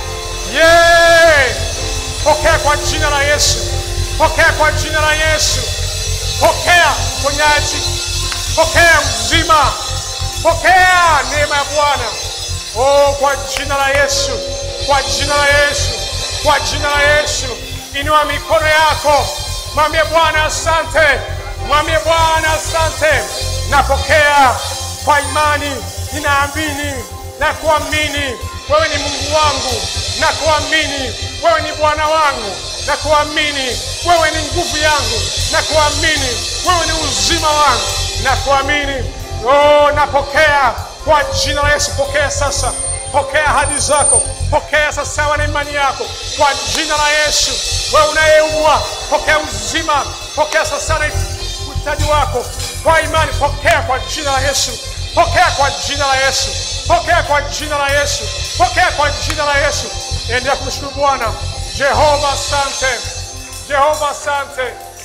Yeah. Pokea kwa jina la Yesu, pokea kwa jina la Yesu, pokea uponyaji, pokea uzima, pokea neema ya Bwana. Oh, kwa jina la Yesu, kwa jina la Yesu, kwa jina la Yesu, inua mikono yako, mwambie Bwana asante, mwambie Bwana asante. Napokea kwa imani, ninaamini na kuamini wewe ni Mungu wangu, na kuamini wewe ni Bwana wangu, na kuamini wewe ni nguvu yangu, na kuamini wewe ni uzima wangu, na kuamini oh, napokea kwa jina la Yesu. Pokea sasa, pokea ahadi zako, pokea sasa sawa na imani yako kwa jina la Yesu. Wewe unayeumwa, pokea uzima, pokea sasa na uhitaji wako kwa imani, pokea kwa jina la Yesu, pokea kwa jina la Yesu, pokea kwa jina la Yesu, pokea kwa jina la Yesu. Endelea kumshukuru Bwana. Jehova, asante. Jehova, asante.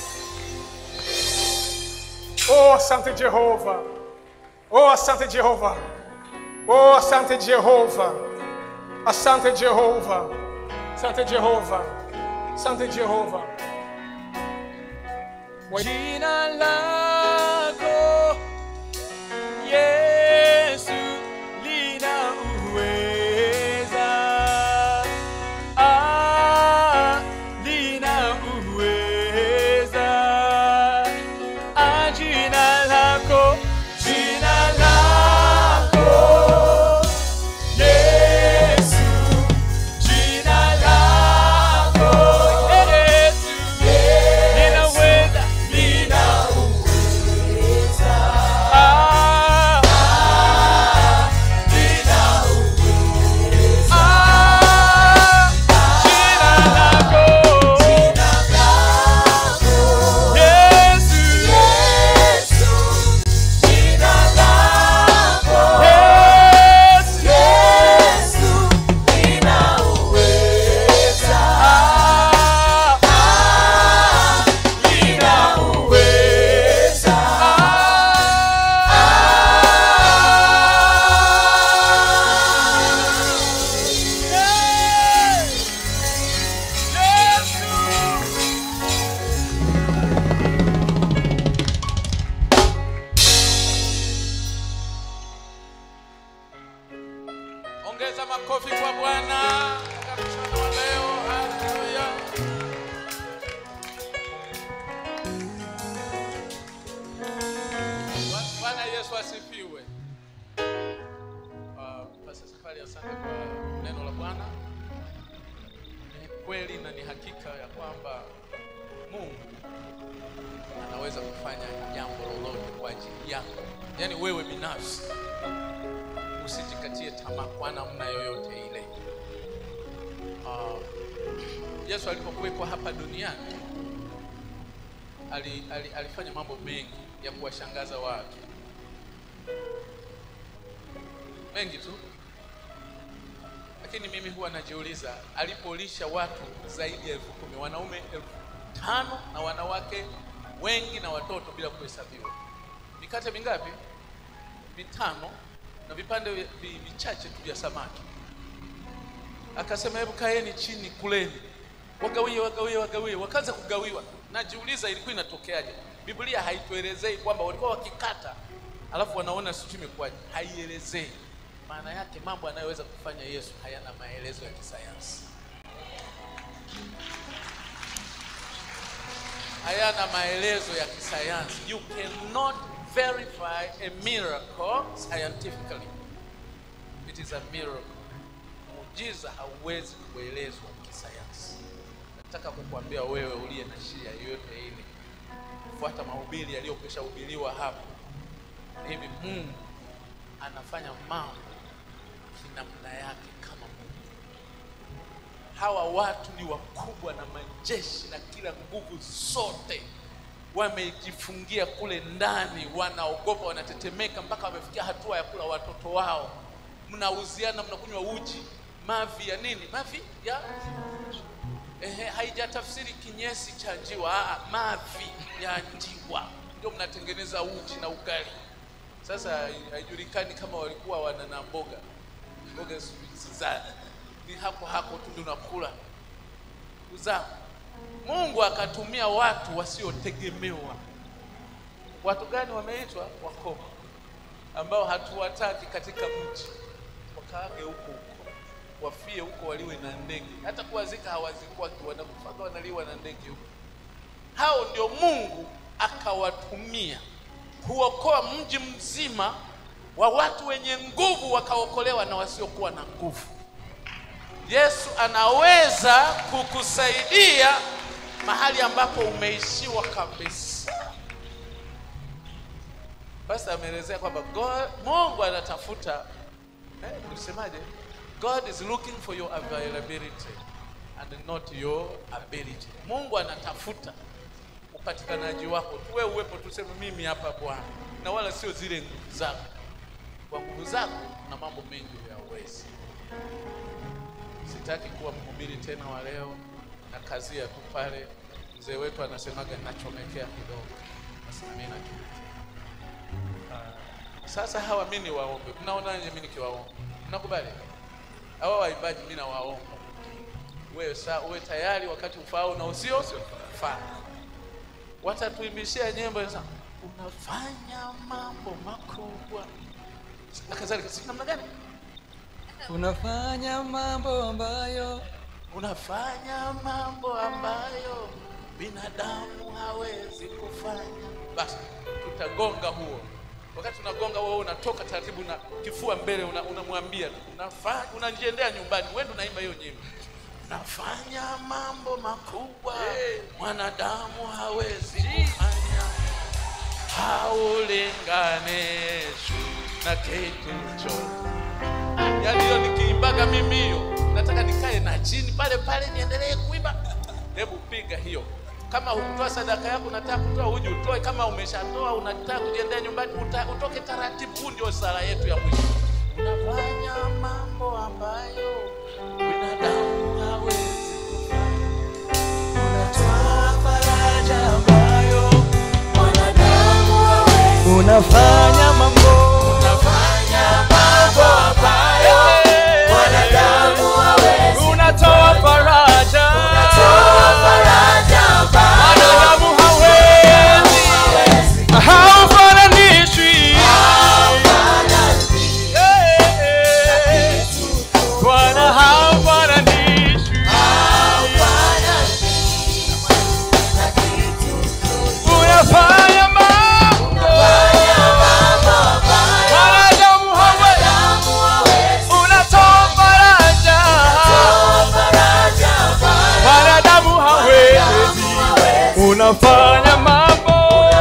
Oh, asante Jehova. Oh, asante Jehova. Oh, asante Jehova. Asante Jehova. Asante Jehova. Asante Jehova. Jina lako Yesu lina uweza, ah, lina uweza. Ah, jina lako, jina lako Yesu, jina lako Yesu, linaweza, lina uweza. hakika ya kwamba Mungu anaweza kufanya jambo lolote kwa ajili yako, yaani wewe binafsi usijikatie tamaa kwa namna yoyote ile. Uh, Yesu alipokuwepo hapa duniani ali, ali, alifanya mambo mengi ya kuwashangaza watu, mengi tu, lakini mimi huwa najiuliza, alipolisha watu zaidi ya elfu kumi wanaume elfu tano na wanawake wengi na watoto bila kuhesabiwa, mikate mingapi? Vitano na vipande vi- vi- vichache tu vya samaki. Akasema, hebu kaeni chini, kuleni, wagawie, wagawie, wagawie. Wakaanza kugawiwa. Najiuliza ilikuwa inatokeaje? Biblia haituelezei kwamba walikuwa wakikata alafu wanaona sijui imekuwaje, haielezei. Maana yake mambo anayoweza kufanya Yesu hayana maelezo ya kisayansi, hayana maelezo ya kisayansi. You cannot verify a miracle scientifically. It is a miracle. Muujiza hauwezi kuelezwa kisayansi. Nataka kukuambia wewe uliye na shida yoyote ile, fuata mahubiri yaliyokwisha hubiriwa hapo. Hivi Mungu anafanya mambo kinamna yake kama Mungu. Hawa watu ni wakubwa na majeshi na kila nguvu zote, wamejifungia kule ndani, wanaogopa, wanatetemeka, mpaka wamefikia hatua ya kula watoto wao. Mnauziana, mnakunywa uji, mavi ya nini? Mavi ya ehe, haijatafsiri kinyesi cha njiwa, aa, mavi ya njiwa ndio mnatengeneza uji na ugali. Sasa haijulikani kama walikuwa wana na mboga mboga si- za ni hapo hapo tu ndio unakula uzaa. Mungu akatumia watu wasiotegemewa. Watu gani wameitwa? Wakoma, ambao hatuwataki katika mji, wakaage huko huko, wafie huko, waliwe na ndege. Hata kuwazika hawazikwaki, wanakufaga wanaliwa na ndege huko. Hao ndio Mungu akawatumia kuokoa mji mzima wa watu wenye nguvu wakaokolewa na wasiokuwa na nguvu. Yesu anaweza kukusaidia mahali ambapo umeishiwa kabisa. Basi ameelezea kwamba God- Mungu anatafuta eh, ulisemaje? God is looking for your availability and not your ability. Mungu anatafuta upatikanaji wako tu, wewe uwepo, tuseme mimi hapa Bwana, na wala sio zile nguvu zako. Kwa nguvu zako na mambo mengi huyawezi. Sitaki kuwa mhubiri tena wa leo na kazia tu pale. Mzee wetu anasemaga nachomekea kidogo, basi na mimi nachomekea. Ah, Sasa hawa mimi niwaombe, mnaonaje mimi nikiwaomba? Mnakubali? Hawa waimbaji mimi nawaomba wewe sa uwe tayari wakati ufao na usio faa. Watatuimbishia nyimbo za unafanya mambo makubwa na kadhalika. Si namna gani? unafanya mambo ambayo unafanya mambo ambayo binadamu hawezi kufanya. Basi tutagonga huo. Wakati tunagonga huo, unatoka taratibu na kifua mbele, una- unamwambia tu, unafanya, unajiendea nyumbani, wewe ndio unaimba hiyo nyimbo. Unafanya mambo makubwa mwanadamu hawezi kufanya, haulinganishwi na kitu chochote yaani hiyo nikiimbaga mimi hiyo nataka nikae na chini pale pale niendelee kuimba hebu piga hiyo kama hukutoa sadaka yako unataka kutoa uji utoe kama umeshatoa unataka kujiendea nyumbani uta, utoke taratibu huu ndio sala yetu ya mwisho unafanya mambo ambayo binadamu hawezi unatoa faraja ambayo unafanya mambo unafanya mambo ambayo unatoa faraja wanadamu hawezi haufananishwi Eh, Bwana haufananishwi unafanya mambo unafanya mambo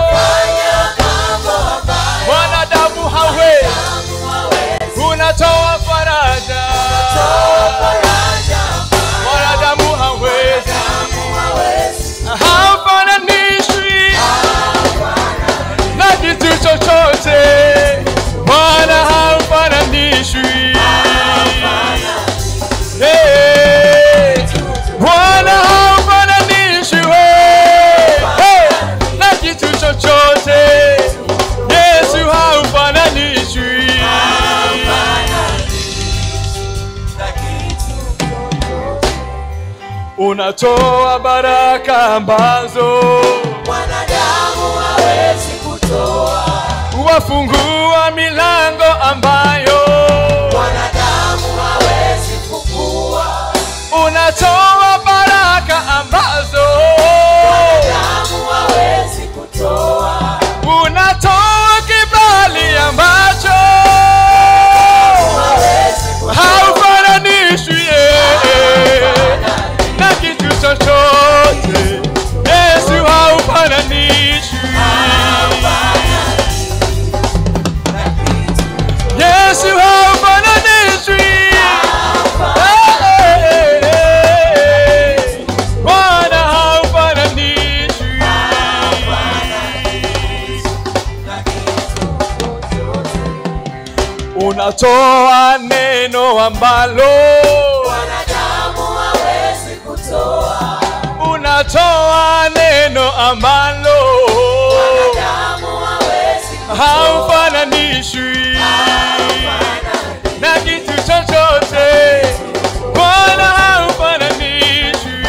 mwanadamu hawezi unatoa faraja mwanadamu hawezi hafananishwi na kitu chochote mwana hafananishwi Hey, Bwana hafananishwi hey, na kitu chochote Yesu hafananishwi unatoa baraka ambazo mwanadamu hawezi kutoa wafungua milango ambayo mwanadamu hawezi kufungua unatoa baraka ambazo mwanadamu hawezi kutoa unatoa kibali ambacho hawezi kutoa haufananishwi yeye na kitu chochote yesu haufananishwi yesu haufananishwi Eh, eh, eh. bwana haufananishwi unatoa neno ambalo mwanadamu hawezi kutoa unatoa neno ambalo mwanadamu hawezi kutoa haufananishwi na kitu chochote bwana haufananishwi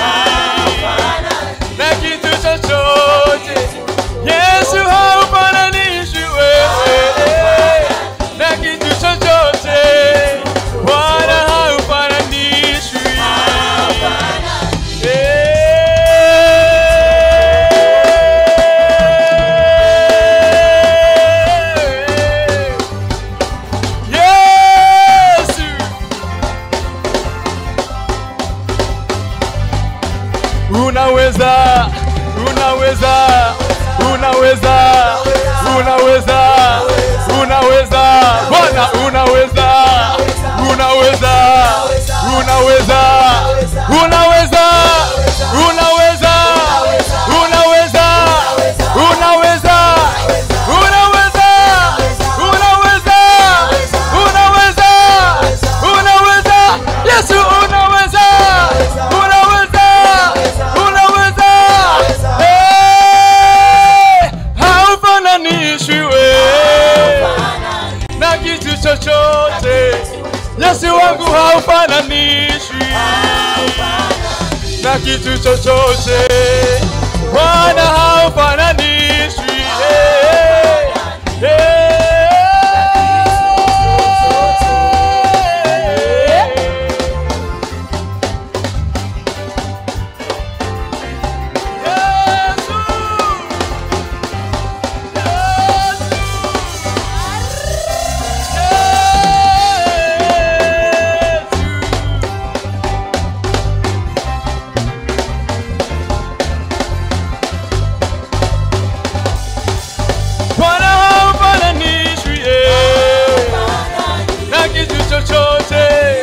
na kitu chochote yesu haufananishwi wewe na kitu chochote bwana haufananishwi Yesu unaweza unaweza unaweza unaweza unaweza bwana unaweza unaweza unaweza unaweza unaweza unaweza unaweza unaweza unaweza unaweza unaweza yesu unaweza unaweza unaweza Eh, haufananishwi we na kitu chochote yesu wangu haufananishwi na kitu chochote bwana haufananishwi Eh, eh. Yesu Bwana haufananishwi, eh, na kitu chochote